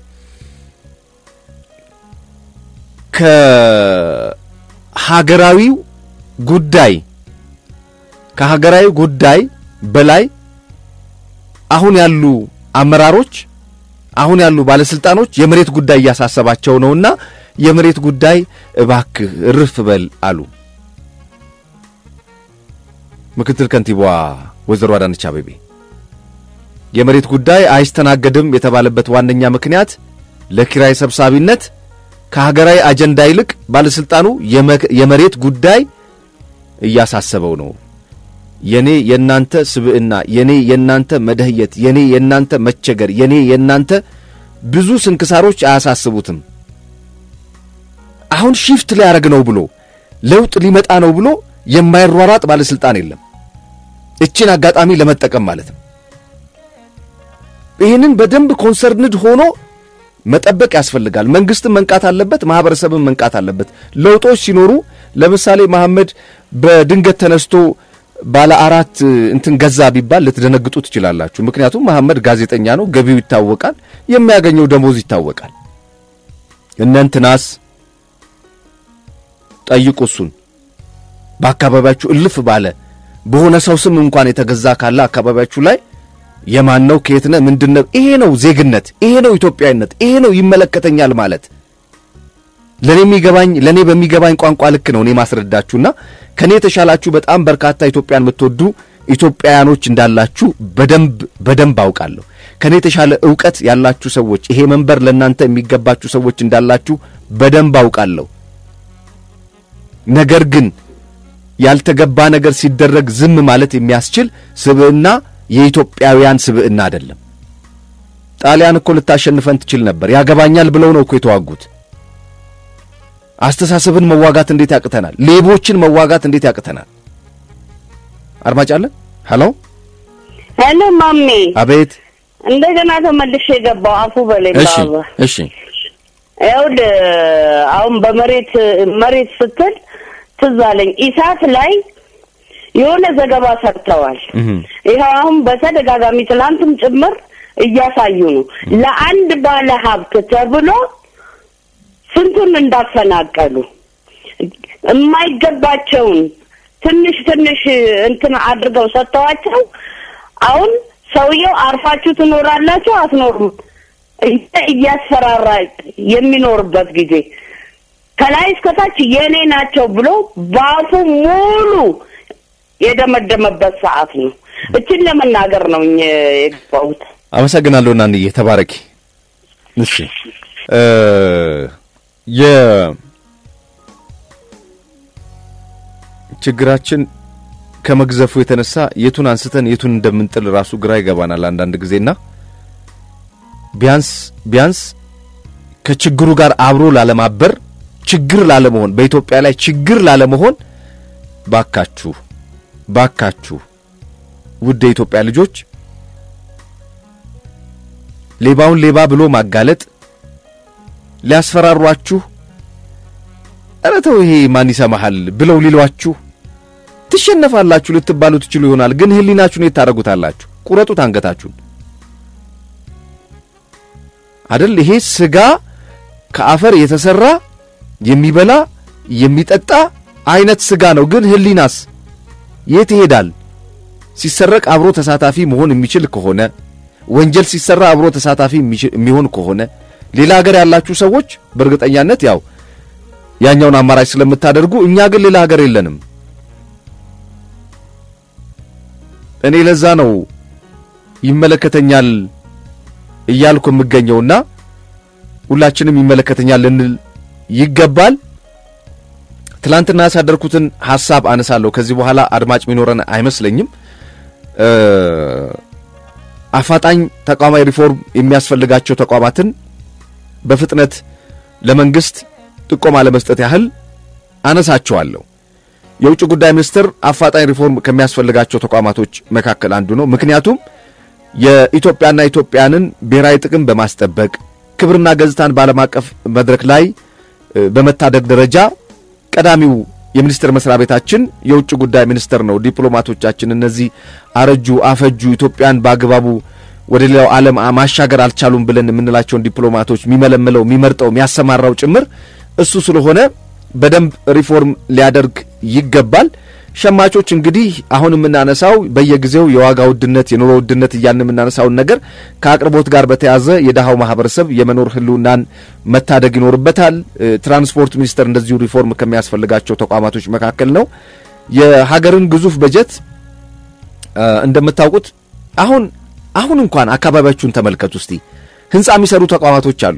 S1: ከሀገራዊው ጉዳይ ከሀገራዊ ጉዳይ በላይ አሁን ያሉ አመራሮች አሁን ያሉ ባለስልጣኖች የመሬት ጉዳይ እያሳሰባቸው ነውና የመሬት ጉዳይ እባክህ እርፍ በል አሉ። ምክትል ከንቲባዋ ወይዘሮ አዳነች አቤቤ የመሬት ጉዳይ አይስተናገድም የተባለበት ዋነኛ ምክንያት ለኪራይ ሰብሳቢነት ከሀገራዊ አጀንዳ ይልቅ ባለስልጣኑ የመሬት ጉዳይ እያሳሰበው ነው። የኔ የናንተ ስብዕና፣ የኔ የናንተ መደህየት፣ የኔ የናንተ መቸገር፣ የኔ የናንተ ብዙ ስንክሳሮች አያሳስቡትም። አሁን ሺፍት ሊያደርግ ነው ብሎ ለውጥ ሊመጣ ነው ብሎ የማይሯሯጥ ባለስልጣን የለም። እችን አጋጣሚ ለመጠቀም ማለት ነው። ይህንን በደንብ ኮንሰርንድ ሆኖ መጠበቅ ያስፈልጋል። መንግስትም መንቃት አለበት፣ ማህበረሰብም መንቃት አለበት። ለውጦች ሲኖሩ ለምሳሌ መሐመድ በድንገት ተነስቶ ባለ አራት እንትን ገዛ ቢባል ልትደነግጡ ትችላላችሁ። ምክንያቱም መሐመድ ጋዜጠኛ ነው፣ ገቢው ይታወቃል፣ የሚያገኘው ደሞዝ ይታወቃል። እነ እንትናስ ጠይቁ እሱን በአካባቢያችሁ እልፍ ባለ በሆነ ሰው ስም እንኳን የተገዛ ካለ አካባቢያችሁ ላይ የማን ነው? ከየት ነህ? ምንድን ነው? ይሄ ነው ዜግነት፣ ይሄ ነው ኢትዮጵያዊነት፣ ይሄ ነው ይመለከተኛል ማለት። ለኔ የሚገባኝ ለኔ በሚገባኝ ቋንቋ ልክ ነው እኔ ማስረዳችሁና ከኔ የተሻላችሁ በጣም በርካታ ኢትዮጵያን የምትወዱ ኢትዮጵያውያኖች እንዳላችሁ በደንብ በደንብ አውቃለሁ። ከኔ የተሻለ ዕውቀት ያላችሁ ሰዎች፣ ይሄ መንበር ለእናንተ የሚገባችሁ ሰዎች እንዳላችሁ በደንብ አውቃለሁ። ነገር ግን ያልተገባ ነገር ሲደረግ ዝም ማለት የሚያስችል ስብዕና የኢትዮጵያውያን ስብዕና አይደለም። ጣሊያን እኮ ልታሸንፈን ትችል ነበር። ያገባኛል ብለው ነው እኮ የተዋጉት። አስተሳሰብን መዋጋት እንዴት ያቅተናል? ሌቦችን መዋጋት እንዴት ያቅተናል? አድማጭ አለ። ሄሎ
S9: ሄሎ ማሜ፣
S1: አቤት።
S9: እንደገና ተመልሼ የገባው አፉ በላይ
S1: እሺ
S9: ባባ።
S1: እሺ
S9: ይኸውልህ አሁን በመሬት መሬት ስትል ትዝ አለኝ ኢሳት ላይ የሆነ ዘገባ ሰርተዋል። ይኸው አሁን በተደጋጋሚ ትናንትም ጭምር እያሳዩ ነው። ለአንድ ባለ ሀብት ተብሎ ስንቱን እንዳፈናቀሉ የማይገባቸውን ትንሽ ትንሽ እንትን አድርገው ሰጥተዋቸው አሁን ሰውየው አርፋችሁ ትኖራላችሁ አትኖሩም እያ- እያስፈራራ የሚኖርበት ጊዜ ከላይ እስከታች የኔ ናቸው ብሎ በአፉ ሙሉ የደመደመበት ሰዓት ነው። እችን ለመናገር ነው እኛ የገባሁት።
S1: አመሰግናለሁ እናንዬ ተባረኪ። እሺ እ የ ችግራችን ከመግዘፉ የተነሳ የቱን አንስተን የቱን እንደምንጥል ራሱ ግራ ይገባናል አንዳንድ ጊዜና ቢያንስ ቢያንስ ከችግሩ ጋር አብሮ ላለማበር ችግር ላለመሆን በኢትዮጵያ ላይ ችግር ላለመሆን ባካችሁ ባካችሁ ውድ የኢትዮጵያ ልጆች ሌባውን ሌባ ብሎ ማጋለጥ ሊያስፈራሯችሁ ኧረ ተው ይሄ ማን ይሰማሃል ብለው ሊሏችሁ ትሸነፋላችሁ ልትባሉ ትችሉ ይሆናል። ግን ህሊናችሁን የት ታደርጉታላችሁ? ቁረጡት አንገታችሁን አደል? ይሄ ስጋ ከአፈር የተሰራ የሚበላ የሚጠጣ አይነት ስጋ ነው። ግን ህሊናስ የት ይሄዳል? ሲሰረቅ አብሮ ተሳታፊ መሆን የሚችል ከሆነ ወንጀል ሲሰራ አብሮ ተሳታፊ የሚሆን ከሆነ ሌላ ሀገር ያላችሁ ሰዎች በእርግጠኛነት ያው ያኛውን አማራጭ ስለምታደርጉ፣ እኛ ግን ሌላ ሀገር የለንም። እኔ ለዛ ነው ይመለከተኛል እያልኩ የምገኘውና ሁላችንም ይመለከተኛል ልንል ይገባል። ትላንትና ያሳደርኩትን ሐሳብ አነሳለሁ። ከዚህ በኋላ አድማጭ ሚኖረን አይመስለኝም። አፋጣኝ ተቋማዊ ሪፎርም የሚያስፈልጋቸው ተቋማትን በፍጥነት ለመንግስት ጥቆማ ለመስጠት ያህል አነሳቸዋለሁ። የውጭ ጉዳይ ሚኒስትር አፋጣኝ ሪፎርም ከሚያስፈልጋቸው ተቋማቶች መካከል አንዱ ነው። ምክንያቱም የኢትዮጵያና ኢትዮጵያንን ብሔራዊ ጥቅም በማስጠበቅ ክብርና ገጽታን በዓለም አቀፍ መድረክ ላይ በመታደግ ደረጃ ቀዳሚው የሚኒስቴር መስሪያ ቤታችን የውጭ ጉዳይ ሚኒስቴር ነው። ዲፕሎማቶቻችን እነዚህ አረጁ፣ አፈጁ ኢትዮጵያን በአግባቡ ወደ ሌላው ዓለም ማሻገር አልቻሉም ብለን የምንላቸውን ዲፕሎማቶች የሚመለምለው የሚመርጠው የሚያሰማራው ጭምር እሱ ስለሆነ በደንብ ሪፎርም ሊያደርግ ይገባል። ሸማቾች እንግዲህ አሁን የምናነሳው በየጊዜው የዋጋ ውድነት፣ የኑሮ ውድነት እያልን የምናነሳውን ነገር ከአቅርቦት ጋር በተያዘ የድሃው ማህበረሰብ የመኖር ህልውናን መታደግ ይኖርበታል። ትራንስፖርት ሚኒስቴር እንደዚሁ ሪፎርም ከሚያስፈልጋቸው ተቋማቶች መካከል ነው። የሀገርን ግዙፍ በጀት እንደምታውቁት አሁን አሁን እንኳን አካባቢያችሁን ተመልከቱ እስቲ። ህንፃ የሚሰሩ ተቋማቶች አሉ።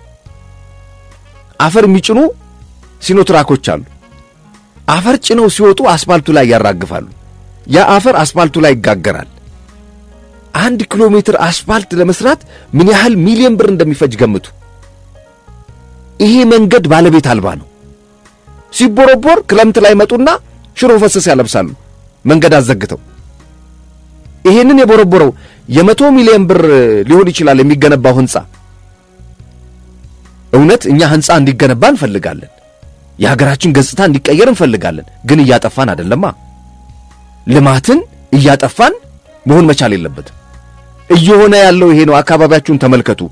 S1: አፈር የሚጭኑ ሲኖትራኮች አሉ። አፈር ጭነው ሲወጡ አስፋልቱ ላይ ያራግፋሉ። ያ አፈር አስፋልቱ ላይ ይጋገራል። አንድ ኪሎ ሜትር አስፋልት ለመስራት ምን ያህል ሚሊዮን ብር እንደሚፈጅ ገምቱ። ይሄ መንገድ ባለቤት አልባ ነው። ሲቦረቦር ክረምት ላይ መጡና ሽሮ ፈሰስ ያለብሳሉ መንገድ አዘግተው። ይሄንን የቦረቦረው የመቶ ሚሊዮን ብር ሊሆን ይችላል የሚገነባው ህንፃ። እውነት እኛ ህንፃ እንዲገነባ እንፈልጋለን። የሀገራችን ገጽታ እንዲቀየር እንፈልጋለን። ግን እያጠፋን አይደለማ። ልማትን እያጠፋን መሆን መቻል የለበትም። እየሆነ ያለው ይሄ ነው። አካባቢያችሁን ተመልከቱ።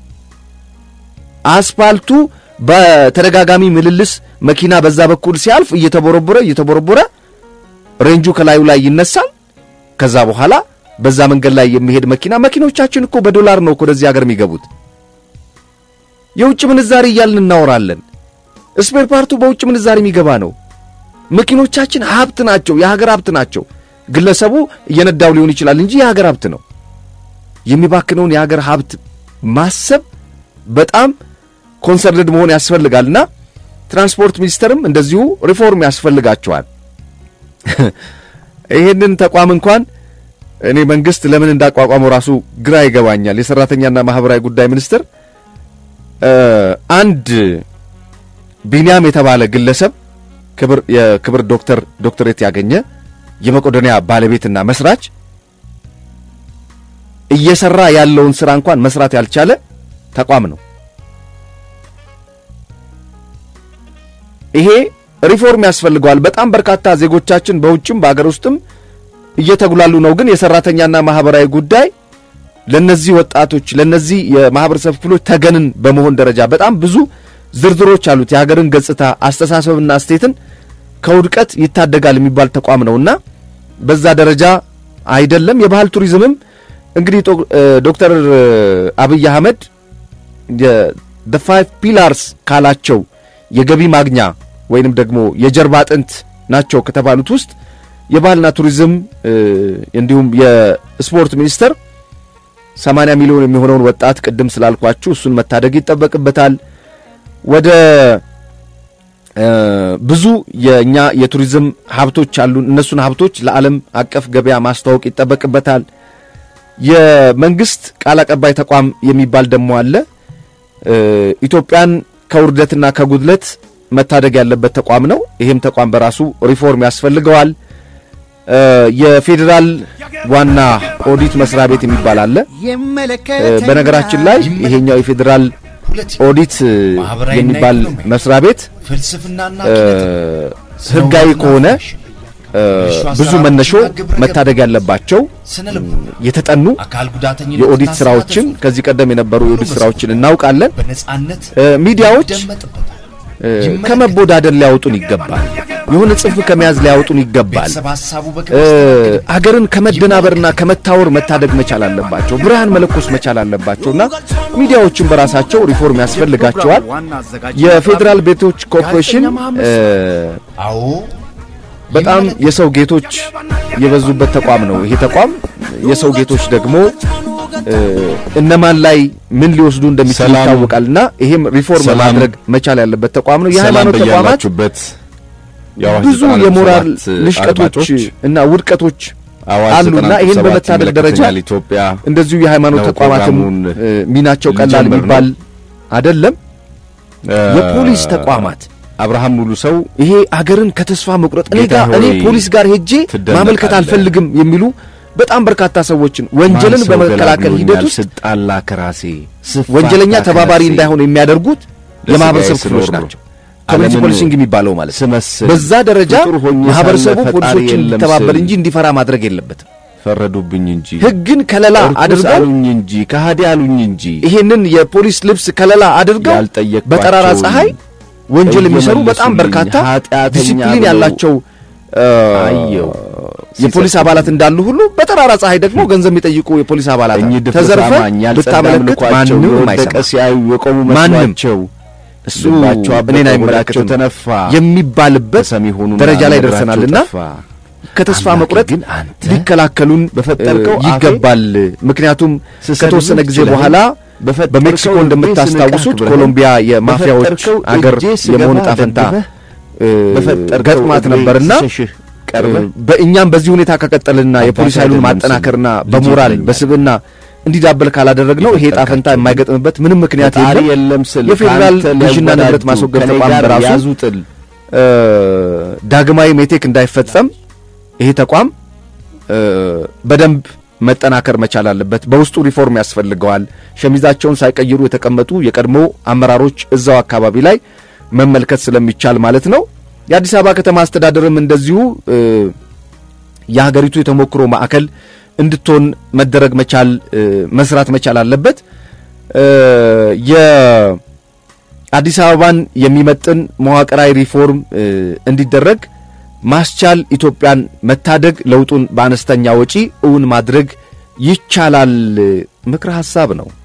S1: አስፋልቱ በተደጋጋሚ ምልልስ መኪና በዛ በኩል ሲያልፍ እየተቦረቦረ እየተቦረቦረ ሬንጁ ከላዩ ላይ ይነሳል። ከዛ በኋላ በዛ መንገድ ላይ የሚሄድ መኪና መኪኖቻችን እኮ በዶላር ነው እኮ ወደዚህ ሀገር የሚገቡት። የውጭ ምንዛሪ እያልን እናወራለን። ስፔር ፓርቱ በውጭ ምንዛሪ የሚገባ ነው። መኪኖቻችን ሀብት ናቸው፣ የሀገር ሀብት ናቸው። ግለሰቡ እየነዳው ሊሆን ይችላል እንጂ የሀገር ሀብት ነው። የሚባክነውን የሀገር ሀብት ማሰብ በጣም ኮንሰርንድ መሆን ያስፈልጋልና ትራንስፖርት ሚኒስቴርም እንደዚሁ ሪፎርም ያስፈልጋቸዋል። ይሄንን ተቋም እንኳን እኔ መንግስት ለምን እንዳቋቋመው ራሱ ግራ ይገባኛል። የሰራተኛና ማህበራዊ ጉዳይ ሚኒስትር አንድ ቢንያም የተባለ ግለሰብ ክብር የክብር ዶክተር ዶክተሬት ያገኘ የመቄዶንያ ባለቤትና መስራች እየሰራ ያለውን ስራ እንኳን መስራት ያልቻለ ተቋም ነው። ይሄ ሪፎርም ያስፈልገዋል። በጣም በርካታ ዜጎቻችን በውጭም በአገር ውስጥም እየተጉላሉ ነው። ግን የሰራተኛና ማህበራዊ ጉዳይ ለነዚህ ወጣቶች ለነዚህ የማህበረሰብ ክፍሎች ተገንን በመሆን ደረጃ በጣም ብዙ ዝርዝሮች አሉት። የሀገርን ገጽታ አስተሳሰብና እስቴትን ከውድቀት ይታደጋል የሚባል ተቋም ነውና በዛ ደረጃ አይደለም። የባህል ቱሪዝምም እንግዲህ ዶክተር አብይ አህመድ ደ ፋይቭ ፒላርስ ካላቸው የገቢ ማግኛ ወይንም ደግሞ የጀርባ አጥንት ናቸው ከተባሉት ውስጥ የባህልና ቱሪዝም እንዲሁም የስፖርት ሚኒስቴር 80 ሚሊዮን የሚሆነውን ወጣት ቅድም ስላልኳችሁ እሱን መታደግ ይጠበቅበታል። ወደ ብዙ የእኛ የቱሪዝም ሀብቶች አሉን። እነሱን ሀብቶች ለዓለም አቀፍ ገበያ ማስተዋወቅ ይጠበቅበታል። የመንግስት ቃል አቀባይ ተቋም የሚባል ደግሞ አለ። ኢትዮጵያን ከውርደትና ከጉድለት መታደግ ያለበት ተቋም ነው። ይህም ተቋም በራሱ ሪፎርም ያስፈልገዋል። የፌዴራል ዋና ኦዲት መስሪያ ቤት የሚባል አለ። በነገራችን ላይ ይሄኛው የፌዴራል ኦዲት የሚባል መስሪያ ቤት ህጋዊ ከሆነ ብዙ መነሾ መታደግ ያለባቸው የተጠኑ የኦዲት ስራዎችን ከዚህ ቀደም የነበሩ የኦዲት ስራዎችን እናውቃለን። ሚዲያዎች ከመቦዳደር ሊያወጡን ይገባል። የሆነ ጽንፍ ከመያዝ ሊያወጡን ይገባል። አገርን ከመደናበርና ከመታወር መታደግ መቻል አለባቸው። ብርሃን መለኮስ መቻል አለባቸውና ሚዲያዎችን በራሳቸው ሪፎርም ያስፈልጋቸዋል። የፌዴራል ቤቶች ኮርፖሬሽን በጣም የሰው ጌቶች የበዙበት ተቋም ነው። ይሄ ተቋም የሰው ጌቶች ደግሞ እነማን ላይ ምን ሊወስዱ እንደሚችሉ ይታወቃልና ይሄም ሪፎርም ማድረግ መቻል ያለበት ተቋም ነው። የሃይማኖት ተቋማት ብዙ የሞራል ልሽቀቶች እና ውድቀቶች አሉና ይህን በመታደግ ደረጃ እንደዚሁ የሃይማኖት ተቋማትም ሚናቸው ቀላል የሚባል አይደለም። የፖሊስ ተቋማት
S13: አብርሃም ሙሉ ሰው
S1: ይሄ አገርን ከተስፋ መቁረጥ እኔ ጋር እኔ ፖሊስ ጋር ሄጄ ማመልከት አልፈልግም የሚሉ በጣም በርካታ ሰዎችን ወንጀልን በመከላከል ሂደት ውስጥ
S13: ስጣላ ከራሴ
S1: ወንጀለኛ ተባባሪ እንዳይሆን የሚያደርጉት የማህበረሰብ ክፍሎች ናቸው። ኮሚኒቲ ፖሊሲንግ የሚባለው ማለት
S13: ስመስል
S1: በዛ ደረጃ ማህበረሰቡ ፖሊሶችን እንዲተባበር እንጂ እንዲፈራ ማድረግ የለበትም።
S13: ፈረዱብኝ እንጂ
S1: ህግን ከለላ አድርገው
S13: አሉኝ እንጂ ከሃዲ አሉኝ እንጂ
S1: ይሄንን የፖሊስ ልብስ ከለላ አድርገው በጠራራ ፀሐይ ወንጀል የሚሰሩ በጣም በርካታ ዲሲፕሊን ያላቸው የፖሊስ አባላት እንዳሉ ሁሉ በጠራራ ፀሐይ ደግሞ ገንዘብ የሚጠይቁ የፖሊስ አባላት ተዘርፈ ብታመለክት ማንም
S13: የቆሙ
S1: ማንም
S13: መስሏቸው
S1: እሱ እኔን አይመለከትም
S13: ተነፋ
S1: የሚባልበት ደረጃ ላይ ደርሰናልና ከተስፋ መቁረጥ ሊከላከሉን
S13: በፈጠርከው
S1: ይገባል። ምክንያቱም ከተወሰነ ጊዜ በኋላ በሜክሲኮ እንደምታስታውሱት ኮሎምቢያ የማፊያዎች አገር የመሆን ዕጣ ፈንታ ገጥሟት ነበርና በእኛም በዚህ ሁኔታ ከቀጠልና የፖሊስ ኃይሉን ማጠናከርና በሞራል በስብና እንዲዳበል ካላደረግ ነው ይሄ ዕጣ ፈንታ የማይገጥምበት ምንም ምክንያት የለም። የፌዴራል ገዥና ንብረት ማስወገድ ተቋም በራሱ ዳግማዊ ሜቴክ እንዳይፈጸም ይሄ ተቋም በደንብ መጠናከር መቻል አለበት። በውስጡ ሪፎርም ያስፈልገዋል። ሸሚዛቸውን ሳይቀይሩ የተቀመጡ የቀድሞ አመራሮች እዛው አካባቢ ላይ መመልከት ስለሚቻል ማለት ነው። የአዲስ አበባ ከተማ አስተዳደርም እንደዚሁ የሀገሪቱ የተሞክሮ ማዕከል እንድትሆን መደረግ መቻል መስራት መቻል አለበት። የአዲስ አበባን የሚመጥን መዋቅራዊ ሪፎርም እንዲደረግ ማስቻል ኢትዮጵያን መታደግ ለውጡን በአነስተኛ ወጪ እውን ማድረግ ይቻላል ምክረ ሐሳብ ነው።